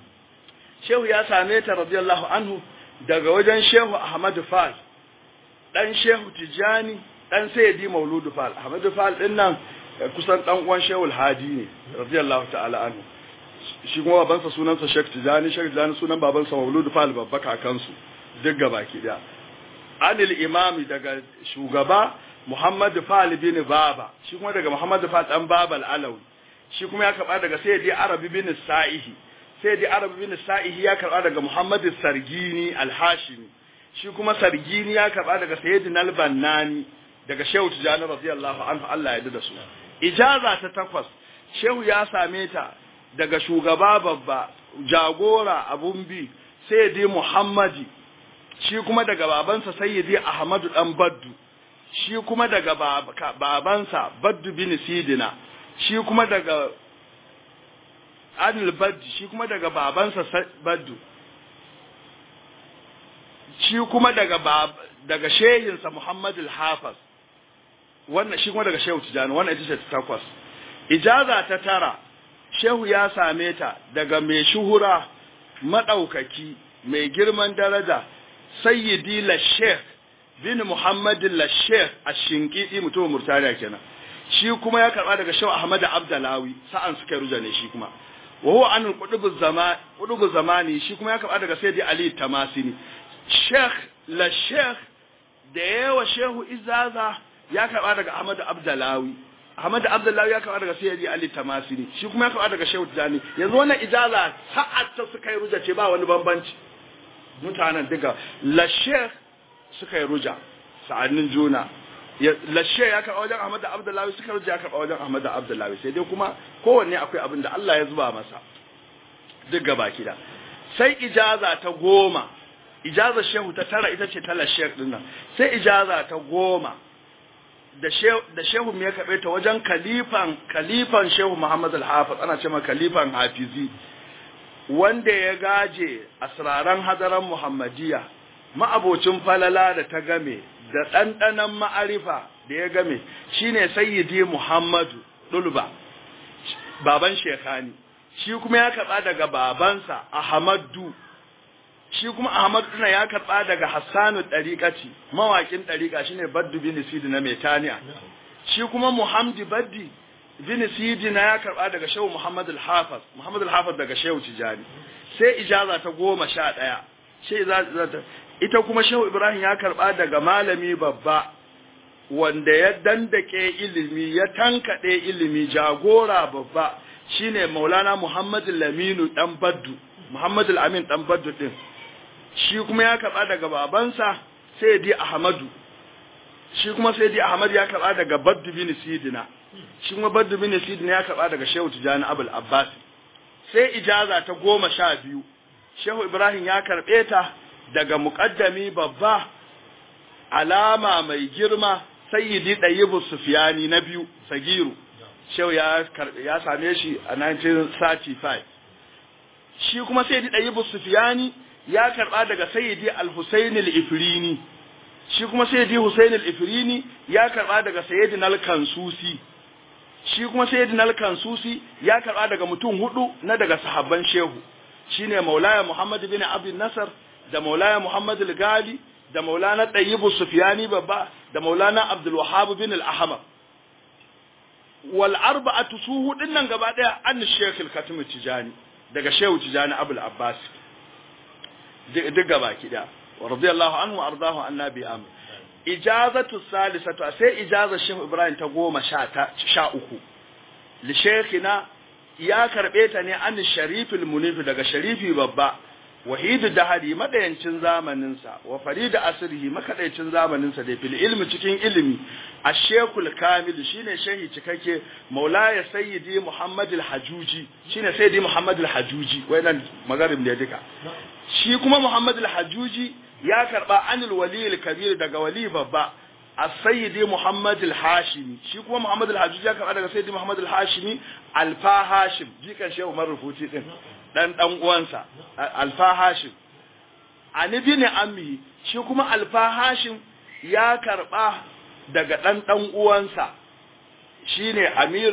shehu ya same ta radiyallahu anhu daga wajen shehu Ahmadu Fal dan shehu Tijani dan sayyidi Mauludu Fal Ahmadu Fal din nan kusan dan uwan shehu Hadi ne radiyallahu ta'ala anhu shi kuma babansa sunansa Sheikh Tijani Sheikh Tijani sunan babansa Mauludu Fal babba kakansu duk gabaki da anil imami daga shugaba Muhammad Fal bin Baba shi kuma daga Muhammad Fal dan Babal Alawi shi kuma ya karba daga Sayyidi Arabi bin Sa'ihi Sayyidi Arabi bin Sa'ihi ya karba daga Muhammad Sargini Al-Hashimi shi kuma Sargini ya karba daga Sayyidina Al-Bannani daga Shehu Tijani radiyallahu anhu Allah ya da su ijaza ta takwas Shehu ya same ta daga shugaba babba jagora abun bi sayyidi muhammadi shi kuma daga babansa sayyidi ahmadu dan baddu shi kuma daga babansa baddu bin sidina shi kuma daga anil baddi shi kuma daga babansa baddu shi kuma daga daga shehinsa muhammadu al-hafiz wannan shi kuma daga shehu tijani wannan ita ce ta takwas ijaza ta tara shehu ya same ta daga mai shuhura maɗaukaki mai girman daraja sayyidi lashek bin muhammadin lashek a shinkidi mutumin murtaniya kenan shi kuma ya karɓa daga shehu ahmad abdalawi sa'an suka ruja ne shi kuma wa huwa an qudubu zamani shi kuma ya karɓa daga sayyidi ali tamasini sheikh lashek da yawa shehu izaza ya karɓa daga ahmad abdalawi Ahmad Abdullahi ya karɓa daga Sayyidi Ali Tamasini shi kuma ya karɓa daga Shehu Tijani yanzu wannan ijaza sa'at ta suka yi ruja ce ba wani bambanci mutanen duka la Sheikh suka yi ruja sa'annin juna la Sheikh ya karɓa wajen Ahmad Abdullahi suka ruja ya karɓa wajen Ahmad Abdullahi sai dai kuma kowanne akwai abin da Allah ya zuba masa duk gaba kida sai ijaza ta goma ijaza Shehu ta tara ita ce ta la Sheikh din nan sai ijaza ta goma da shehu da shehu ya karbe ta wajen kalifan kalifan shehu Muhammad al-Hafiz ana cewa kalifan Hafizi wanda ya gaje asraran hadaran Muhammadiyya ma'abocin falala da ta game da ɗanɗanon ma'arifa da ya game shine sayyidi Muhammadu Dulba baban Shekani shi kuma ya karɓa daga babansa Ahmadu shi kuma Ahmadu ɗina ya karɓa daga Hassanu ɗariƙaci mawaƙin ɗariƙa shine Baddu bin Sidi na Metaniya shi kuma Muhammadu Baddi bin Sidi na ya karɓa daga Shehu Muhammad al-Hafiz Muhammad al-Hafiz daga Shehu Tijani sai ijaza ta goma sha ɗaya sai ijaza ta ita kuma Shehu Ibrahim ya karɓa daga malami babba wanda ya dandake ilimi ya tankaɗe ilimi jagora babba shine Maulana Muhammad Laminu dan Baddu Muhammad Al-Amin dan Baddu din shi kuma ya karɓa daga babansa Sayyidi Ahmadu shi kuma Sayyidi Ahmad ya karɓa daga Baddu bin Sidina shi kuma Baddu bin Sidina ya karɓa daga Shehu Tijani Abul Abbas sai ijaza ta goma sha biyu Shehu Ibrahim ya karɓe ta daga muƙaddami babba alama mai girma sayyidi ɗayyibu sufiyani na biyu sagiru shehu ya ya same shi a 1935 shi kuma sayyidi ɗayyibu sufiyani ya karɓa daga sayyidi al-husayn al-ifrini shi kuma sayyidi husayn al-ifrini ya karɓa daga sayyidi al-kansusi shi kuma sayyidi al-kansusi ya karɓa daga mutum hudu na daga sahabban shehu shine maulaya muhammad bin abdul nasar da maulaya muhammad al-gali da maulana ɗayyibu sufiyani babba da maulana abdul wahab bin al-ahmar wal arba'atu su hudun nan gaba daya an shaykh al-katim tijani daga shehu tijani abul abbas duk gaba kida wa radiyallahu anhu ardahu annabi amin ijazatu salisatu sai ijazar shehu ibrahim ta goma sha ta sha uku li shaykhina ya karbe ta ne an sharifil munif daga sharifi babba wahidu dahari madayancin zamaninsa wa farida asrihi makadaicin zamaninsa da fil ilmi cikin ilimi ashekul kamil shine shehi cikakke maulaya sayyidi muhammad al-hajuji shine sayyidi muhammad al-hajuji wayannan magarib ne duka shi kuma muhammad al-hajuji ya karba anil wali al-kabir daga wali babba as-sayyidi muhammad al-hashimi shi kuma muhammad al-hajuji ya karba daga sayyidi muhammad al-hashimi alfa hashim jikan shehu marufuti din dan dan uwansa alfa hashim ani bin ammi shi kuma alfa hashim ya karba daga dan dan uwansa shine amir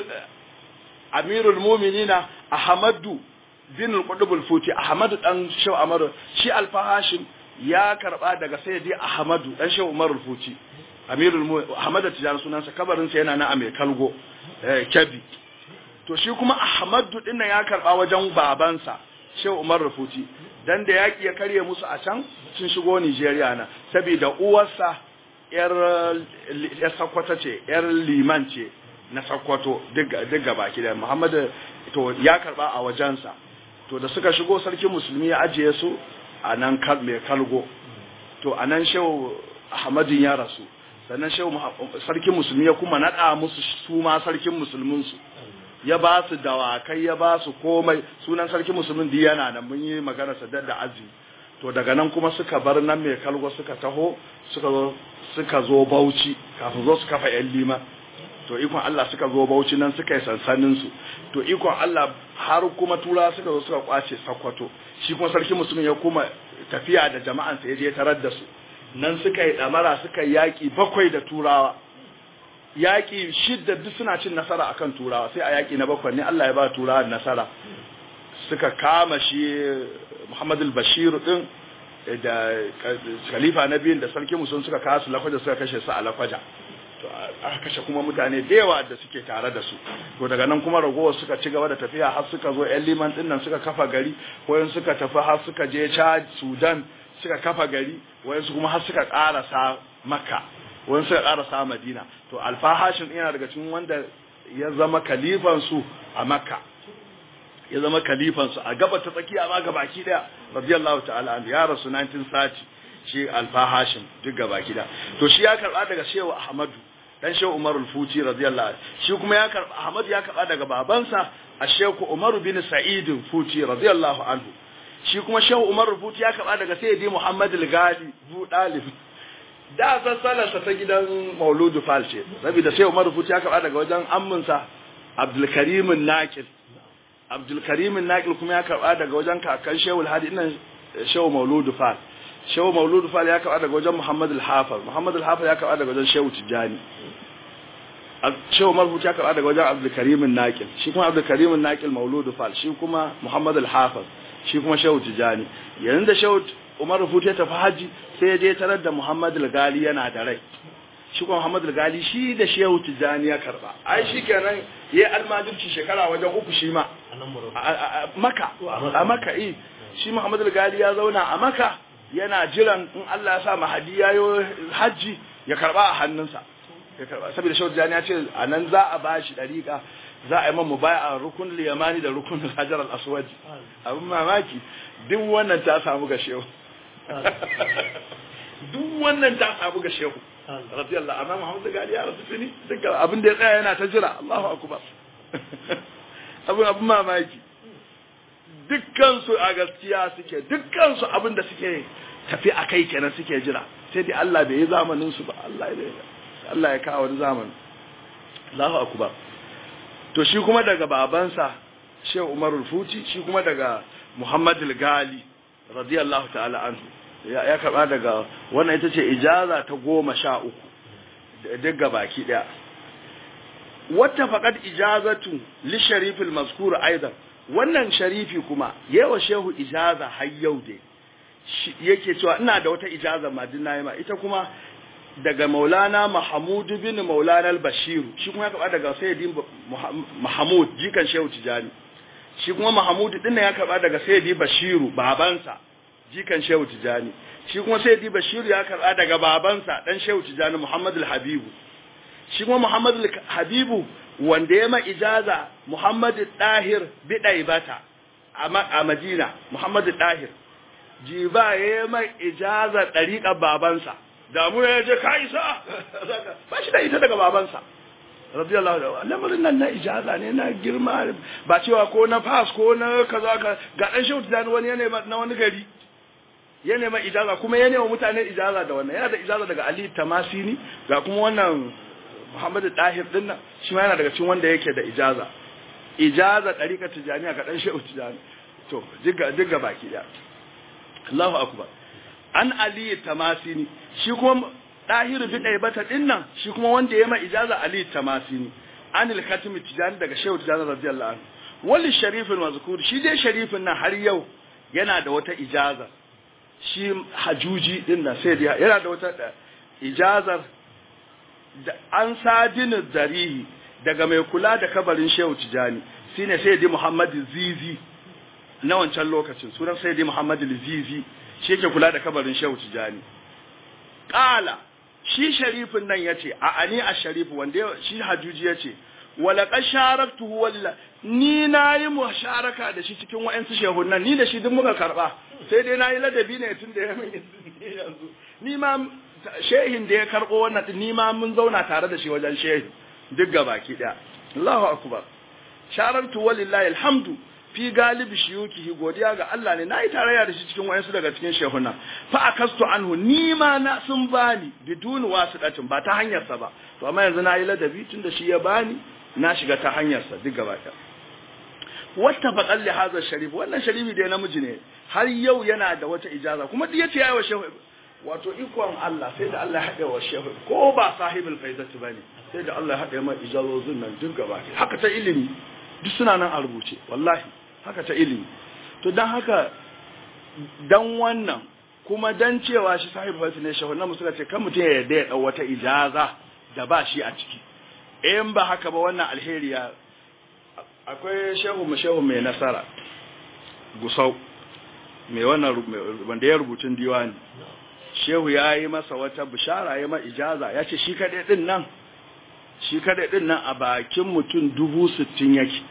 amirul mu'minina ahmadu bin al-qutb al-futi ahmadu dan shehu amaru shi alfa hashim ya karba daga sayyidi ahmadu dan shehu umar al-futi amirul ahmadu tijan sunansa kabarin sa yana na a mai kalgo eh kabi to shi kuma ahmadu din nan ya karba wajen babansa shehu umar rufuti dan da yaki ya karye musu a can sun shigo Nigeria na saboda uwarsa yar yar sakwata ce yar liman ce na sakwato duk duk baki da Muhammad to ya karba a wajensa to da suka shigo sarkin musulmi ya ajiye su a nan mai kalgo to a nan shehu ahmadin ya rasu sannan shehu sarkin musulmi ya kuma nada musu su ma sarkin musulmin su ya ba su dawakai ya ba su komai sunan sarki musulmin da yana nan mun yi magana sadar da azumi to daga nan kuma suka bar nan mai kalgo suka taho suka zo suka zo Bauchi kafin zo su kafa yan lima to ikon Allah suka zo Bauchi nan suka yi sansanin su to ikon Allah har kuma tura suka zo suka kwace Sokoto shi kuma sarki musulmin ya kuma tafiya da jama'an sa je tarar da su nan suka yi damara suka yaki bakwai da turawa yaƙi shidda duk suna cin nasara akan turawa sai a yaƙi na bakwai ne Allah ya ba turawa nasara suka kama shi Muhammad al-Bashir din da khalifa na biyun da sarki musulun suka kawo su lakwaja suka kashe su a lakwaja to aka kashe kuma mutane da yawa da suke tare da su to daga nan kuma ragowar suka ci gaba da tafiya har suka zo yan liman din nan suka kafa gari wayan suka tafi har suka je Chad Sudan suka kafa gari wayan su kuma har suka karasa Makka wani suka ƙarasa madina to alfahashin yana daga cikin wanda ya zama kalifansu a makka ya zama kalifansu a gaba ta tsakiya ma gabaki daya radiyallahu ta'ala an ya rasu 1930 shi alfahashin duk gabaki daya to shi ya karba daga shehu ahmadu dan shehu umar al-futi radiyallahu shi kuma ya karba ahmadu ya karba daga babansa a shehu umar bin sa'id futi radiyallahu anhu shi kuma shehu umar al-futi ya karba daga sayyidi muhammad al-gali bu dalib da sassalarsa ta gidan mauludu fal ce saboda sai umar rufuti ya karɓa daga wajen amminsa abdulkarimin naƙil abdulkarimin naƙil kuma ya karɓa daga wajen kakan shehul hadi ina shehu mauludu fal shehu mauludu fal ya karɓa daga wajen muhammad al-hafar muhammad al-hafar ya karɓa daga wajen shehu tijjani shehu umar rufuti ya karɓa daga wajen abdulkarimin naƙil shi kuma abdulkarimin naƙil mauludu fal shi kuma muhammad al-hafar shi kuma shehu tijjani yanzu da shehu umar rufuti ya tafi haji sai ya je tarar da muhammad al-gali yana da rai shi kuma muhammad al-gali shi da shehu tijjani ya karba ai shi kenan yayi almajirci shekara wajen uku shi ma a maka a maka eh shi muhammad al-gali ya zauna a maka yana jiran in Allah ya sa mahadi yayo haji ya karba a hannunsa ya karba saboda shehu tijjani ya ce anan za a bashi dariƙa za a yi man mubaya rukun liyamani da rukun hajar al-aswad abin mamaki duk wannan ta samu ga shehu duk wannan ta samu ga shehu radiyallahu amma Muhammad Gali ya rasu tuni duka abin da ya tsaya yana ta jira Allahu akbar abin abin mamaki dukkan su a gaskiya suke dukkan su abin da suke tafi a kai kenan suke jira sai dai Allah bai yi zamanin su ba Allah ya Allah ya kawo wani zamani Allahu akbar to shi kuma daga babansa Shehu Umar Futi shi kuma daga Muhammad Gali radiyallahu ta'ala anhu ya karba daga wannan ita ce ijaza ta goma sha uku daga baki daya wata faqad ijazatu li sharifil mazkur aidan wannan sharifi kuma yawa shehu ijaza har yau dai yake cewa ina da wata ijaza madina ma ita kuma daga maulana mahmud bin maulana al-bashir shi kuma ya karba daga sayyidi mahmud jikan shehu tijani shi kuma mahmud din ya karba daga sayyidi bashiru babansa jikan shehu tijani shi kuma sayyidi bashiru ya karba daga babansa dan shehu tijani muhammad al-habibu shi kuma muhammad al-habibu wanda ya ma ijaza muhammad dahir bidaibata a madina muhammad dahir jiba ya ma ijaza dariƙar babansa damu ya je ka isa ba shi da ita daga babansa radiyallahu anhu lamarin nan na ijaza ne na girma ba cewa ko na pass ko na kaza ka ga dan shehu tijani wani yana na wani gari ya nema ijaza kuma ya nema mutane ijaza da wannan yana da ijaza daga Ali Tamasini ga kuma wannan Muhammadu Tahir din nan shi ma yana daga cikin wanda yake da ijaza ijaza dariƙar tijaniya ga dan shehu tijani to diga diga baki da Allahu akbar an Ali Tamasini shi kuma Dahiru bi bata din nan shi kuma wanda ya ma ijaza Ali Tamasini anil khatimi tijani daga shehu tijani radiyallahu anhu wali sharifin mazkur shi dai sharifin nan har yau yana da wata ijaza shi hajuji din nan sai dai yana da wata ijazar da an sadini zarihi daga mai kula da kabarin shehu tijani shine sai dai Muhammad Zizi na wancan lokacin sunan sai dai Muhammad Zizi shi yake kula da kabarin shehu tijani qala shi sharifin nan yace a ani a sharifu wanda shi hajuji yace wala qasharaktuhu walla ni nayi musharaka da shi cikin wayansu shehunan ni da shi duk muka karba sai dai nayi ladabi ne tun da ya min yanzu ni ma shehin da ya karbo wannan ni ma mun zauna tare da shi wajen shehi duk gabaki daya Allahu akbar sharartu walillahi alhamdu fi galibi shiyukihi godiya ga Allah ne nayi tarayya da shi cikin wayansu daga cikin shehuna fa akastu anhu ni ma na sun bani bidun wasidatin ba ta hanyar sa ba to amma yanzu nayi ladabi tunda shi ya bani na shiga ta hanyar sa duk gaba ɗaya wata faqal li hadha sharif wannan sharifi da namiji ne har yau yana da wata ijaza kuma duk yace yayi wa shehu wato ikon Allah sai da Allah ya haɗe wa shehu ko ba sahibul faizati bane sai da Allah ya haɗe mai ijazozin nan duk gaba ɗaya haka ta ilimi duk suna nan a rubuce wallahi haka ta ilimi to dan haka dan wannan kuma dan cewa shi sahibul faizati ne shehu nan suka ce kan mutum ya yarda ya dau wata ijaza da ba shi a ciki in ba haka ba wannan alheri ya akwai shehu mu shehu mai nasara gusau mai wannan wanda ya rubutun diwani shehu ya yi masa wata bishara ya ma ijaza ya ce shi kaɗai ɗin nan shi kaɗai ɗin nan a bakin mutum dubu sittin yake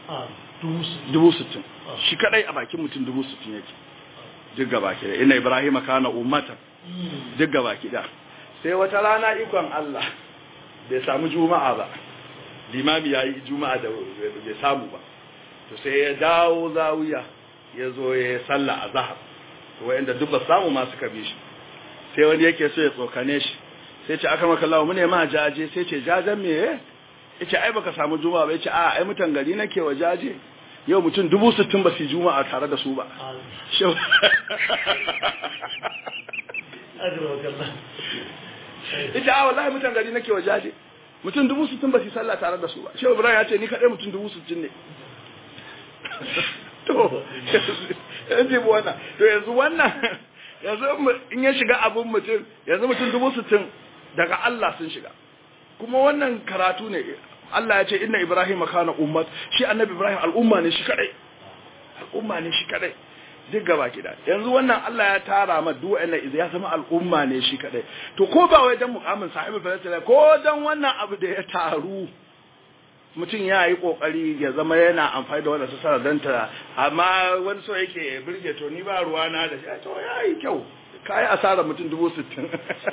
dubu sittin shi kaɗai a bakin mutum dubu sittin yake duk gaba ki da ina ibrahim kana ummatan duk gaba ki da sai wata rana ikon Allah bai samu juma'a ba limami ya yi juma'a da bai samu ba to sai ya dawo zawiya ya zo ya sallah a zahar wa'anda duk ba samu ma suka bi shi sai wani yake so ya tsokane shi sai ce aka maka lawo mune ma jaje sai ce jajen me ya ce ai baka samu juma'a ba ya ce a ai mutan gari nake wa jaje yau mutum dubu sittin ba su juma'a tare da su ba ita a wallahi mutan gari nake wa jaje mutum dubu sittin ba su sallah tare da su ba shehu ibrahim ya ce ni kaɗai mutum dubu sittin ne to yanzu wannan to yanzu wannan yanzu in ya shiga abun mutum yanzu mutum dubu sittin daga Allah sun shiga kuma wannan karatu ne Allah ya ce inna Ibrahim kana ummat shi annabi Ibrahim al'umma ne shi kadai al'umma ne shi kadai duk gaba kida yanzu wannan Allah ya tara ma duk wa'annan ya zama al'umma ne shi kadai to ko ba wai dan mukamin sahibi falsala ko dan wannan abu da ya taru mutum ya yi kokari ya zama yana amfani da wannan su sanadanta amma wani so yake birge to ni ba ruwa na da shi to yayi kyau kai asara mutum dubu sittin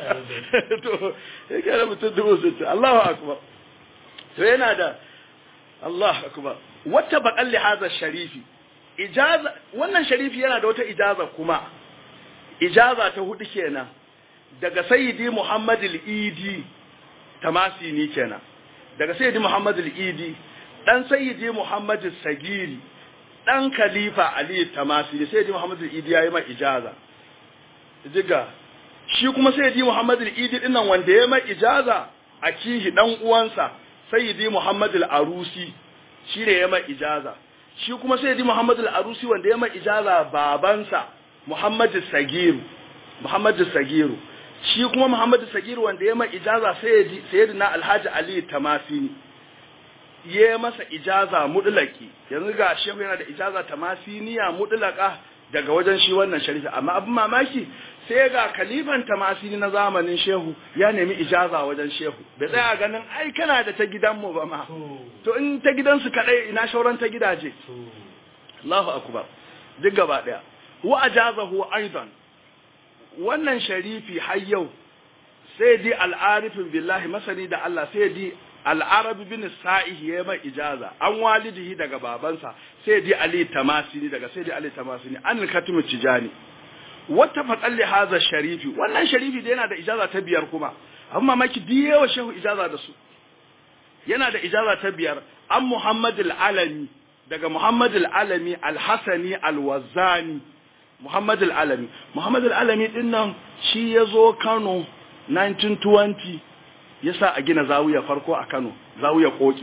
to yake da mutum dubu sittin Allahu akbar to yana da Allah akbar wata bakalli hadha sharifi ijaza wannan sharifi yana da wata ijaza kuma ijaza ta hudu kenan daga sayyidi Muhammad al-Idi tamasini kenan daga sayyidi Muhammad al-Idi dan sayyidi Muhammad al-Sagiri dan khalifa Ali tamasini sayyidi Muhammad al-Idi yayi ma ijaza diga shi kuma sayyidi Muhammad al-Idi dinnan wanda yayi ma ijaza a kihi dan uwansa sayyidi Muhammad al-Arusi shi ne yayi ma ijaza shi kuma sayyidi Muhammad al-Arusi wanda yayi ma ijaza babansa Muhammad al-Sagir Muhammad al-Sagir shi kuma Muhammad al-Sagir wanda yayi ma ijaza sayyidi sayyidina Alhaji Ali Tamasini yayi masa ijaza mudlaki yanzu ga shehu yana da ijaza tamasiniya mudlaka daga wajen shi wannan sharifi amma abin mamaki sai ga kalifan tamasini na zamanin shehu ya nemi ijaza wajen shehu bai tsaya ganin ai kana da ta gidanmu ba ma to in ta gidansu kadai ina shauran ta gidaje Allahu akbar duk gaba daya wa ajazahu aidan wannan sharifi har yau sai di al'arifin billahi masani da Allah sai di al'arabi bin sa'ihi ya mai ijaza an walidihi daga babansa sai di ali tamasini daga sai di ali tamasini an katimu tijani wata fatsalli haza sharifi wannan sharifi da yana da ijaza ta biyar kuma amma maki diyewa shehu ijaza da su yana da ijaza ta biyar an muhammad al'alami daga muhammad al'alami al-hasani al-wazzani muhammad al'alami muhammad al'alami din nan shi ya zo kano 1920 ya sa a gina zawiya farko a kano zawiya koki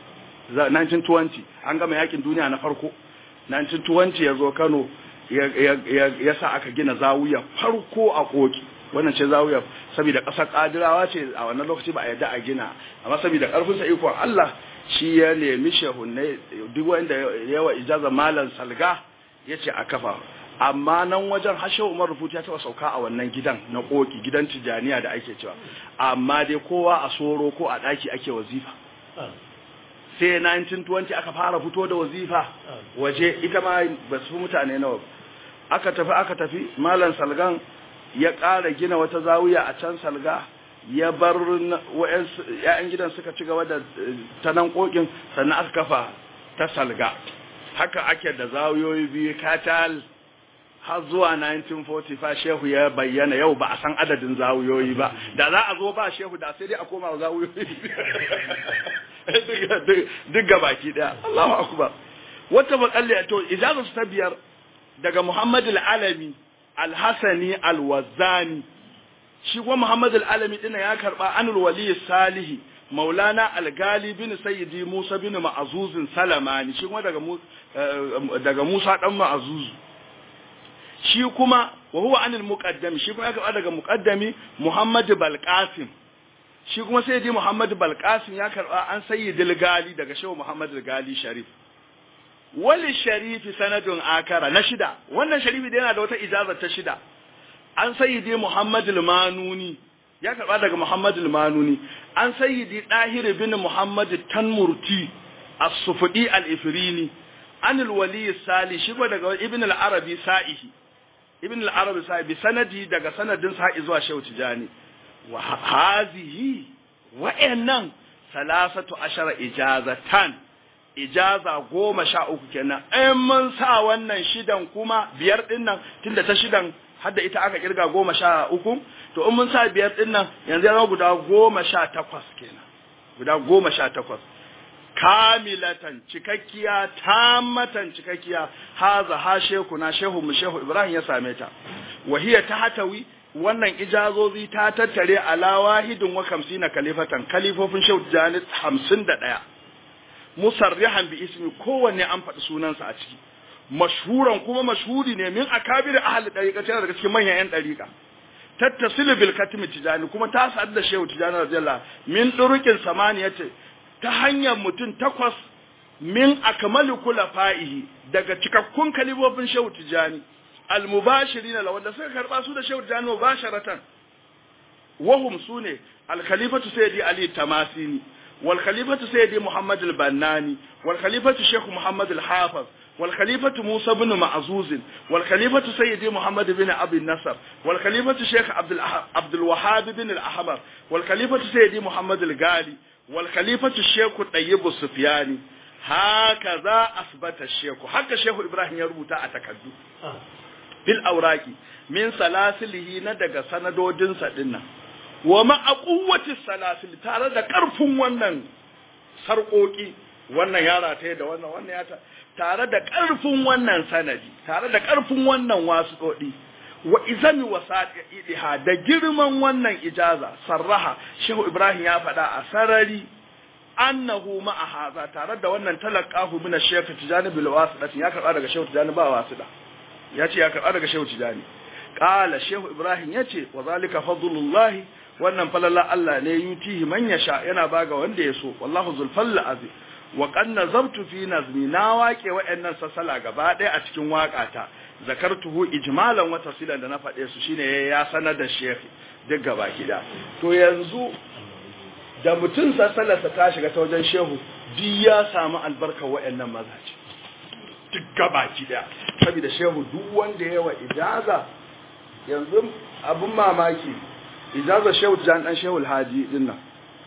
1920 an gama yakin duniya na farko 1920 ya zo kano ya sa aka gina zawiya farko a koki wannan ce zawiya saboda ƙasar ƙadirawa ce a wannan lokaci ba a yadda a gina amma saboda ƙarfin sa ikon Allah shi ya nemi shehunne duk wanda yawa ijaza malam salga ya ce a kafa amma nan wajen hashe umar rufutu ya taba sauka a wannan gidan na koki gidan tijaniya da ake cewa amma dai kowa a soro ko a daki ake wazifa sai 1920 aka fara fito da wazifa waje ita ma ba su mutane nawa aka tafi aka tafi malam salgan ya ƙara gina wata zawiya a can salga ya bar ya'yan gidan suka ci gaba da ta nan kokin sannan aka kafa ta salga haka ake da zawiyoyi biyu katal har zuwa 1945 shehu ya bayyana yau ba a san adadin zawuyoyi ba da za a zo ba shehu da sai dai a koma zawuyoyi duk gabaki daya Allahu akbar wata makalli to ijazatu ta biyar daga Muhammad al-Alami al-Hasani al-Wazzani shi kuma Muhammad al-Alami din ya karba anul wali salihi maulana al-gali bin sayyidi musa bin ma'azuzin salamani shi kuma daga daga musa dan ma'azuzu shi kuma wa huwa anil muqaddami shi kuma ya karba daga muqaddami Muhammad Balqasim shi kuma sayyidi Muhammad Balqasim ya karba an sayyidil gali daga shehu Muhammad gali Sharif wali sharifi sanadun akara na shida wannan sharifi da yana da wata ijaza ta shida an sayyidi Muhammad al-Manuni ya karba daga Muhammad al-Manuni an sayyidi Dahir bin Muhammad Tanmurti as-Sufdi al-Ifrini an al-Wali Salih shi kuma daga Ibn al-Arabi Sa'ihi Ibn al-Arabi Sa'ihi bi sanadi daga sanadin sa'i zuwa Shehu Tijani wa hazihi wa'annan salasatu ashara ijazatan ijaza goma sha uku kenan in mun sa wannan shidan kuma biyar din nan tunda ta shidan hadda ita aka kirga goma sha uku to in mun sa biyar din nan yanzu ya guda goma sha takwas kenan guda goma sha takwas kamilatan cikakkiya tamatan cikakkiya haza ha shehu na shehu mu shehu ibrahim ya same ta wahiya ta hatawi wannan ijazozi ta tattare ala wahidin wa kamsina kalifatan kalifofin shehu janit hamsin da ɗaya musarrihan bi ismi kowanne an faɗi sunansa a ciki mashhuran kuma mashhuri ne min akabir ahli dariqa tana daga cikin manyan yan dariqa tattasilu bil katmi tijani kuma ta sadu da shehu tijani radiyallahu min durukin samaniyati ta hanyar mutum takwas min akmalu fa'ihi daga cikakkun kalibofin shehu tijani almubashirina la wanda suka karba su da shehu tijani mubasharatan wahum sune al khalifatu sayyidi ali tamasini wal khalifatu sayyidi muhammad al bannani wal khalifatu shaykh muhammad al hafiz والخليفة موسى بن معزوز والخليفة سيدي محمد بن أبي النصر والخليفة شيخ عبد, الأح... عبد الوهاب بن الأحمر والخليفة سيدي محمد الغالي والخليفة الشيخ الطيب السفياني هكذا أثبت الشيخ حق الشيخ إبراهيم يربط أتكدو بالأوراق من سلاسله ندق سندودين سدنا وما قوة السلاسل ترى da karfin wannan sarƙoƙi wannan yara ta da wannan wannan ya ta tare da ƙarfin wannan sanadi tare da ƙarfin wannan wasuɗoɗi wa izami wasa'idiha da girman wannan ijaza sarraha shehu ibrahim ya faɗa a sarari annahu ma'a haza tare da wannan talaqahu min ash-shaykh tijani bil wasiɗati ya karɓa daga shehu tijani ba wasiɗa ya ce ya karɓa daga shehu tijani qala shehu ibrahim yace wa zalika fadlullahi wannan falala Allah ne yutihi man yasha yana baga wanda ya so wallahu zul fadl azim wa kan nazabtu fi nazmi na waƙe wa'annan sassala gaba ɗaya a cikin waƙata zakartuhu ijmalan wa tafsilan da na faɗe su shine ya sanar da shehi duk gaba gida to yanzu da mutum sassalarsa ta shiga ta wajen shehu duk ya samu albarkar wa'annan mazaje duk gaba gida saboda shehu duk wanda yawa ijaza yanzu abun mamaki ijaza shehu jan dan shehu alhaji dinnan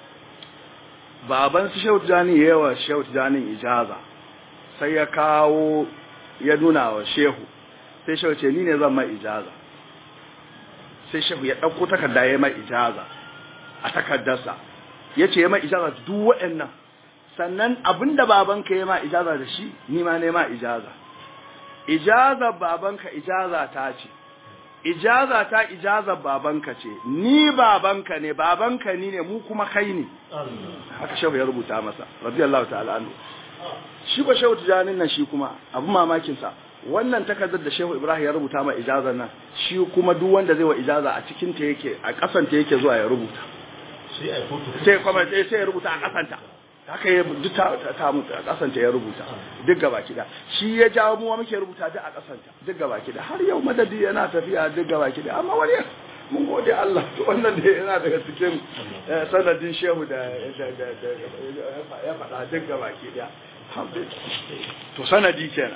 baban su shehu tijani yawa shehu tijanin ijaza sai ya kawo ya nuna wa shehu sai shehu ce ni ne zan mai ijaza sai shehu ya ɗauko takarda ya mai ijaza a takardarsa ya ce ya mai ijaza duk waɗannan sannan abinda babanka ya ma ijaza da shi ni ma ne ma ijaza ijaza babanka ijaza ta ce ijaza ta ijaza babanka ce ni babanka ne babanka ni ne mu kuma kai ne haka shehu ya rubuta masa radiyallahu ta'ala anhu shi ba shehu tijanin nan shi kuma abu mamakin sa wannan takardar da shehu ibrahim ya rubuta ma ijazar nan shi kuma duk wanda zai wa ijaza a cikin ta yake a kasan ta yake zuwa ya rubuta sai kuma sai ya rubuta a kasan ta haka ya duk ta ta mutu a kasanta ya rubuta duk gaba kida shi ya jawo mu muke rubuta duk a kasanta duk gaba kida har yau madadi yana tafiya duk gaba kida amma wani mun gode Allah to wannan da yana daga cikin sanadin shehu da ya faɗa duk gaba kida to sanadi kenan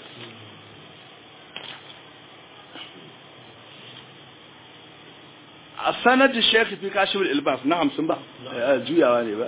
a sanadin shekhi fi kashifin ilbas na hamsin ba juyawa ne ba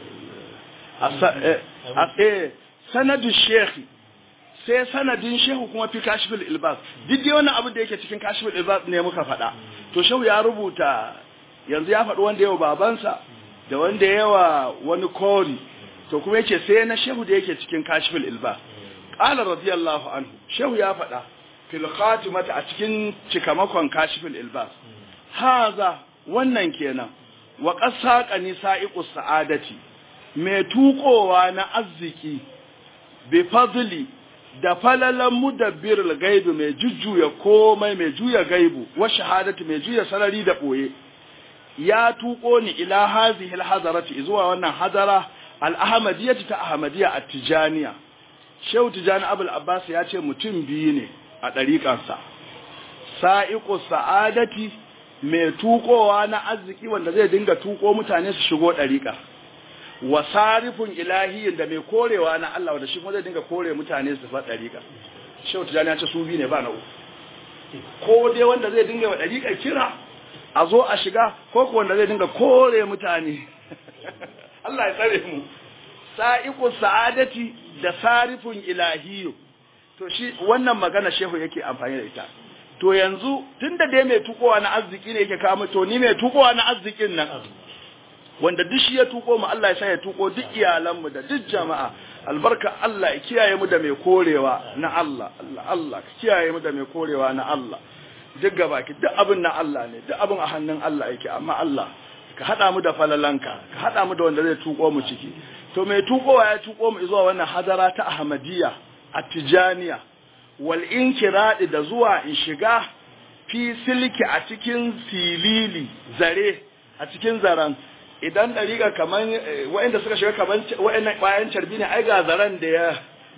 a sanadin shekhi sai sanadin shehu kuma fi kashifin ilbas duk dai wannan abin da yake cikin kashifin ilbas ne muka faɗa to shehu ya rubuta yanzu ya faɗi wanda yawa babansa da wanda yawa wani kori to kuma yake sai na shehu da yake cikin kashifin ilbas qala radiyallahu anhu shehu ya faɗa fil khatimata a cikin cikamakon kashifin ilbas haza wannan kenan wa qasaqa nisa'iqus sa'adati mai tukowa na arziki bi fadli da falalan mudabbirul gaibu mai jujjuya komai mai juya gaibu wa shahadati mai juya sarari da boye ya tuko ni ila hazihi alhadarati zuwa wannan hadara al-ahmadiyyah ta ahmadiyya at-tijaniya shehu tijani abul abbas ya ce mutum biyu ne a dariƙansa sa'iqu sa'adati mai tukowa na arziki wanda zai dinga tuko mutane su shigo dariƙa wa sarifun ilahiyin da mai korewa na Allah wanda shi kuma zai dinga kore mutane su faɗa dariƙa shehu tijani ya ce su biyu ne ba na uku ko dai wanda zai dinga wa dariƙa kira a zo a shiga ko ko wanda zai dinga kore mutane Allah ya tsare mu sa'iqu sa'adati da sarifun ilahiyu to shi wannan magana shehu yake amfani da ita to yanzu tunda dai mai tukowa na arziki ne yake kawo to ni mai tukowa na arzikin nan wanda duk shi ya tuko mu Allah ya sa ya tuko duk iyalanmu da duk jama'a albarka Allah ya kiyaye mu da mai korewa na Allah Allah Allah ka kiyaye mu da mai korewa na Allah duk gabaki duk abin na Allah ne duk abin a hannun Allah yake amma Allah ka hada mu da falalanka ka hada mu da wanda zai tuko mu ciki to mai tukowa ya tuko mu zuwa wannan hadara ta Ahmadiyya at-Tijaniya wal inkiradi da zuwa in shiga fi silki a cikin silili zare a cikin zaran idan dariƙa kaman waɗanda suka shiga kaman waɗannan bayan carbi ne ai ga zaran da ya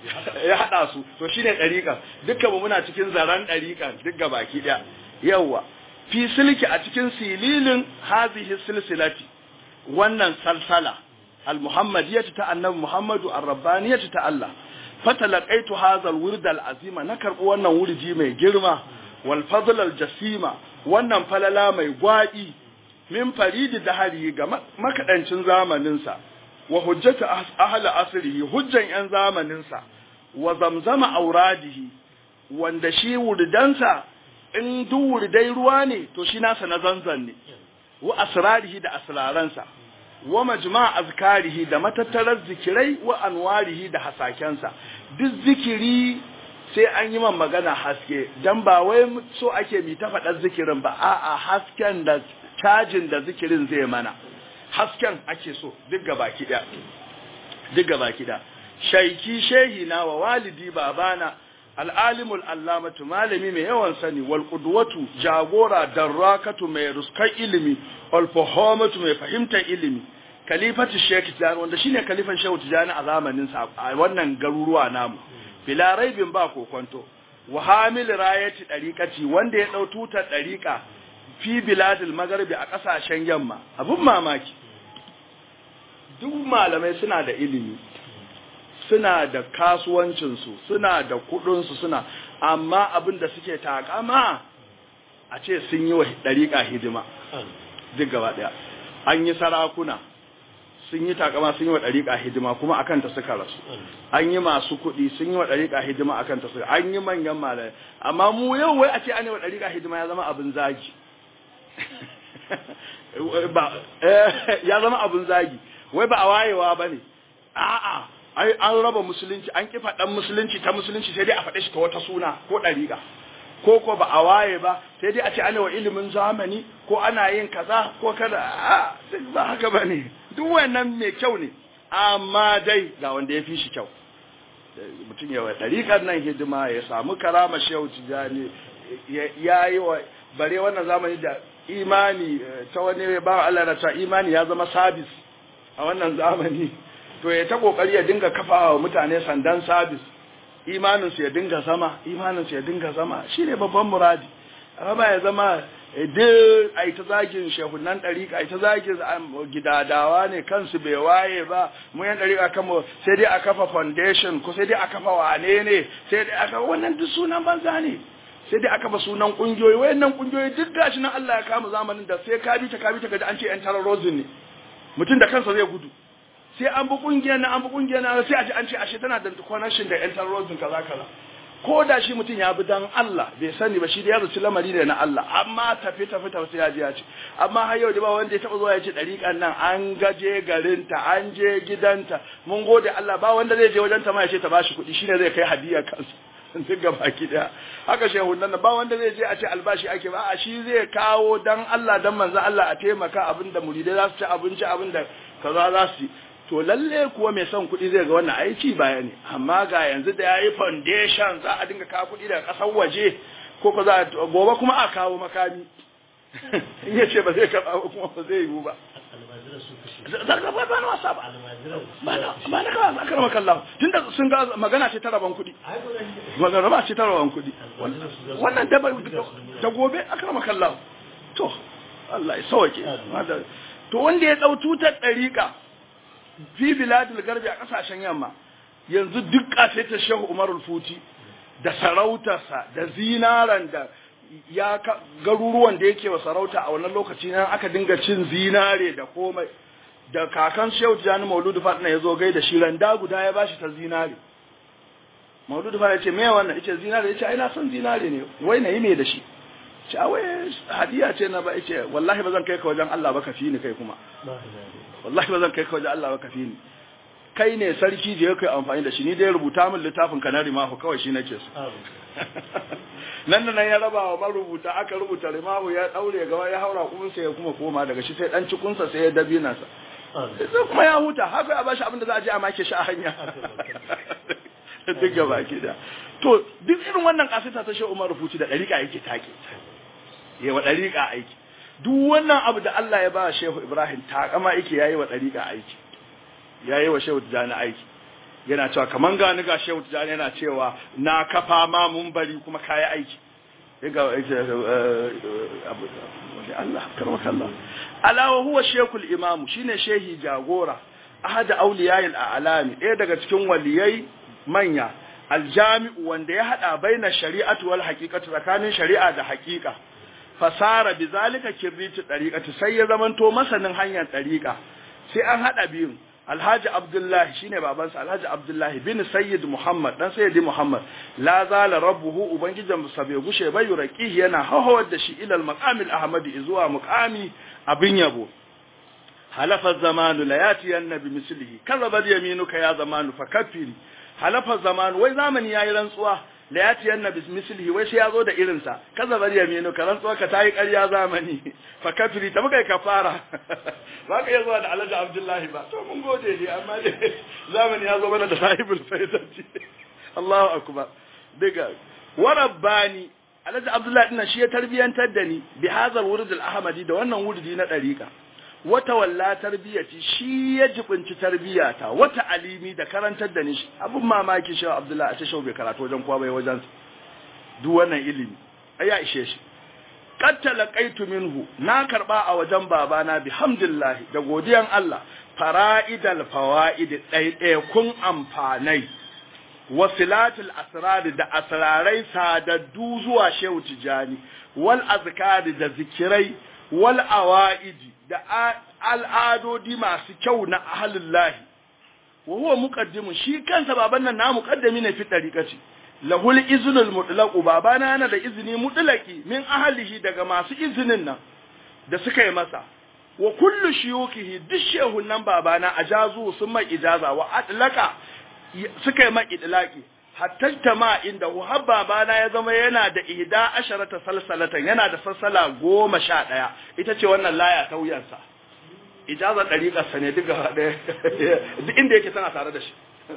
ya hada su to shine dariƙa dukkan mu muna cikin zaran dariƙa duk baki daya yawa fi silki a cikin sililin hazihi silsilati wannan salsala al-muhammadiyyah ta annabi muhammadu ar-rabbaniyyah ta Allah fatalaqaitu hadha al-wird al-azima na karbi wannan wurji mai girma wal fadl al-jasima wannan falala mai gwadi min faridi dahari ga makadancin zamanin sa wa hujjatu ahli asrihi hujjan yan zamanin sa wa zamzama auradihi wanda shi wurdansa in duk wurdai ruwa ne to shi nasa na zanzan ne wa asrarihi da asraransa wa majma' azkarihi da matattarar zikirai wa anwarihi da hasakensa duk zikiri sai an yi man magana haske dan ba wai so ake mi ta faɗar zikirin ba a'a hasken da cajin da zikirin zai mana hasken ake so duk gabaki ɗaya duk gabaki ɗaya shaiki shehi na wa walidi babana al'alimul allamatu malami mai yawan sani wal qudwatu jagora darrakatu mai ruskan ilimi wal fahamatu mai fahimtar ilimi kalifatu sheikh tijani wanda shine kalifan shehu tijani a zamanin sa a wannan garuruwa namu bila raibin ba kokonto wa hamil rayati dariqati wanda ya dau tutar dariqa fi biladil magharibi a kasashen yamma abun mamaki duk malamai suna da ilimi suna da kasuwancinsu suna da kudinsu suna amma abin da suke takama a ce sun yi wa ɗariƙa hidima duk gaba ɗaya an yi sarakuna sun yi takama sun yi wa ɗariƙa hidima kuma akan ta suka rasu an yi masu kuɗi sun yi wa ɗariƙa hidima akan ta suka an yi manyan malai amma mu yau wai a ce an yi wa ɗariƙa hidima ya zama abin zagi ya zama abin zagi wai ba a wayewa ba ne a'a ai an raba musulunci an kifa dan musulunci ta musulunci sai dai a faɗe shi ta wata suna ko ɗariƙa ko ko ba a waye ba sai dai a ce ana wa ilimin zamani ko ana yin kaza ko kada a duk ba haka ba ne duk wannan mai kyau ne amma dai ga wanda ya fi shi kyau mutum ya wa ɗariƙar nan hidima ya samu karama shehu tijani ya yi wa bare wannan zamani da imani ta wani ba Allah na ta imani ya zama sabis a wannan zamani to ya ta kokari ya dinga kafa wa mutane sandan sabis imaninsu ya dinga zama imaninsu ya dinga zama shine babban muradi amma ya zama duk ai ta zagin shehunan dariƙa ai ta zagin gidadawa ne kansu bai waye ba mu yan dariƙa kanmu sai dai a kafa foundation ko sai dai a kafa wane ne sai dai aka wannan duk sunan banza ne sai dai aka ba sunan kungiyoyi wayannan kungiyoyi duk gashi nan Allah ya kama zamanin da sai ka bi ta ka bi ta kaji an ce yan terrorism ne mutum da kansa zai gudu sai an bi kungiyar na an bi kungiyar na sai a ji an ce ashe tana da connection da yan terrorism kaza kaza ko da shi mutum ya bi dan Allah bai sani ba shi da ya zaci lamari ne na Allah amma tafi tafi tafi sai ya ji ya ce amma har yau da ba wanda ya taba zuwa ya ce dariƙan nan an gaje garinta an je gidanta mun gode Allah ba wanda zai je wajen ta ma ya ce ta bashi kuɗi shine zai kai hadiya kansa duk ga baki daya haka shehu nan ba wanda zai je a ce albashi ake ba a shi zai kawo dan Allah dan manzo Allah a taimaka abinda muridai za su ci abinci abinda kaza za su to lalle kuwa mai son kuɗi zai ga wannan aiki baya ne amma ga yanzu da yayi foundation za a dinga kawo kuɗi daga ƙasar waje ko ko za gobe kuma a kawo makami in ya ce ba zai karɓa ba kuma ba zai yiwu ba zarga ba ba na wasa ba ba na ba na kawo akar makallahu tunda sun ga magana ce ta raban kuɗi magana ba ce ta raban kuɗi wannan da da gobe akar makallahu to Allah ya sauke to wanda ya dau tutar dariƙa fi biladul garbi a kasashen yamma yanzu duk ta shehu umarul futi da sarautarsa da zinaran da ya garuruwan da yake wa sarauta a wannan lokaci nan aka dinga cin zinare da komai da kakan shehu tijani mauludu fatina ya zo gai da shi randa guda ya bashi ta zinare mauludu fatina ya ce me wannan yace zinare yace ai na san zinare ne wai na yi me da shi ce a wai hadiya ce na ba ce wallahi ba zan kai ka wajen Allah ba ka fi ni kai kuma wallahi ba zan kai ka wajen Allah ba ka fi ni kai ne sarki je kai amfani da shi ni dai rubuta min littafin ka na rimahu kawai shi nake so nan da nan ya raba wa marubuta aka rubuta rimahu ya daure gaba ya haura kuma sai ya kuma koma daga shi sai dan cikunsa sai ya dabina sa sai kuma ya huta haka ya bashi abin da za a je a make shi a hanya duk gaba ki da to duk irin wannan kasita ta shi Umar rubuci da dariƙa yake take yayi wa dariƙa aiki duk wannan abu da Allah ya ba Shehu Ibrahim takama yake yayi wa dariƙa aiki yayi wa Shehu Tijani aiki yana cewa kaman gani ga Shehu Tijani yana cewa na kafa ma mun bari kuma kayi aiki ga abu Allah karmaka Allah ala wa huwa shekul imam shine shehi jagora ahad awliya'il a'lami ɗaya daga cikin waliyai manya aljami'u wanda ya hada baina shari'atu wal haqiqatu tsakanin shari'a da haqiqa fasara bizalika kibritu dariqati sai ya zamanto masanin hanyar dariqa sai an hada biyun Alhaji Abdullahi shine babansa Alhaji Abdullahi bin Sayyid Muhammad dan Sayyidi Muhammad la zala rabbuhu ubangijin sa bai gushe bai yuraqi yana hawawar da shi ila al-maqamil ahmadi zuwa muqami abin yabo halafa zamanu la yati annabi mislihi kazaba yaminuka ya zamanu fakaffiri halafa zamanu wai zamani yayi rantsuwa la yati annabi mislihi wai sai yazo da irin sa kazaba yaminuka rantsuwa ka tayi ƙarya zamani fakafiri ta muka kafara ba ka iya zuwa da alhaji abdullahi ba to mun gode ne amma dai zamani ya zo mana da sahibul faidati Allahu akbar daga warabbani alhaji abdullahi dinnan shi ya tarbiyantar da ni bi hazal wurd al ahmadi da wannan wurdi na dariqa wata walla tarbiyati shi ya jibinci tarbiyata wata alimi da karantar da ni abun mamaki shi abdullahi a tashau bai karatu wajen kowa bai wajen duk wannan ilimi ai ya ishe shi qad talaqaitu minhu na karba a wajen babana bihamdillah da godiyan Allah fara'idal fawaid ɗaiɗaya kun amfanai wasilatul asrar da asrarai sadaddu zuwa shehu tijani wal azkari da zikirai wal awaidi da al'adodi masu kyau na ahlullahi wa huwa muqaddimun shi kansa baban nan na muqaddami ne fi dariqati lahul iznul mutlaq babana yana da izini mutlaqi min ahlihi daga masu izinin nan da suka yi masa wa kullu shuyukihi duk shehun nan babana ajazu sun mai ijaza wa atlaqa suka yi mai idlaqi hatta tama inda har babana ya zama yana da ihda asharata salsalatan yana da salsala goma sha ɗaya ita ce wannan laya ta wuyansa ijazar ɗariƙarsa ne duk gaba ɗaya duk inda yake tana tare da shi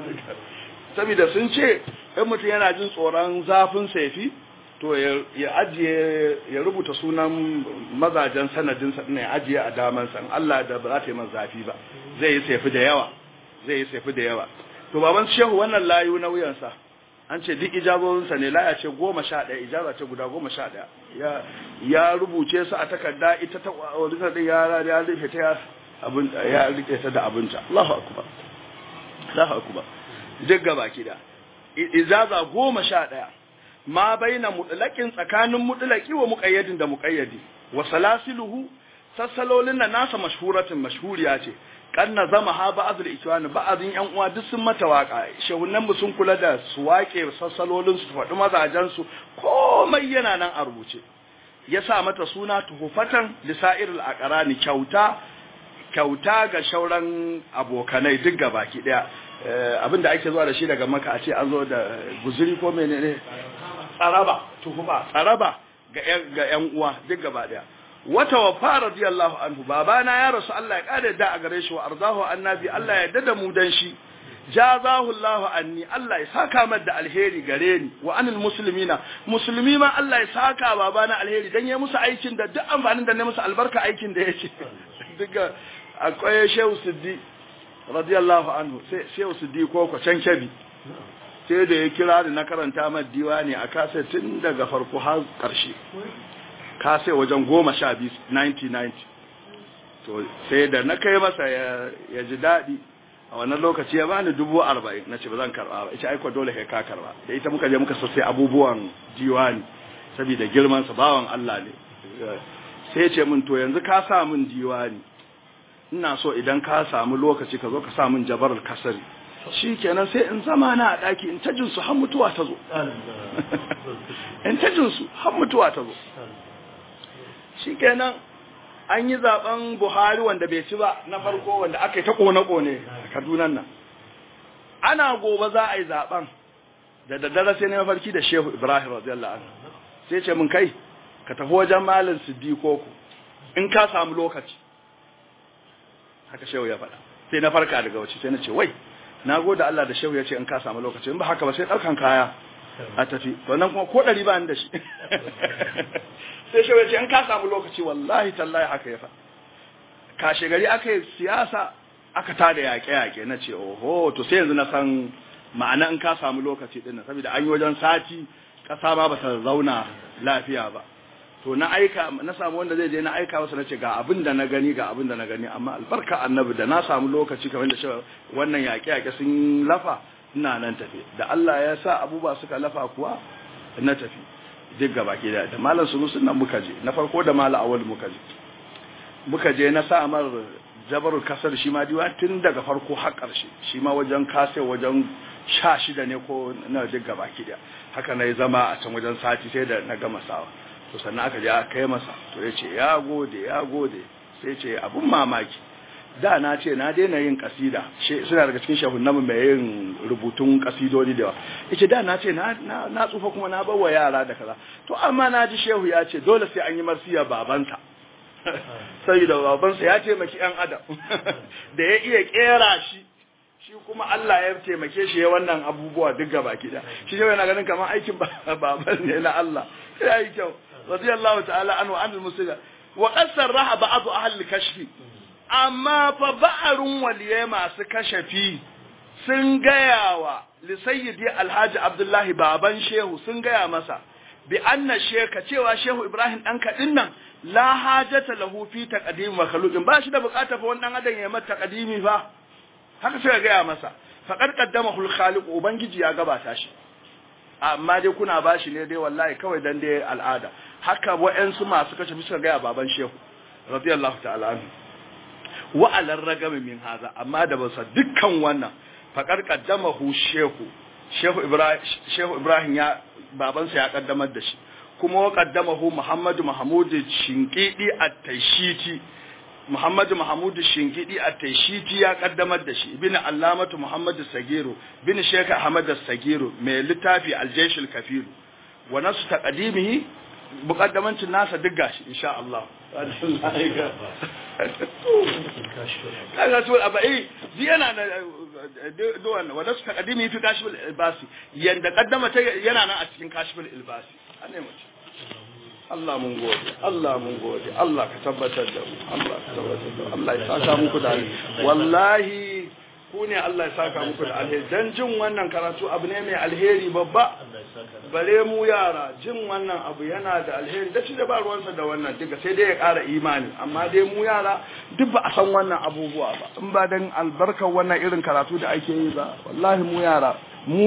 saboda sun ce in mutum yana jin tsoron zafin saifi to ya ajiye ya rubuta sunan mazajen sanadinsa ɗin ya ajiye a damansa in Allah da ba za ta yi man zafi ba zai yi saifi da yawa zai yi saifi da yawa to baban shehu wannan layu na wuyansa an ce duk ijazozinsa ne laya ce goma sha ɗaya ijaza ce guda goma sha ɗaya ya rubuce su a takarda ita ta wadda ɗin ya rufe ta abin ya rike ta da abinta Allahu akbar Allahu akbar duk gaba kida ijaza goma sha ɗaya ma baina mutlaqin tsakanin mutlaqi wa muqayyadin da muqayyadi wa salasiluhu sassalolin nan nasa mashhuratin mashhuriya ce kan na zama ha ba'adul ikwani ba'adin yan uwa duk sun mata waka shehunan mu sun kula da su wake sassalolin su faɗi mazajen su komai yana nan a rubuce ya sa mata suna tuhufatan lisairil aqrani kyauta kyauta ga shauran abokanai duk gabaki daya abinda ake zuwa da shi daga maka a ce an zo da guzuri ko menene tsaraba tuhufa tsaraba ga ga yan uwa duk gaba daya wata wafa radiyallahu anhu babana ya rasu Allah ya kare da a gare shi wa arzahu annabi Allah ya dada mu dan shi jazahu Allah anni Allah ya saka mar da alheri gare ni wa anil muslimina musulmi ma Allah ya saka babana alheri dan ya musu aikin da duk amfanin da ne musu albarka aikin da yake duka akwai Shehu Siddi radiyallahu anhu sai Shehu Siddi ko ko can kebi sai da ya kira da na karanta mar diwani a kasa tun daga farko har karshe ka sai wajen goma sha biyu 1990 to sai da na kai masa ya ji daɗi a wannan lokaci ya bani dubu arba'in na ce ba zan karɓa ba ita aiko dole kai ka karɓa da ita muka je muka sassai abubuwan diwani saboda girmansa bawan Allah ne sai ce min to yanzu ka sa min diwani ina so idan ka samu lokaci ka zo ka sa min jabarar kasari shi kenan sai in zama na a ɗaki in ta jinsu har mutuwa ta zo in ta jinsu har mutuwa ta zo shikenan an yi zaben Buhari wanda bai ci ba na farko wanda aka yi ta kone-kone a Kaduna nan ana gobe za a yi zaben da daddare sai na mafarki da Shehu Ibrahim radiyallahu anhu sai ce mun kai ka tafi wajen Malam Siddiqo ku in ka samu lokaci haka Shehu ya faɗa sai na farka daga wace sai na ce wai na gode Allah da Shehu ya ce in ka samu lokaci in ba haka ba sai ɗaukan kaya a tafi wannan kuma ko ɗari ba ni da shi sai Shehu ya ce in ka samu lokaci wallahi tallahi haka ya faɗa kashe gari aka yi siyasa aka tada yaƙe-yaƙe na ce oho to sai yanzu na san ma'ana in ka samu lokaci ɗin saboda an yi wajen sati ƙasa ma ba ta zauna lafiya ba to na aika na samu wanda zai je na aika masa na ce ga abin da na gani ga abin da na gani amma albarka annabi da na samu lokaci kamar da cewa wannan yaƙe-yaƙe sun lafa ina nan tafi da Allah ya sa abubuwa suka lafa kuwa na tafi duk gaba ke da da malam sunusun nan muka je na farko da malam awal muka je muka je na sa amar jabarul kasar shi ma diwa tun daga farko har ƙarshe shi ma wajen kase wajen sha shida ne ko na duk gaba ki da haka na yi zama a can wajen sati sai da na gama sawa to sannan aka je aka kai masa to ya ce ya gode ya gode sai ce abun mamaki da na ce na daina yin kasida suna daga cikin shahun namu mai yin rubutun kasidodi da yawa yace da na ce na tsufa kuma na bawa yara da kaza to amma na ji shehu ya ce dole sai an yi marsiya babansa sai da babansa ya taimaki yan adam da ya iya kera shi shi kuma Allah ya taimake shi ya wannan abubuwa duk gaba kida shi shehu yana ganin kamar aikin baban ne na Allah ya yi kyau radiyallahu ta'ala anhu anil muslimin wa qad sarraha ba'd ahli kashfi amma fa ba'arun waliyai masu kashafi sun gaya wa lisayyidi alhaji abdullahi baban shehu sun gaya masa bi anna sheka cewa shehu ibrahim dan kadin nan la hajata lahu fi taqdim makhluqin ba shi da bukata fa wannan adam ya mata taqdimi fa haka sai gaya masa faqad qaddamahu al-khaliq ubangiji ya gabata shi amma dai kuna bashi ne dai wallahi kawai dan dai al'ada haka wa'ansu masu kashe suka gaya baban shehu radiyallahu ta'ala anhu wa'alar ragami min haza amma da basa dukkan wannan faƙar ƙaddamahu shehu shehu ibrahim shehu ibrahim ya babansa ya ƙaddamar da shi kuma wa ƙaddamahu muhammadu mahamudu shinkidi at-tashiti muhammadu mahamudu shinkidi at-tashiti ya ƙaddamar da shi ibn allamatu muhammadu sagiru bin sheikh ahmad sagiru mai littafi al-jayshul kafiru wa nasu taqdimihi muqaddamancin nasa duk gashi insha Allah kaga to abai yana da duwan wanda suka kadimi fi kashful ilbasi yanda kaddama ta yana nan a cikin kashful ilbasi anne mu Allah mun gode Allah mun gode Allah ka tabbatar da mu Allah ka tabbatar da Allah ya saka muku da wallahi ku ne Allah ya saka muku da alheri dan jin wannan karatu abu ne mai alheri babba bare mu yara jin wannan abu yana da alheri da shi da ba ruwansa da wannan duka sai dai ya ƙara imani amma dai mu yara duk ba a san wannan abubuwa ba in ba dan albarkar wannan irin karatu da ake yi ba wallahi mu yara mu